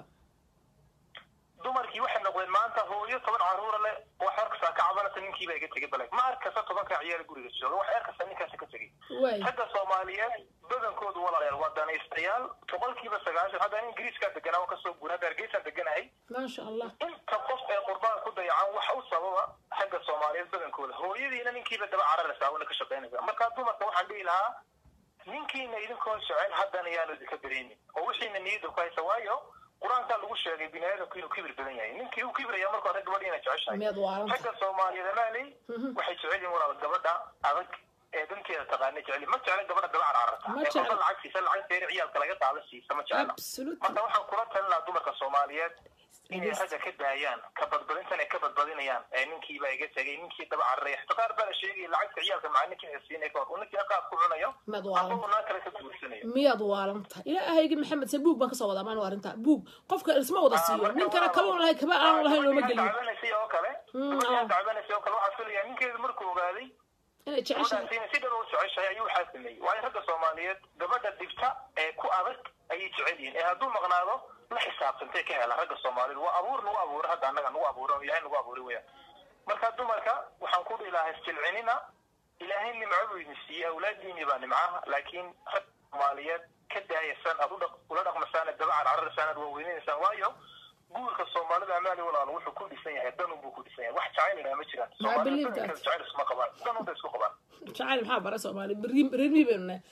dumarkii waxay noqdeen maanta hooyo toban caruura leh wax arkasta ka cabanata ninkiiba iga tegay balay ma arkasta tobanka ciyaal guriga jooga wax arkasta ninkaasi ka tegay waay ragga soomaaliyeed badankoodu walaalayaal waa danaystayaal boqolkiiba sagaashan hadda ingiriiskaa deganaa waan kasoo guura hadda hargeysaan deganahay maasha allah inta qof ee qurbaan ku dayacan waxa u sababa xagga soomaaliyeed badankooda hooyadiina ninkiiba daba cararaysaa una ka shaqaynaysaa marka dumarka waxaan dhihi lahaa ninkiina idinkoo jecel haddana yaanu idinka bereynin oo wixiina niyadda ku haysa waayo qur-aankaa lagu sheegay bini aadamku inuu kibir badan yahay ninkii uu kibiraya marka hore gabadha inay jeceshahay miyaad waaranta ragga soomaaliyeed amaaley waxay jecel yihin walaal gabadha adag ee danteeda taqaana jecel ma jecla gabadha daba carcarata Ma ee jecla. qofka lacag siisa lacag deeri ciyaalka laga qaada siisa ma jecla absolutely marka waxaan kula talin lahaa dumarka soomaaliyeed inay ragga ka daayaan ka badbadintan ay ka badbadinayaan ee ninkiiba iga tegay ninkii daba cararaya xita qaar baa la sheegaya lacagta ciyaalka macaa ninkii ay siinay ka hor uu ninkii qaab ku cunayo miyaad ama waaranta uu naa kale ka guursanayo miyaad waaranta ilaahaygi maxamed se buug baan kasoo wadaa maan waarinta buug qofka isma wada siiyo ninkana kaban lahay kaba aan lahayn looma geliyo dacbanaysa oo kale Mm, gabadhan ah. dacbanaysa oo kale waxaa filayaa ninkeedu markuu ogaaday inay jeceshahay gabadhaasiina si dhaba u jeceshahay ayuu waxaa sameeyey waayo ragga soomaaliyeed gabadha dhibta ee ku adag ayay jecel yihiin ee hadduu maqnaado la xisaabtantay ka hela ragga soomaaliyeed waa abuur nagu abuura hadda annaga nagu abuura ilahay nagu abuuray weyaan marka dumarka waxaan ku dhihi lahaa isjilcinina ilaahay nimco buu idin siiyey awlaadiini baa nimcaha laakiin rag soomaaliyeed ka daayasan aad u dhaq- ula dhaqmasaan aad daba carcararaysaan aad waaweynaysaan waayo guurka soomaalida amaali walaal wuxuu ku dhisan yahay danun buu ku dhisan yahay wax jacayl ilaa ma jiraan I believe soomaalida that. jacayl isma qabaan danun bay isku qabaan jacayl maxaa bara soomaali reermi baynu nahay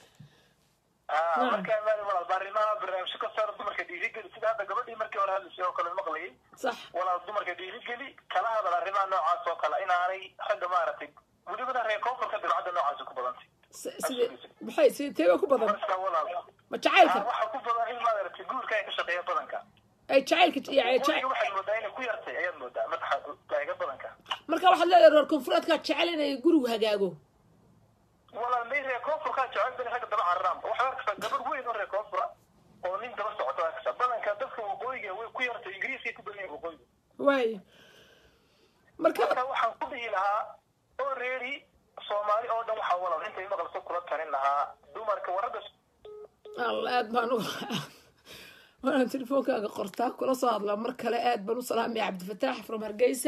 Ah, Naam. marka maali walaal baarimaha barnaamijyo ka saar dumarka dhiirigeli sida hadda gabadhii markii hore hadlaysay oo kale maqlayay sax walaal dumarka dhiirigeli kala hadal arrimaha noocaas oo kale inaanay ragga maaragtay welibana reer koonfurka dabcadda noocaasi ku badantay S- sidee maxay sidee teeba ku badan marka walaal ma jacaylka ah, waxa ku badan in maaragtay guurka ay ka shaqeeya badanka ay jacaylka yani guriga jac- waxaad moodaa inay ku yartay ayaad moodaa marka taaga badanka marka waxaad leedahay reer koonfureedkaa jecel inay gurigu hagaago walaal may reer koonfurkaa jecel bani ragga daba cararaan waxaad arkaysaa gabadh weyn oo reer koonfura oo nin daba socota arkaysaa badanka dadka waqooyiga way ku yartay ingiriiskay ku badan yihin waqooyiga waay marka marka waxaan ku dhihi lahaa oo reeri soomaali oo dhan waxaa walaal intay maqalso kula talin lahaa dumarka waragga alla aad baan u waanaan telefoonkaaga qortaa kula soo hadlaa mar kale aad baan u salaamaya cabdifataax from hargeysa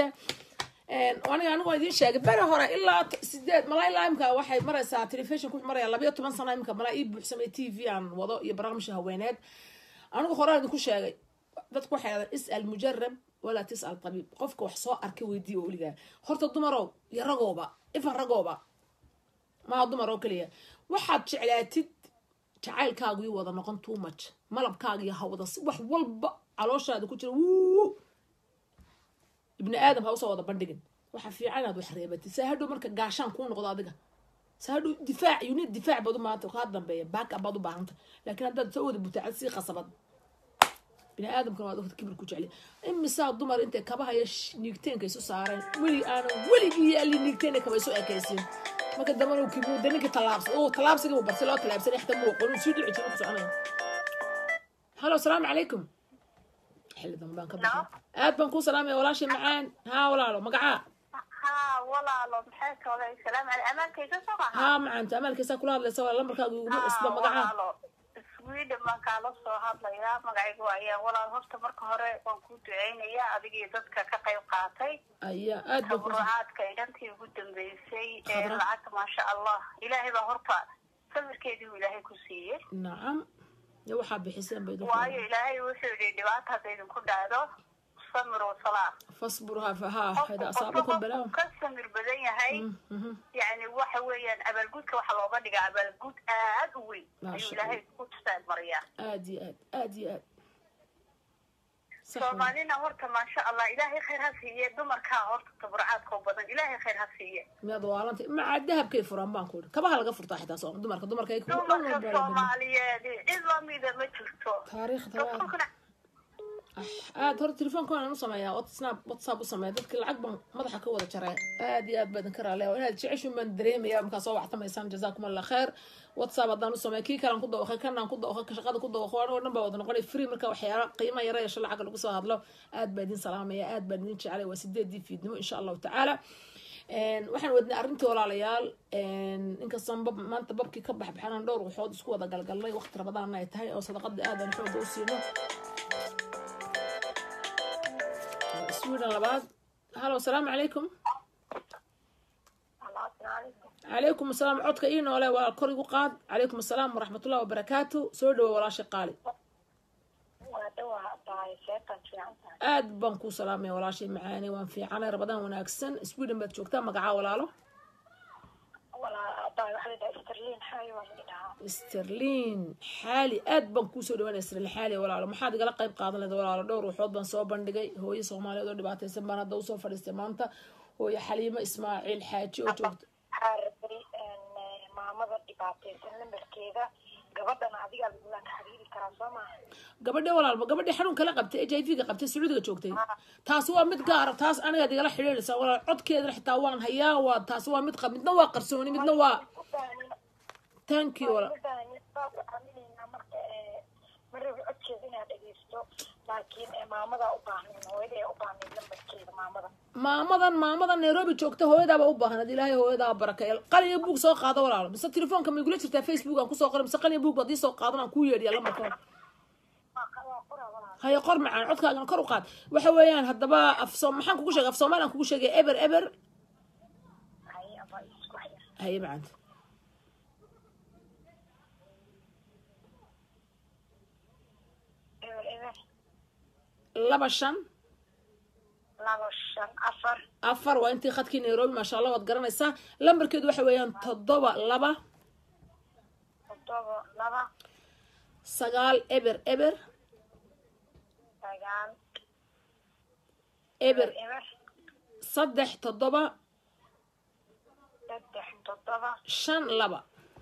aniga anigu waan idiin sheegay beri hore ilaa t- sideed malaa ilaa imka waxay maraysaa telefishonka wuxuu maraya labayo toban sano imka malaa ii buuxsamay t v aan wado iyo barnaamijka haweeneed anigu horaan idinku sheegay dadku waxay dhahdaan is'al mujarab walaa tis'al tabiib qofka wax soo arkay weydiiya oo weligaa horta dumarow iyo ragooba ifan ragooba maa dumar oo keliya waxaad jeclaatid jacaylkaagu ii wada noqon too much malabkaaga iyo hawada si wax walba calooshaada ku jira wuu ibni aadam ha usoo wada bandhigin waxaa fiican inaad wax reebatid saa hadhow marka gaashaan kuu noqdo adiga saa hadhow difaac unit difaac baad u maanta kaa dambeeya baaka baad u baahanta laakiin haddaad soo wada butaacad sii qasabad bini aadamkana waad ogta kibir ku jecli imisaa dumar intay kabahaya niigteenka isu saareen weli aanan weligii yaalli niigteena kaba isu ekaysin marka dambana uu kibuuda ninkii tallaabsa oo tallaabsiga uu bartay loo tallaabsanay xataa muuqan uu sii dhici jiro ku soconaya halo asalaamu calaykum xilli dambe baan ka baxay aad baan kuu salaamaya walaashay macaan haa walaalo magacaa ها walaalo maxay kale salaam cali amaankayga soo baxa haa macaanta amaalkaysaa kula hadlaysa waa lambarkaaga uguma isla magacaa walaalo sweden baan kaala soo hadlayaa magacaygu ayaa walaal horta marka hore waan ku duceynayaa adigii dadka ka qayb qaatay ayaa aad baan ku taburucaadka inantii ugu dambeysay ee Khadra. lacagta maasha allah ilaahay baa horta samirkeedii uu ilaahay ku siiyey nacam ya waxaa bixiseen bay waayo ilaahay wuxuu yidhi dhibaata hadda idinku dhacdo samir wasalaa fasburhaa fahaa hada qofku asaabakum balaa qofku ka samir badan yahay yani waxa weeyaan abaalgudka waxa looga dhigaa abaalgud aad u weyn Maasha ayuu ilaahay ku tusaad mariyaa aad iyo aad aad iyo aad sax waay. soomaalina horta maasha allah ilaahay khayr ha siiye dumarkaa horta taburcaadka u badan ilaahay khayr ha siiye miyaad waalanta macaa dahabkay furaan baan ku ihi kabaha laga furtaa xitaa soom dumarka dumarka ay kuwa dhan dumarka walba la dhigay. soomaaliyeed cid lamida ma jirto taariikhda waa dadkuna aad horta telefoonkaan u sameeyaa whatsapp whatsapp u sameeya dadka lacag baan madaxa ka wada jaray aad iyo aad baa idinka raaleya waa inaad jeceshin baan dareemaya markaa soo waxtamaysaan jazaakum allah kheer whatsapp haddaan u sameeya kii kalaan ku dawaqay kanaan ku dawaqay ka shaqada ku dawaqay oo dhan baa wada noqonay free marka waxyaala qiima yara yeesho lacag lagu soo hadlo aad baa idin salaamaya aad baan idin jecelay waa sideedii fiidnimo insha allahu tacaala Een, waxaan wadnay arrintii walaalayaal een, inkastaan bab maanta babkii ka baxbaxanaan dhowr waxood isku wada galgalnay waqti rabadaana ay tahay oo sadaqada aadan xooga u siino sweden labaad halo asalaamu calaykum calaykum asalaam codka ii noole waa kor igu qaad calaykum asalaam waraxmatullahi wabarakaatu soo dhawo walaasha qaali aad baan kuu salaamaya walaashay macaani waan fiicanay rabadaan wanaagsan sweden baad joogtaa magacaa walaalo sterlin xaali aad baan kuusoo dhawaanaya sterlin xaali walaalo maxaad igala qayb qaadan leeda walaalo dhowr waxood baan soo bandhigay hooyo soomaaliyeed oo dhibaataysan baan hadda usoo fadhiistay maanta hooyo xaliimo ismaaciil xaaji oo joogta xaarabay maamada dhibaataysan lambarkeeda gabadhana adigaa lagula xiriiri karaa soo maaha gabadhe walaalba gabadhe xanuun kala qabtay h i v ga qabtay sacuudiga joogtay taasi waa mid gaara taas anigaad igala xidhiidhaysaa walaal codkeedana xitaa waan hayaa waa taasi waa mid qab midna waa qarsooni midna waa thank you walaal marka maraba codkeeda inaad dhegeysto laakiin maamadaa u baahnayn hooyada ee u baahnayn lambarkeeda maamada maamadan maamadan nairobi joogta hooyadaaba u baahnad ilaahay hooyadaa barakay qalin iyo buug soo qaado walaalo mise telefoonka ma igula jirtaa facebook aan kusoo qoray mise qalin iyo buug baad ii soo qaadan aan kuu yeedhiya lambarkooda haya qor macaan codkaagana kor u qaad waxa weeyaan haddaba af soo maxaan kugu sheegay af soomaali aan kugu sheegay eber eber haye macanta eber eber laba shan laba shan afar afar waa intii khadkii nairobi maasha allah waad garanaysaa lambarkeedu waxa weeyaan toddoba laba toddoba laba sagaal eber eber sagaal eber eber saddex toddoba saddex toddoba shan laba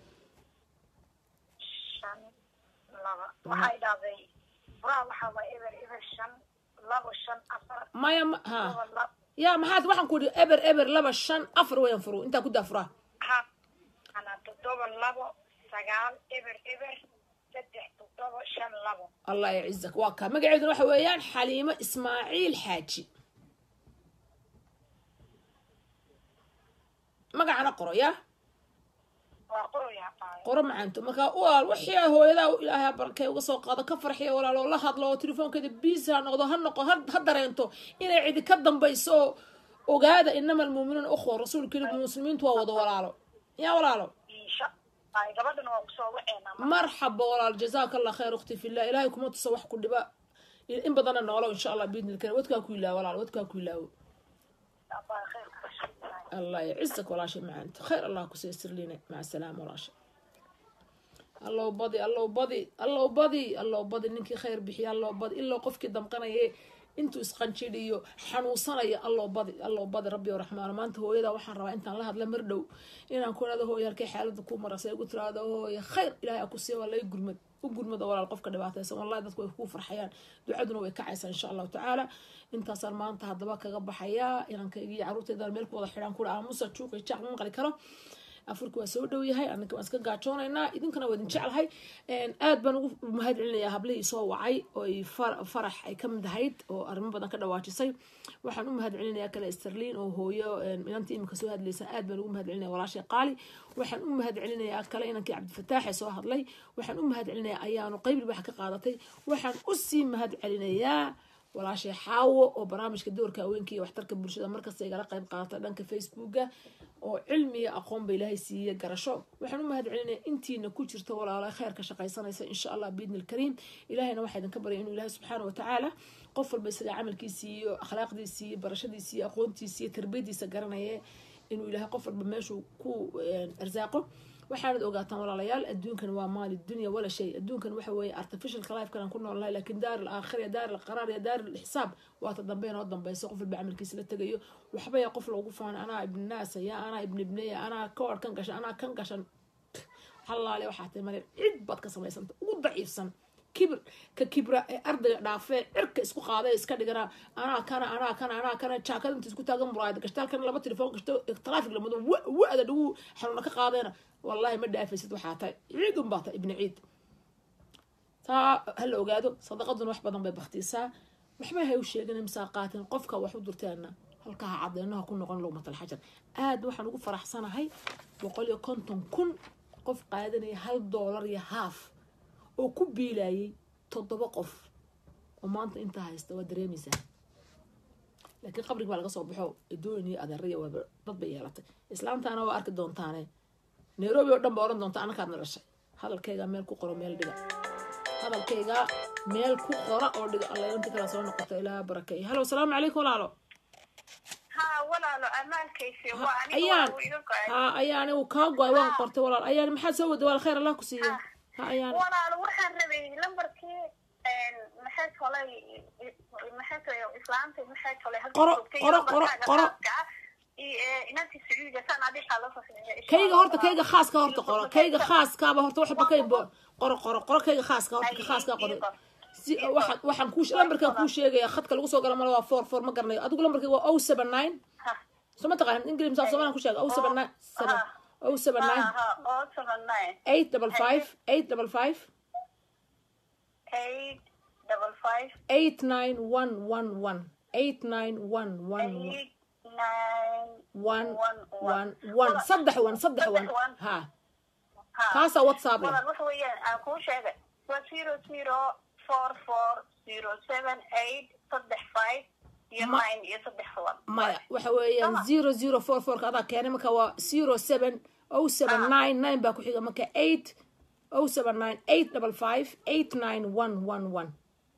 shan laba waxay dhahday furaha waxaa waa eber eber shan laba shan afar maya ma ha toddoba laba ya maxaad waxaan ku idhi eber eber laba shan afar weeyaan furu intaa ku daa furaa ha ana toddoba labo sagaal eber eber saddex toddoba shan labo allah yacizak waa kaa magaceeduna waxa weeyaan xaliimo ismaaciil xaaji magacana qoro ya waa qoroyaa qaayo qoro macaanto markaa walaal wixii hooyadaa ilaahay barkay uga soo qaado ka farxiya walaal oo la hadlo oo telefoonkeeda biis ha noqdo ha noqo ha ha dareento inay cidi ka dambayso oo ogaada inama almuuminuuna ukhwa rasuulka yiri muslimiintu waa wada walaalo ya walaalo insha ay gabadhana waa kusoo waceena marxaba walaal jazaaka allah khayr ukhti fillah ilaahay kuma tuso wax ku dhiba in badanna noolo insha allah biidni lkarim wadkaa ku ilaawo walaal wadkaa ku ilaawo abaa khayr ka shaqeynaya الله يعزك ولا شيء معانت خير الله كسيسر لنا مع السلامة ولا شيء الله بضي الله بضي الله بضي الله بضي نكي خير بحي الله بضي إلا قفك دمقنا يه انتو اسقنشيديو حنوصنا يا الله بضي الله بضي ربي ورحمن ما انت هو إذا وحن روا انت الله هذا مردو إن أكون هذا هو يركي حالة كو مرة سيقول ترى هذا هو يا خير إلهي أكو سي ولا يقرمد وقرمد ولا القفك دبعتها والله dadku way ku farxayaan ducaduna way kacaysaa insha allahu tacaala intaasaan maanta haddaba kaga baxayaa inankayga iyo caruurtaydan meel ku wada xidhaan kula aamusa juuqa jaac ma maqli karo afurka waa soo dhow yahay anaka waan iska gaajoonaynaa idinkana waa idin jeclahay aad baan ugu mahad celinayaa hablihii soo wacay oo ay farax ay ka mid ahayd oo arrimo badan ka dhawaajisay waxaan u mahad celinayaa kale sterlin oo hooyo inantii imika soo hadlaysa aad baan ugu mahad celinaya walaashay qaali waxaan u mahad celinayaa kale inankii cabdifataax ee soo hadlay waxaan u mahad celinayaa ayaanu qeyb libax ka qaadatay waxaan usii mahad celinayaa walaashay xaawo oo barnaamijka doorka haweenka iyo waxtarka bulshada markasta igala qayb qaata dhanka facebooka oo cilmiga aqoonba ilaahay siiye garasho waxaan u mahad celinaya intiina ku jirta walaala kheyrka shaqaysanaysa insha allah biidni alkariim ilahayna waxaa idinka baryay inuu ilaahay subxaana watacaala qof walba isaga camalkiisii iyo akhlaaqdiisii iyo barashadiisii iyo aqoontiisii iyo tarbiyadiisa garanaya inuu ilaahay qof walba meeshuu ku arsaaqo waxaanad ogaataan walaalayaal adduunkan waa maali dunya wala shay adduunkan waxa weeye artificialka lifekan aan ku noolnahay laakiin daar alaakhira daar alqaraar iyo daar alxisaab waata dambe inoo dambeyso qof walba camalkiisa la tegayo waxbaya qof loogu faana anaa ibninaasa ya anaa ibn ibneya anaa kawar kan gashan anaa kan gashan halaale waxaa tahay male cid baad ka samaysanta ugu daciifsan kibir ka kibra ee ardayga dhaafee cirka isku qaada iska dhigana anaa kana anaa kana anaa kana jaakad inta isku taagan muraayad gashtaalkana laba telefoon gashto traffic lamado wa-da dhagu xanuuna ka qaadayna wallahi ma dhaafaysid waxaa tahay ciid un baa tahay ibni ciid taa hala ogaado sadaqaduna wax badan bay baktiisaa waxba hay u sheegin imsaa qaatin qofka wax u durteena halkaha cadeynaha ku noqon lowmatal xajar aad waxaan ugu faraxsanahay boqol iyo konton kun qof qaadanaya hal doolar iyo haaf oo ku biilayay toddoba qof oo maanta intaa haysta waa dareemaysaa laakiin qabriga baa laga soo baxo edooyin iyo adeeraya waaba dad bay yeelatay islaamtaana waa arki doontaane nairobi oo dhan ba oran doonta anakaadna dhashay hadalkayga meel ku qoro meel dhiga hadalkayga meel ku qora oo dhiga alla inta kala soo noqoto ilaa barakeeyo halo asalaamu calaykum walaalo ha walaalo amaankaysi ayaan ha ayaan uu kaa go-ay waan qortay walaal ayaan maxaad soo wada wal khayr allah ku siiya ha ayaan walaalo waxaan rabay lambarkii maxay tolay maxay tolay islaamta maxay tolay qoro qoro qoro qoro inanti sacuudiga saan adiga la soo kayga horta kayga khaaska horta qoro kayga khaaskaaba horta waxba kay qoro qoro qoro kayga khaaska horta ka khaaska qoro si waxaan waxaan kuu lambarkan kuu sheegaya khadka lagu soo gala mala waa four four ma garanayo adigu lambarkayga waa o seven nine soo ma taqaan ingili misaa soomaalian ku sheega o seven nine seven o seven nine eight double five eight double five eight double five eight nine one one one eight nine one one one eight nine one one one one saddex one saddex one ha kaasaa whatsapp leh walaal waxa weeyaan aan kuu sheegay waa zero zero four four zero seven eight saddex five iyo Ma- nine iyo saddex one maya waxa weeyaan zero zero four fourka adaa keenay marka waa zero seven o seven nine nine baa ku xiga marka eight o seven nine eight double five eight nine one one one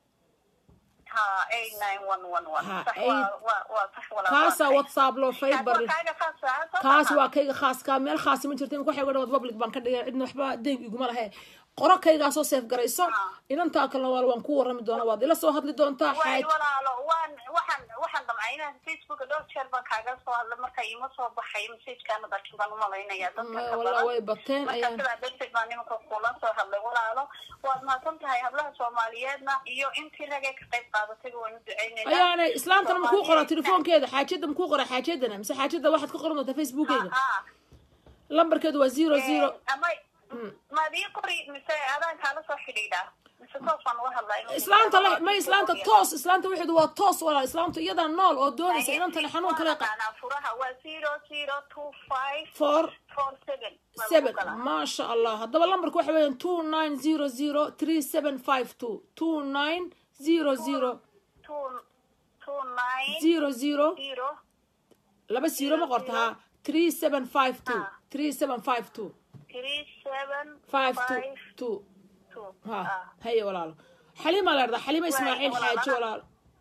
ha eight nine one one one Ha, sax eight- waa waa waa sax walaal kaasaa waa whatsapp loo fiber Kaas waa kaaga khaasa, soo kaas maaha? waa kayga khaaska meel khaasi ma jirta imika waxay wadhan public baan ka dhigay cidna waxba deyn iguma lahe qoro kaygaasoo seef garayso inantaa kalena waal waan ku warrami doonaa waad ila soo hadli doontaa waay xaaj walaalo waan waxaan waxaan damcay inaan facebooka dhowr jeer baan kaaga soo hadlay marka ima soo baxay messagekaana darkin baan umalaynaya dadka Maya, ka walaa badan way bateen marka ayaan sidaa darteed baan nimanka kula soo hadlay walaalo waad mahadsan tahay hablaha soomaaliyeedna iyo intii ragee ka qayb qaadatayba waan u ducaynaynaa ayaana islaantana makuu qora Soomaaliyeedna- telefoonkeeda xaajada makuu qora xaajadana mise xaajada waxaad ka qoran doontaa facebookeyga Ah, lambarkeedu waa zero ah. zero Eh, ama maad ii qori mise adaan kaala soo xidhiidhaa mise toos baan uga hadlaa islaanta le ma islaanta toos islaanta waxeedu waa toos walaal islaamtu iyadaa nool oo doonaysa inantana xanuun kale qa- Waa furaha waa zero zero two five four four seven Waa seven lagu galaa. maasha allah haddaba lambarka waxa weeyaan two nine zero zero three seven five two two nine zero zero two two nine zero zero zero laba zero ma qorta ha three seven five two Ah. three seven five two three seven five two five two two ha Ah. haye walaalo xaliima la dhahdaa xaliima ismaaciil xaaji walaal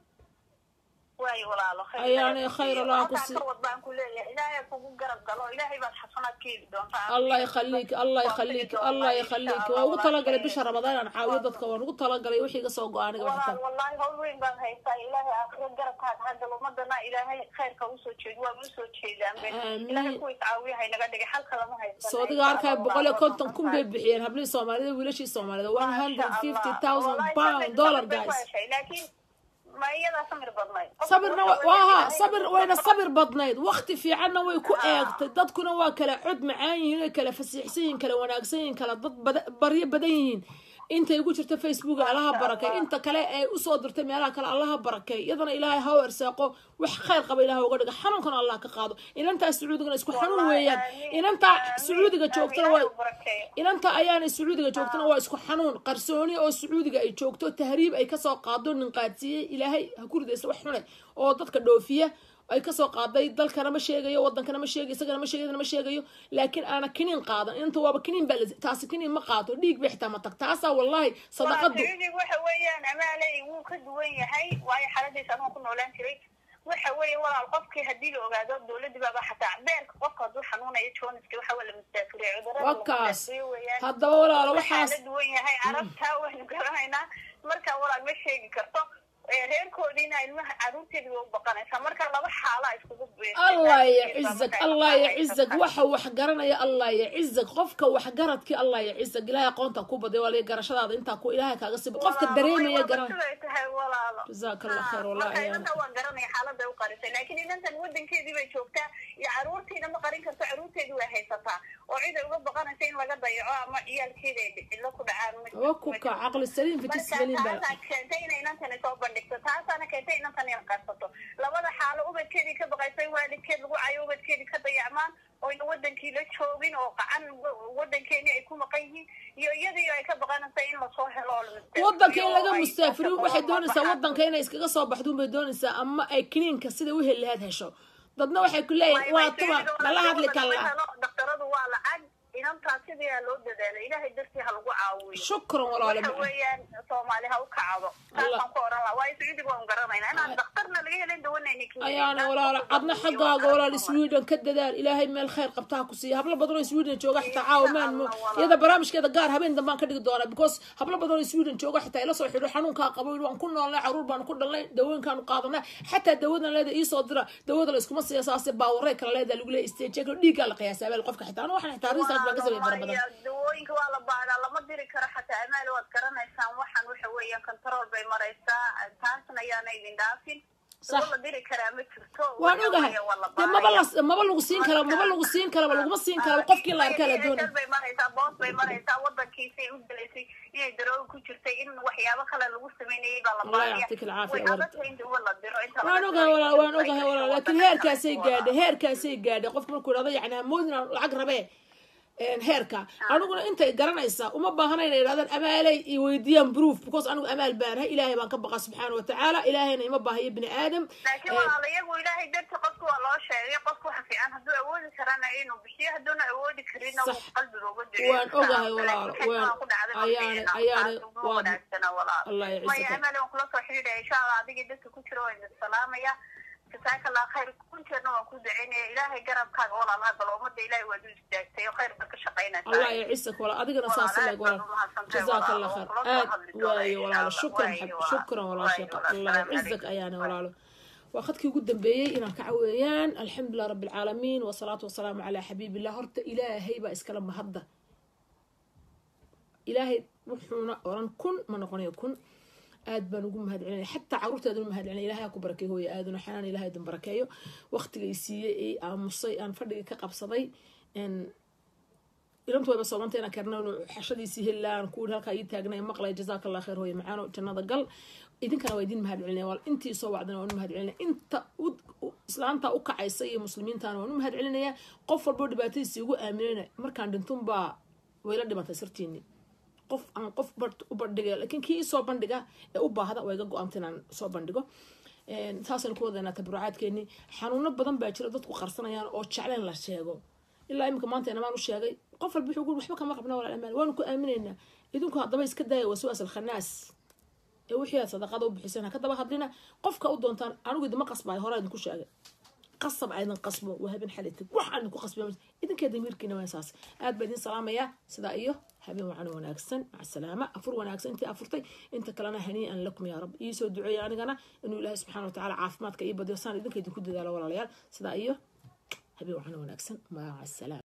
waayo walaalo khayr Ayaanay ilaahay khayr siiyo. Allah ku Halkaa sii- ka wad baan ku leeyahay ilaahay kugu garab galo ilaahay baad xasanaad ka heli doontaa allah yakhaliik allah yakhaliik allah yakhaliik waa ugu talagalay bisha ramadaan inaan caawiyo dadka waan ugu talagalay wixii iga soo go-aaniga walaal waxtaan wallaahi hawl weyn baan haystaa ilaahay aakhiro garabkaaga hadda ummadana ilaahay khayrka usoo jeedi waa usoo jeedaan be Amiin. ilaahay kuwa iscaawiya haynaga dhigay xalka lama haysan soodiga arkaya boqol iyo konton kun bay bixiyeen hablihii soomaalida wiilashii soomaalida one hundred fifty thousand pound dollar guys laakiin ma iyadaa samir badnayd sabirna wa- waa haa sabir wayna sabir badnayd wakti fiicanna way ku eegtay dadkuna waa kala cod macaan yihiin way kala fasiixsan yihiin kala wanaagsan yihiin kala dad bada- baryo badan yihiin intay ugu jirto facebook allaha barakay inta kale ay usoo dirtay meelaha kale allaha barakay iyadana ilaahay ha u ersaaqo wax khayr qaba ilaah uga dhiga xanuunkana allah ka qaado inantaa sacuudigana isku xanuun weeyaan inantaa sacuudiga joogtana waa inanta ayaanay sacuudiga joogtana waa isku xanuun qarsooni oo sacuudiga ay joogto tahriib ay kasoo qaado nin qaadsiiyey ilaahay ha ku ridaysa wax xune oo dadka dhoofiya ay kasoo qaaday dalkana ma sheegayo wadankana ma sheegayo isagana ma sheegayo ma sheegayo laakiin aana kiniin qaadan inta waaba kiniin baa la- taasi kiniin ma qaato dhiig bay xitaa ma tag taasaa wallahi sadaqadu sacuudiga waxa weeyaan amaaley wuu ka duwan yahay waayo xaaladiisa anuu ku noolaan jiray waxa weeye walaal qofkii haddii la ogaado dowladii baaba xataa beerka qofka hadduu xanuunayo joniska waxa waa la mustaafiriya cudurada waa kaas weeyaan haddaba walaalo waxaa waxaas la duwan yahay carabta waynu garanaynaa marka walaal ma sheegi karto ee reerkoodiina ilmaha caruurteedi way u baqanaysaa marka laba xaala iskugu allah yacizak allah yacizak waxa wax garanaya allah yacizak qofka waxgaradkii allah yacizak ilaahay aqoonta ku baday waa laga garashadaada intaa ku ilaahay kaaga sibo qofka dareemaya garan siday tahay walaalo jazaaka allah khayr wallahi marka ayaan inanta waan garanaya xaaladda u qarisay laakiin inantan wadankeedii bay joogtaa iyo caruurtiina ma qarin karto caruurteedi way haysataa oo cid ay uga baqanaysa in laga dayaco ama ciyaalkeeda ay dhicilo ku dhacaan ma- waa ku ka caqli saliim fitis marka saliim baa taasaa keentay inay inantani soo bandhigto taasaana keentay inantan in qarsato labada xaalo ubadkeedii ka baqaysa in waalidkeed lagu cayo ubadkeedii ka dayacmaan oyna wadankii la joogin oo qacan wadankeeni ay ku maqan yihiin iyo iyadii ay ka baqanaysa in lasoo helo oo la mustaafiriyo wadanka in laga oo ay mustaafiriyo waxay shaqo doonaysaa baxaan. wadanka inay iskaga soo baxdo unbay doonaysaa ama ay kiniinka sida u heli lahayd hesho dadna waxay ku leeyihin waa tuma nala hadli kalla daktaradu waa lacag inantaa sidii ha loo dadaalo ilaahay dartii ha lagu caawiyo shukran walaale waxa weeyaan soomaali ha u kacdo saasaan ku oran lahaa waayo sacuudiga waan garanaynaa inaan daktarna laga helin dawanayni ayaana walaalo cadna xaggaaga walaal sweden ka dadaal ilaahay meel khayr qabtaha ku siiya hablo badan oo sweden jooga xitaa caawa maan mo iyada barnaamijkeeda gaar habeen dambaan ka dhigi doonaa because hablo badan oo sweden jooga xitaa ila soo xidho xanuunkaa qabo waan ku noolnay caruur baan ku dhalnay dawooyinkaanu qaadanay xataa dawadan leeda iisoo dira dawada la iskuma siiya saase baawaray kala leedaa lagu leeya stage dhiiggaa la qiyaasaa beel qofka xitaa anu waxaan xitaa research baan ka sameeyay fara badan dawooyinka waa la baadaa lama diri karo xataa amaal waad garanaysaan waxaan waxa weeyaan control bay maraysaa taasna ayaana idin dhaafin Sax. dawo la diri karaa ma jirto waan Waxa ogahay weeye waa la dee maba baaraya. la maba lagu siin karo maba lagu siin karaba laguma siin karo qofkii la arkaa la doonay bay maraysaa boos bay maraysaa wadankiisay u gelaysay inay darooga ku jirtay in waxyaabo kale lagu sameynayay baa la Allah baaraya yacطيك العافية way يا ورد. adagtahay in dawo la diro inta waan laga ogahay diro walaal waan ay ogahay gasho walaal laakiin wadanka. heerkaasay gaadhay heerkaasay gaadhay qofka markuu idhahdo yacni hamoodin aan lacag rabee een, heerka aniguna intay garanaysaa uma baahana inay idhahdaan amaalay i weydiiyaan proof because anigu amaal baanahay ilaahay baan ka baqa subxaana watacaala ilaahayna ima baahayo bini aadam laakiin walaala iyagu ilaahay darti qofka waa loo sheegay qofka waxa fiican hadduu awoodi karana inuu bixiyo hadduuna awoodi karinna Sax. wuu qalbiga uga duceeyo Waan ogahay walaalo, waan- ayaane- ayaane- waan- wanaagsana walaalo Allah ya maya ciisaka. amaale waan kula soo xidhiidhaya insha allah adigii dadka ku jira waan idin salaamaya jasaaka allah khayr kunteedna waan ku ducaynaya ilaahay garabkaaga walaalaha bal ummadda ilaahay waad u istaagtay oo khayr baad ka shaqaynaysaa allah yacisak walaal adigana saas lag walaal jazaaka allah khayr aad waayo walaalo shukran xab shukran walaal sheekha allah yacizak ayaana walaalo waa khadkii ugu dambeeyey inaan ka caweeyaan alxamdulilah rabbi alcaalamiin wasalaatu wasalaamu calaa xabiibillah horta ilaahay baa iskala mahadda ilaahay wuxuuna oran kun ma noqonayo kun aad baan ugu mahad celinaya xataa caruurteeda u mahad celinaya ilahay ha ku barakeeyo hooya aaduna xanaan ilahay idin barakeeyo waqtigay siiyey ee aamusay aan fadhigii ka qabsaday een, ilantu wayba soomanta inaan karno inuu xashadiisii helaan kuwi halkaa ii taagnay maqlay jazaaka allah khayr hooye macaano jannada gal idinkana waa idin mahad celinaya wal intii soo wacdana waan u mahad celinaya inta u- u- islaanta u kacaysa iyo muslimiintana waan u mahad celinaya qof walboo dhibaatadiisii ugu aaminayna markaan dhintunbaa wayla dhimatay sirtiini qof aan qof bar- u bandhigay laakiin kii soo bandhiga ee u baahda waa iga go-aanta inaan soo bandhigo Een, saasaynu ku wadaynaa tabarucaadkeeni xanuuno badan baa jira dadku qarsanayaan oo jecleen la sheego ilaa imika maanta inamaan u sheegay qof walba wuxuu guri waxba kama qabna walaal amaan waanu ku aaminaynaa idinku haddaba iska daaya waswaas alkhanaas ee wixii aad sadaqada u bixiseen ha ka daba hadlina qofka u doontaan anigu idima qasbaay hore idinku sheegay qasab aydan qasbo waa habeen xalitid wax aan idinku qasbay idinkee damiirkiina waa saas aad baa idin salaamayaa sidaa iyo habeen wacan wanaagsan maca salaama afur wanaagsan intii afurtay inta kalena hanii'an lakum yaa rab iisoo duceeya anigana inuu ilaahay subxaana watacaala caafimaadka ii badiyo saan idinka idinku dadaalo walaalayaal sidaa iyo habeen wacan wanaagsan maca salaama